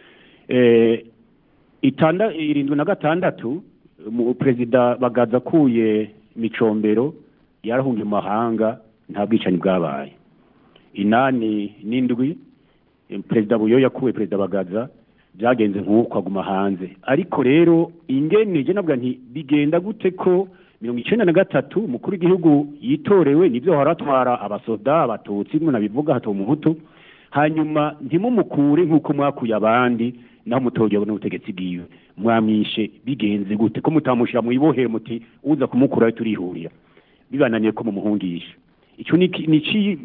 S19: eh, itanda irindwi na gatandatu mu perezida bagaza akuye micombero yarahungiye mu mahanga nta bwicanyi bwabaye inani n'indwi eh, perezida buyo yakuwe perezida bagaza byagenze nk'uko aguma hanze ariko rero ingene je navuga nti bigenda gute ko mirongo icenda na gatatu umukuru w'igihugu yitorewe nivyo haratwara abasoda abatutsi mwe nabivuga hato umuhutu hanyuma ntimumukure nk'uko mwakuye abandi naho mutogewe n'ubutegetsi bwiwe mwamwishe bigenze gute ko mutamushira mwibohero muti uza kumukurayo turihurira bibananiye ko mumuhungisha ico ni ki- ni ci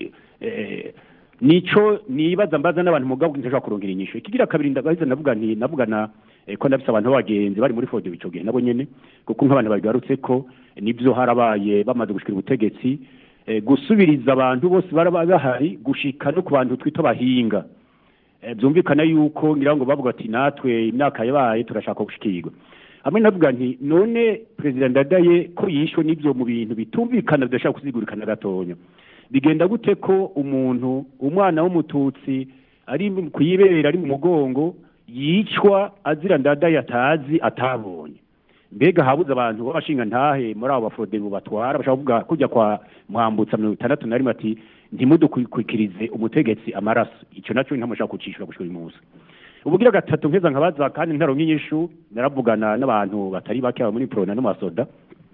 S19: eh, nico nibaza mbaza n'abantu mugabo ntashobora kurongera inyisho ikigira kabiri ndabaza navuga nti navugana eh, ko ndafise abantu b'abagenzi bari muri fode ico gihe nabo nyene kuko nk'abantu bagarutse ko nivyo harabaye bamaze gushikira ubutegetsi eh, gusubiriza abantu bose baraba bahari gushika no ku bantu twita abahinga Eh, byumvikana yuko ngira ngo bavuga ati natwe imyaka yabaye turashaka gushikirwa hamwe navuga nti none perezida ndadaye ko yishwe n'ibyo mu bintu bitumvikana bidashaka kusigurikana gatonya bigenda gute ko umuntu umwana w'umututsi ari mu- kuyibera ari mu mugongo yicwa azira ndadaye atazi atabonye mbega habuze abantu b'abashinga ntahe muri abo bafrodemu batwara bashaka kuvuga kujya kwa mwambutsa mirongo itandatu na rimwe ati ntimudukwikirize umutegetsi amaraso icyo nacyo ntamushaka kucishura gushika uyu munsi ubugira gatatu nkeza nkabaza kandi ntaronka inyishu naravugana n'abantu batari bake aba muri prona no mu basoda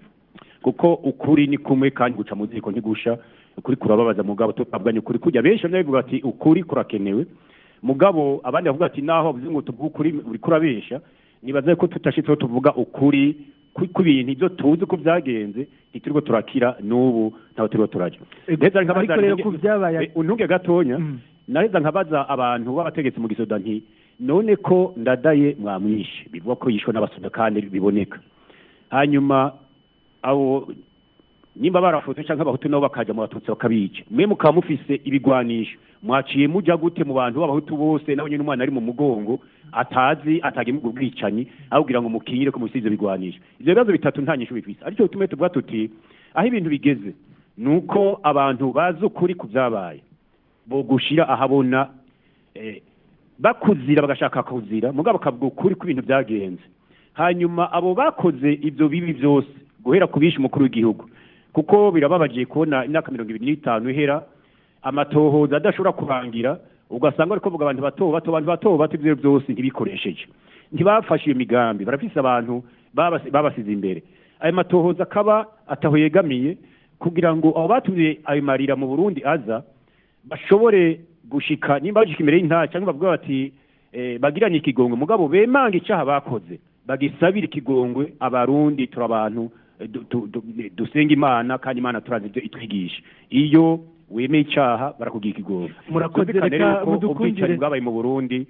S19: kuko ukuri ni kumwe kandi guca mu ziko ntigusha ukuri kurababaza mugabo tukabwanya ukuri kujya benshi bamwe bavuga ati ukuri kurakenewe mugabo abandi bavuga ati naho bavuze ngo tuvuge ukuri uri kurabesha nibaza ko tutashitseho tuvuga ukuri ku ku bintu ibyo tuzi ko byagenze ntituriko turakira n'ubu ntaho turiko turaja Ndaheza nkabaza
S2: ariko rero
S19: ntunge-
S2: ku byabaye-
S19: eh, untunge gatonya naheza nkabaza abantu b'abategetsi mu gisoda nti none ko ndadaye mwamwishe bivuga ko yishwe n'abasoda kandi biboneka hanyuma abo nimba barafutse cyangwa abahutu nabo bakaja mu batutsi bakabica mwe mukaba mufise ibigwanisho mwaciye muja gute mu bantu b'abahutu bose nawe nyine umwana ari mu mugongo atazi atagemurwa ubwicanyi ahubwira ngo mukingire ko mufise ivyo bigwanisho ivyo bibazo bitatu nta nyishu bifise aricyo tume tuvuga tuti aho ibintu bigeze ni uko abantu bazi ukuri ku vyabaye bogushira ahabona eh, bakuzira bagashaka kuzira mugabo bakavuga ukuri ku bintu byagenze hanyuma abo bakoze ibyo bibi byose guhera ku bishe umukuru w'igihugu kuko birababagiye kubona imyaka mirongo ibiri n'itanu ihera amatohoza adashobora kurangira ugasanga ariko kuvuga abantu bato bato abantu bato bato ibyo byose ntibikoresheje ntibafashe iyo migambi barafise abantu babasi- babasize imbere ayo matohoza akaba ataho yegamiye kugira ngo abo batumye ayo marira mu burundi aza bashobore gushika nimba bagishika imbere y'intaha cyangwa bavuga bati eh, bagiranye ikigongwe mugabo bemanga icaha bakoze bagisabira ikigongwe abarundi turi abantu eh, du- du- du- dusenga imana kandi imana turazi ibyo itwigisha iyo wemeye icaha barakugira ikigongwe
S2: Murakoze,
S19: Twumvikane
S2: reka
S19: rero ko
S2: mudukundire.
S19: ubwicanyi bwabaye mu burundi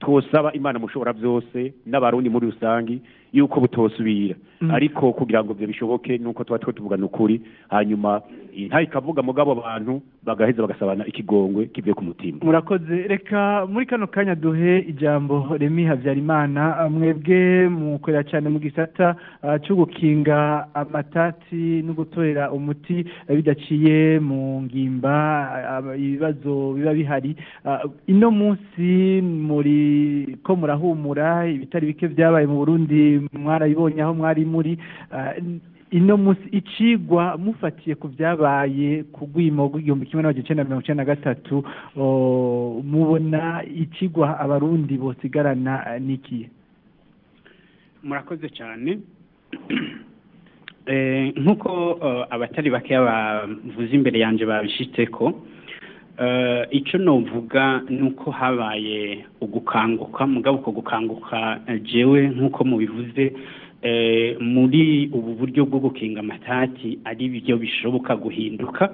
S19: twosaba imana mushobora byose n'abarundi muri rusange yuko butosubira
S1: Mm.
S19: ariko kugira ngo ibyo bishoboke nuko tuba two tuvugana ukuri hanyuma nta ikavuga mugabo abantu bagaheza bagasabana ikigongwe kivuye ku mutima
S2: murakoze reka muri kano kanya duhe ijambo remi habyarimana mwebwe mukorera cyane mu gisata ah, cyo gukinga amatati no gutorera umuti eh, bidaciye mu ngimba ah, ibibazo biba bihari Ah, ino munsi muri ko murahumura ibitari bike byabaye mu burundi mwarabibonye aho mwari muri Ah, ino munsi icigwa mufatiye ku byabaye ku rwimo rw'igihumbi kimwe n'amajana icenda na mirongo icenda na gatatu o, mubona icigwa abarundi bosigarana eh, n'ikihe
S18: murakoze cyane Eh, nk'uko eh, abatari bakeya bavuze imbere yanjye babishitseko eh, icyo novuga ni uko habaye ugukanguka mugabo uko gukanguka eh, jewe nk'uko mubivuze eh, muri ubu buryo bwo gukinga amatati ari byo bishoboka guhinduka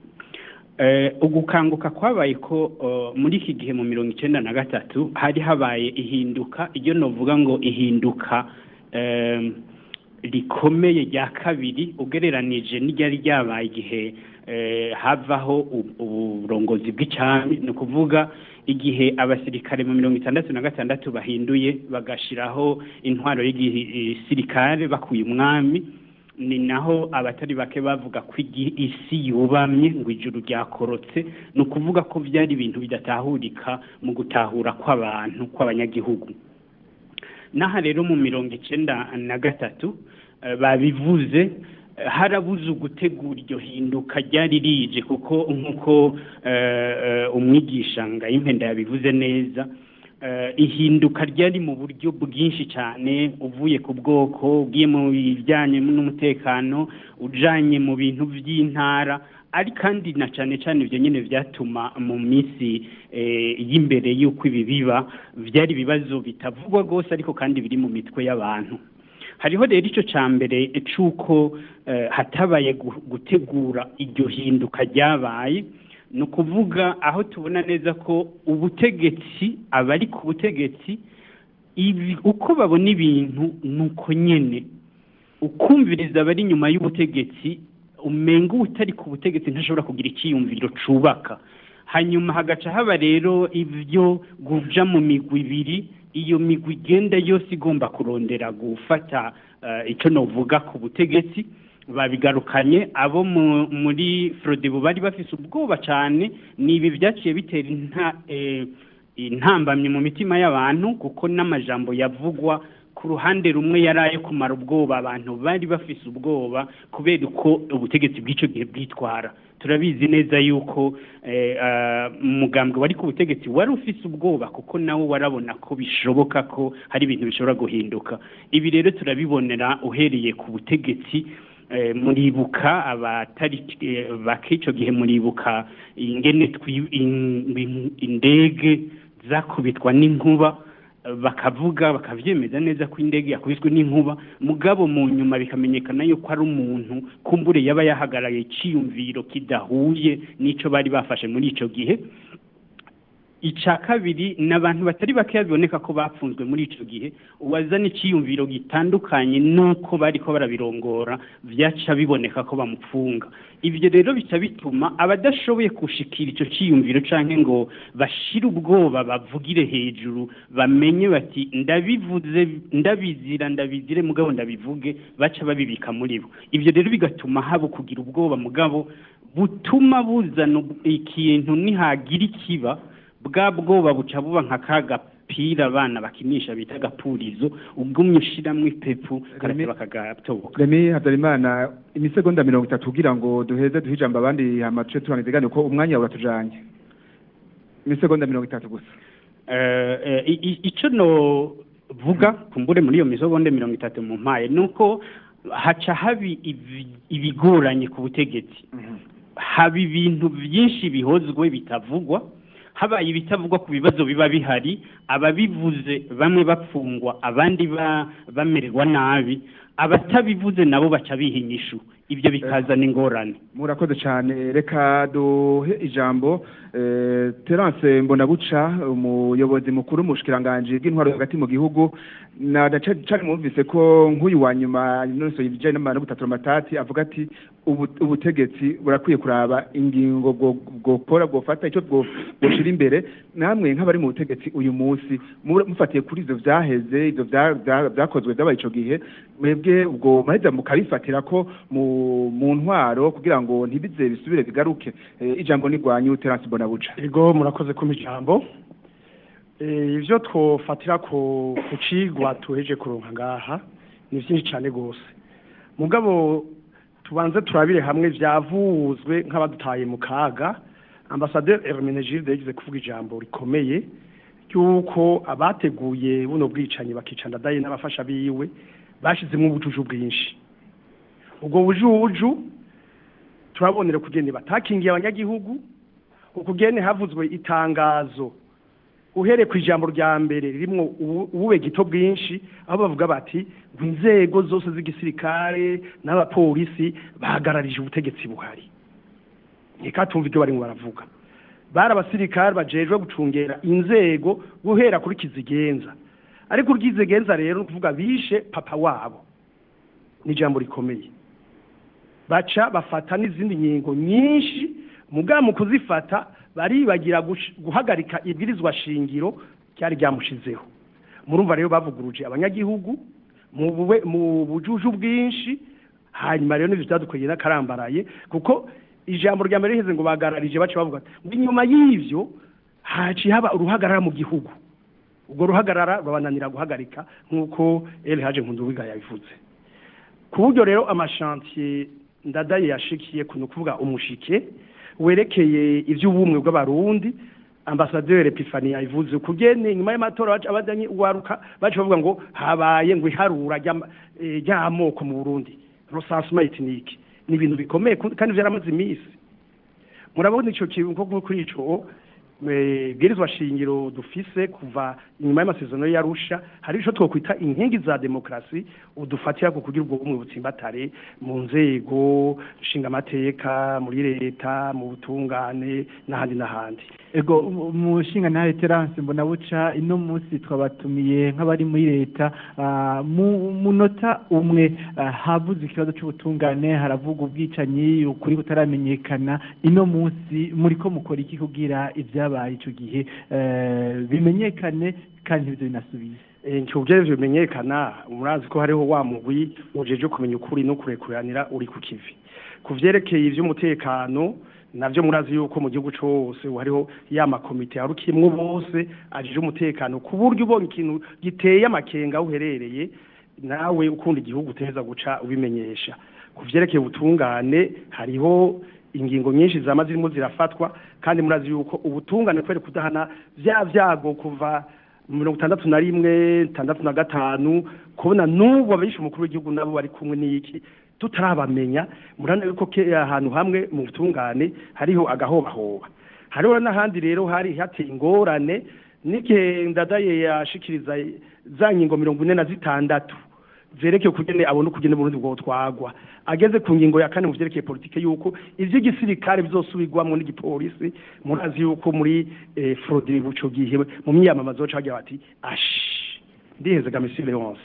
S18: Eh, ugukanguka kwabaye ko eh, muri iki gihe mu mirongo icyenda na gatatu hari habaye ihinduka iyo novuga ngo ihinduka eh, rikomeye rya kabiri ugereranije n'iryari ryabaye igihe eh, havaho u- uburongozi bw'icami ni ukuvuga igihe abasirikare mu mirongo itandatu na gatandatu bahinduye bagashiraho intwaro y'igisirikare bakuye umwami ni naho abatari bake bavuga ko igi- isi yubamye ngo ijuru ryakorotse ni ukuvuga ko byari ibintu bidatahurika mu gutahura kw'abantu kw'abanyagihugu n'aha rero mu mirongo icenda na gatatu eh, babivuze eh, harabuze ugutegura iryo hinduka ryari rije kuko nk'uko eh, eh, umwigisha ngayimpenda yabivuze neza eh, ihinduka ryari mu buryo bwinshi cyane uvuye ku bwoko ugiye mu bijyanye n'umutekano ujanye mu bintu by'intara ari kandi na cyane cyane ibyo nyine byatuma mu minsi eh, y'imbere y'uko ibi biba byari ibibazo bitavugwa rwose ariko kandi biri mu mitwe y'abantu hariho rero icyo cya mbere cy'uko eh, hatabaye gu- gutegura iryo hinduka ryabaye ni ukuvuga aho tubona neza ko ubutegetsi abari ku butegetsi ibi uko babona ibintu ni uko nyine ukumviriza abari inyuma y'ubutegetsi umenga utari ku butegetsi ntashobora kugira icyiyumviro cubaka hanyuma hagaca haba rero ibyo guja mu migwi ibiri iyo migwi igenda yose igomba kurondera gufata eh, icyo novuga ku butegetsi babigarukanye abo mu- muri frodebu bari bafise ubwoba cyane ni ibi byaciye bitera inta eh, intambamye mu mitima y'abantu kuko n'amajambo yavugwa ku ruhande rumwe yari ayo kumara ubwoba abantu bari bafise ubwoba kubera uko ubutegetsi bw'icyo gihe bwitwara turabizi neza yuko eh, ah, umugambwe wari ku butegetsi wari ufise ubwoba kuko nawe warabona ko bishoboka ko hari ibintu bishobora guhinduka ibi rero turabibonera uhereye ku butegetsi eh, muribuka abatari eh, bak'ico gihe muribuka ingene twi- in- in- indege zakubitwa n'inkuba eh, bakavuga bakavyemeza neza ko indege yakubiswe n'inkuba mugabo mu nyuma bikamenyekana yuko ari umuntu kumbure yaba yahagaraye iciyumviro kidahuye n'ico bari bafashe muri ico gihe ica kabiri ni abantu batari bakeya biboneka ko bapfunzwe muri ico gihe uwazana iciyumviro gitandukanye n'uko bariko barabirongora vyaca biboneka ko bamupfunga ivyo rero bica bituma abadashoboye gushikira ico ciyumviro canke ngo bashire ubwoba bavugire hejuru bamenye bati ndabivuze ndabizira ndabizire mugabo ndabivuge baca babibika muri bo ivyo rero bigatuma haba kugira ubwoba mugabo butuma buzana ub- ikintu nihagira ikiba bwa bwoba buca buba nka ka gapira abana bakinisha bita agapurizo ugumye ushiramwo ipepu karate bakagatoboka
S1: remi habyarimana imisegonda mirongo itatu kugira ngo duheze duhe ijambo abandi hamace turanizigane ko umwanya uratujanye imisegonda mirongo itatu gusa
S18: Eh, eh, i- i- ico novuga kumbure muri iyo misogonde mirongo itatu mu mpaye ni uko haca habi ibi- ibigoranye ku butegetsi haba ibintu byinshi bihozwe bitavugwa habaye ibitavugwa ku bibazo biba bihari ababivuze bamwe bapfungwa abandi ba- bamererwa nabi abatabivuze nabo baca biha inyishu
S14: ibyo bikazana ingorane
S1: murakoze cyane reka duhe ijambo eh, terance mbonabuca umuyobozi mukuru w'umushikiranganji bw'intwaro hagati mu gihugu na na ca- cane mwumvise ko nk'uyu wa nyuma nonosoye ibijanye n'amabara no gutatura amatati avuga ati ubu- ubutegetsi burakwiye kuraba ingingo bwo- bwokora bwofata icyo bwo- bwoshira imbere namwe nk'abari mu butegetsi uyu munsi mu- mufatiye kuri ivyo vyaheze ivyo vya- vya- vyakozwe vyabaye ico gihe mwebwe ubwo maheza mukabifatira ko mu mu ntwaro kugira ngo ntibize bisubire bigaruke Eh, ijambo ni rwanyu terance mbonabuca
S20: ego murakoze kumpa ijambo Eh, ivyo twofatira ku ku cigwa tuheje kuronka ngaha ni vyinshi cane gose mugabo tubanze turabire hamwe vyavuzwe nk'abadutaye mu kaga ambasaderi Hermenegilde yagize kuvuga ijambo rikomeye ry'uko abateguye buno bwicanyi bakica ndadaye n'abafasha biwe bashizemwo ubujuju bwinshi ubwo bujuju turabonera kugene batakingiye abanyagihugu ukugene havuzwe itangazo uhereye ku ijambo rya mbere ririmo ubu- ubube gito bwinshi aho bavuga bati ngo inzego zose z'igisirikare n'abapolisi bahagararije ubutegetsi buhari reka tumva ibyo barimo baravuga bari abasirikare bajejwe gucungera inzego guhera kuri kizigenza ariko uryizigenza rero ni ukuvuga bishe papa wabo ni ijambo rikomeye baca bafata n'izindi ngingo nyinshi mugabo mu kuzifata baribagira gush- guhagarika ibwirizwa shingiro ryari ryamushizeho murumva rero bavuguruje abanyagihugu mu bube- mu bujuju bwinshi hanyuma rero n'ivyo vyadukweye n'akarambaraye kuko ijambo rya mbere riheze ngo bagararije baca bavuga ati, ngo inyuma y'ivyo haciye haba uruhagarara mu gihugu ubwo ruhagarara rwabananira guhagarika nk'uko El Haje Nkunduwiga yabivuze ku buryo rero amashantiye ndadaye yashikiye ku ni ukuvuga umushike werekeye iby'ubumwe bw'abarundi ambasaderi epifani yabivuze kugene nyuma y'amatora baca abajanye uwaruka baca bavuga ngo habaye ngo iharura ry'ama- eh, ry'amoko mu burundi recensement ethnique ni ibintu bikomeye ku- kandi vyaramaze iminsi murabona ico kintu nko kuri ico eh, bwirizwa shingiro dufise kuva inyuma y'amasezerano y'arusha hari ico twokwita inkingi za demokrasi udufatira ku kugira ubwo bumwe butsimbatare mu nzego nshinga amateka muri leta mu butungane n'ahandi n'ahandi
S2: ego umushinga nawe terance mbona buca ino munsi twabatumiye nk'abari muri leta ah, mu munota umwe ah, havuze ikibazo cy'ubutungane haravuga ubwicanyi ukuri butaramenyekana ino munsi muri ko mukora iki kugira ibyabaye icyo gihe eh, bimenyekane kandi ntibyo binasubiye
S20: icyo byerezo bimenyekana murazi ko hariho wa mugwi ujeje kumenya ukuri no kurekuranira uri ku kivi ku vyerekeye ivy'umutekano navyo murazi yuko mu gihugu cose hariho ya makomite yarukimwe bose ajije umutekano ku buryo ubonye ikintu giteye amakenga aho uherereye nawe ukunda igihugu uteza guca ubimenyesha ku vyerekeye ubutungane hariho ingingo nyinshi zama zirimo zirafatwa kandi murazi yuko ubutungane kwere kudahana vya vyago kuva mu mirongo itandatu na rimwe itandatu na gatanu kubona n'ubu abishe umukuru w'igihugu nabo bari kumwe n'iki tutarabamenya murana yuko ke- ahantu hamwe mu butungane hariho agahobahoba hariho n'ahandi rero hari hateye ingorane n'igihe ndadaye yashikiriza za ngingo mirongo ine na zitandatu zerekeye ukugene abona ukugene Burundi bwotwagwa ageze ku ngingo ya kane mu vyerekeye politike yuko ivy'igisirikare bizosubirwamwo n'igipolisi murazi yuko muri eh, fraude buco gihe mu myamamazo baca bagira bati ashi ndihezega monsieur Leonce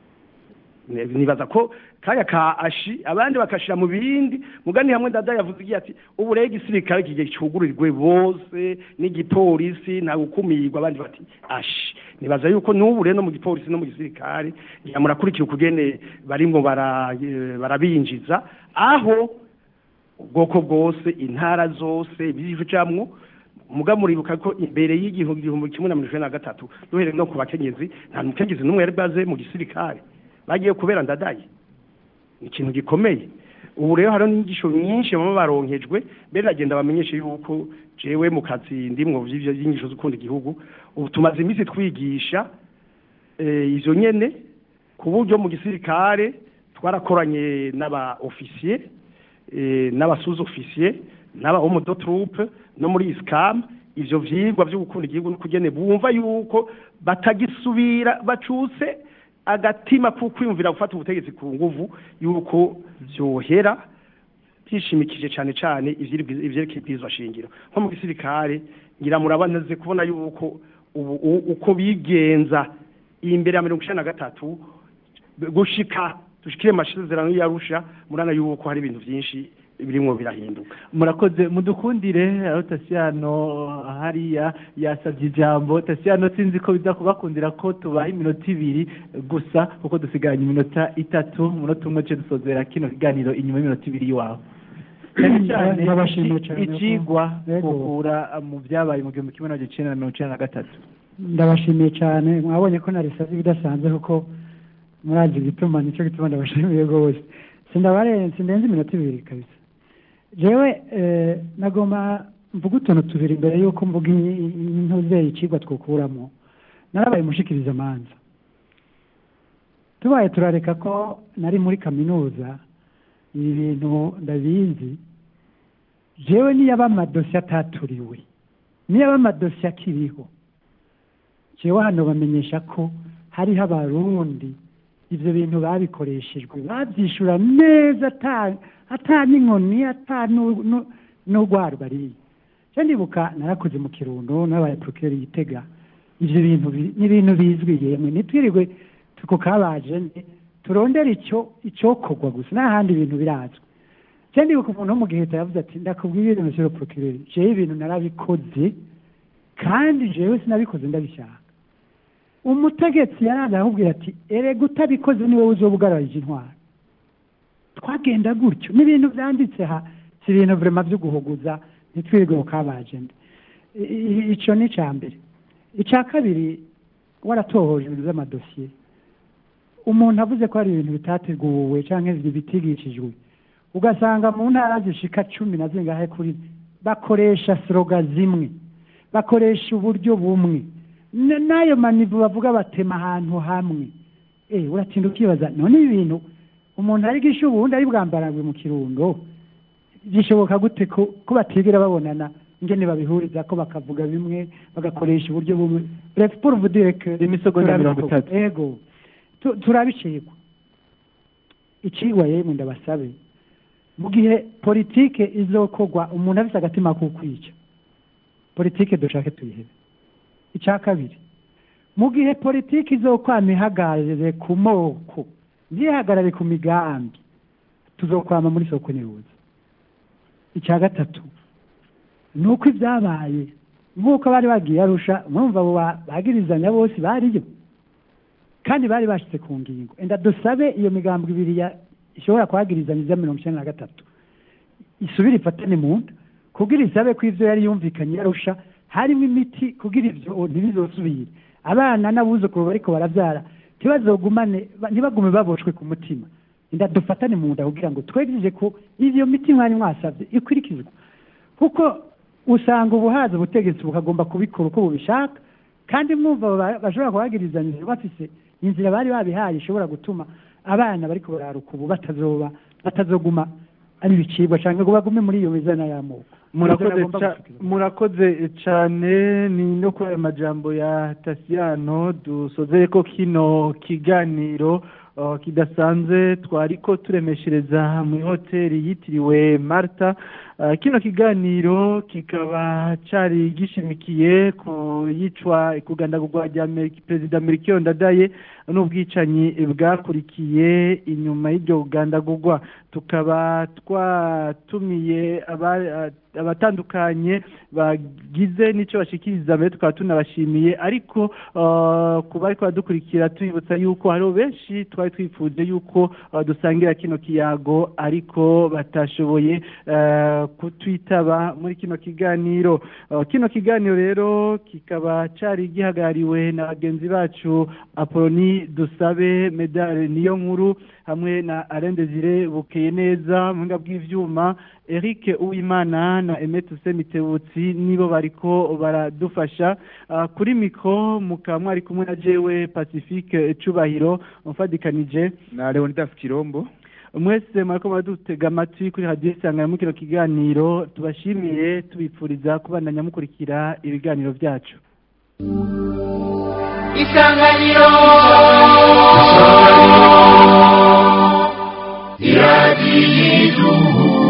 S20: Ne- nibaza ko kaya ka ashi abandi bakashira mu bindi mugani hamwe ndada yavuze igihe ati ubu rero igisirikare kigiye cugurirwe bose n'igipolisi nta gukumirwa abandi bati ashi nibaza yuko n'ubu rero no mu gipolisi no mu gisirikare murakurikira ukugene barimwo bara- eh, barabinjiza aho ubwoko bwose intara zose bijamwo muga muribuka ko imbere y'igihumbi igihumbi kimwe na mirongo icenda na gatatu duhereye no ku bakenyezi nta mukenyezi n'umwe yari bwaze mu gisirikare bagiye kubera ndadaye ni ikintu gikomeye ubu rero hariho n'inyigisho nyinshi baba baronkejwe mbere bagenda bamenyeshe yuko jewe mu kazi ndimwo vy'ivyo vy'inyigisho z'ukunda igihugu ubu tumaze iminsi twigisha eh, ivyo nyene ku buryo mu gisirikare twarakoranye n'aba ofisiye eh, n'abasuza ofisiye n'aba homo do troupe no muri iscam ivyo vyigwa vyo gukunda igihugu no kugene bumva yuko batagisubira bacutse agatima ko kwiyumvira gufata ubutegetsi ku nguvu yuko byohera byishimikije cyane cyane ivyiri- ivyerekeye ibwirizwa shingiro nko mu gisirikare ngira murabaneze kubona yuko ubu u- uko bigenza imbere ya mirongo icenda na gatatu gushika dushikire amasezerano y'arusha murana yuko hari ibintu vyinshi birimwo birahinduka
S2: murakoze mudukundire aho tasiyano hariya yasabye ijambo tasiyano sinzi ko biza kubakundira ko tubaha iminota ibiri gusa kuko dusigaranye iminota itatu umunota umwe ce dusozera kino kiganiro inyuma y'iminota ibiri y'iwawe cyane cyane
S21: Ndabashimiye
S2: iki-
S21: cyane ko-
S2: icigwa
S21: Yego.
S2: gukura mu byabaye mu gihumbi kimwe magana cyenda na mirongo icyenda na gatatu
S21: ndabashimiye cyane mwabonye ko narisabye ibidasanzwe kuko murazi igituma nicyo gituma ndabashimiye rwose sindabarenze sindenze iminota ibiri kabisa jewe eh, nagomba mvuga utuntu tubiri mbere y'uko mvuga intuzeye icigwa twokuramo narabaye mushikiriza amanza tubaye turareka ko nari muri kaminuza ibi bintu ndabizi jewe niyaba amadosiye ataturiwe niyaba amadosiye akiriho jewe hano bamenyesha ko hariho abarundi ivyo bintu babikoreshejwe bavyishura neza ata ata n'inkoni ata nu- nu- n'urwara bariye je ndibuka narakoze mu kirundo nabaye procureur yitega ivyo bintu bi- ni ibintu bizwi yemwe nitwirirwe tuko kabaje nde, turondera icyo icokorwa gusa n'ahandi ibintu birazwi je ndibuka umuntu wo mu giheta yavuze ati ndakubwira ibintu monsieur le procureur jewe ibintu narabikoze kandi jewe sinabikoze ndabishaka umutegetsi yaraza arakubwira ati erega utabikoze niwe uzoba ugararije intwaro twagenda gutyo n'ibintu byanditse ha si ibintu vrema byo guhuguza ntitwirirwe mu kabajende I- i- ico ni ica mbere ica kabiri waratohoje ibintu by'amadosiye umuntu avuze ko hari ibintu bitateguwe canke bitigishijwe ugasanga mu ntara zishika cumi na zingahe kuri bakoresha sloga zimwe bakoresha uburyo bumwe N- n'ayo manivu bavuga batema ahantu hamwe eh uratinda ukibaza none ibi bintu umuntu ari gisha ubundi ari bwambarangwe mu kirundo bishoboka gute ko ko batigera babonana ingene babihuriza ko bakavuga bimwe bagakoresha uburyo bumwe bref pour vous dire que
S2: Imisogonda mirongo itatu.
S21: ego Tu- turabicirwa icigwa yemwe ndabasabe mu gihe politike izokorwa umuntu afise agatima ko kwica politike dushake tuyihebe icya kabiri mu gihe politiki izokwama ihagaze ku moko ntihagarare ku migambi tuzokwama muri soko nyiruzi icya gatatu ni uko ibyabaye nk'uko bari bagiye arusha mwumva abo ba- bagirizanya bose bariyo kandi bari bashyize ku ngingo enda dusabe iyo migambi ibiri ya- ishobora kuhagirizanya iza mirongo icyenda na gatatu isubire ifatane mu nda kugira isabe ko ivyo yari yumvikanye yarusha harimo imiti kugira ivyo ntibizosubire abana n'abuzukuru bariko baravyara ntibazogumane ba- ntibagume baboshwe ku mutima inda dufatane mu nda kugira ngo twegereje ko ivyo miti mwari mwasavye ikurikizwa kuko usanga ubuhaza ubutegetsi bukagomba kubikora uko bubishaka kandi mwumva abo ba- bashobora kuhagirizanya bafise inzira bari babihaye ishobora gutuma abana bariko bararuka ubu batazoba batazoguma ari ibicibwa canke ngo bagume muri iyo mizana y'amoko
S2: murakoze
S21: Ivyo nagomba
S2: ca-
S21: gushikiriza.
S2: murakoze cane ni no kuri ayo majambo ya tasiyano dusozere ko kino kiganiro uh, kidasanzwe twariko turemeshereza mu hoteli yitiriwe marta uh, kino kiganiro kikaba cari gishimikiye ku yicwa kugandagurwa rya Meri- perezida Melchior Ndadaye n'ubwicanyi bwakurikiye inyuma y'iryo gandagurwa tukaba twatumiye aba- abatandukanye bagize n'icyo bashikiriza mbere tukaba tunabashimiye ariko uh, ku bari badukurikira tubibutsa yuko hariho benshi twari twifuje yuko uh, dusangira kino kiyago ariko batashoboye uh, kutwitaba muri kino kiganiro Uh, kino kiganiro rero kikaba cari gihagarariwe na bagenzi bacu apoloni dusabe medale niyo nkuru hamwe na Alain Desire bukeye neza mu buhinga bw'ivyuma Eric Uwimana na Emet Mitebutsi nibo bariko baradufasha uh, kuri mikro mukaba mwari kumwe na jewe Pacifique Cubahiro mfadikanije
S1: na Leonidas Kirombo
S2: mwese mwariko muradutega amatwi kuri radiyo isangano muri kino kiganiro tubashimiye tubipfuriza kubandanya mukurikira ibiganiro byacu
S8: isanganiro iradiyo iduhu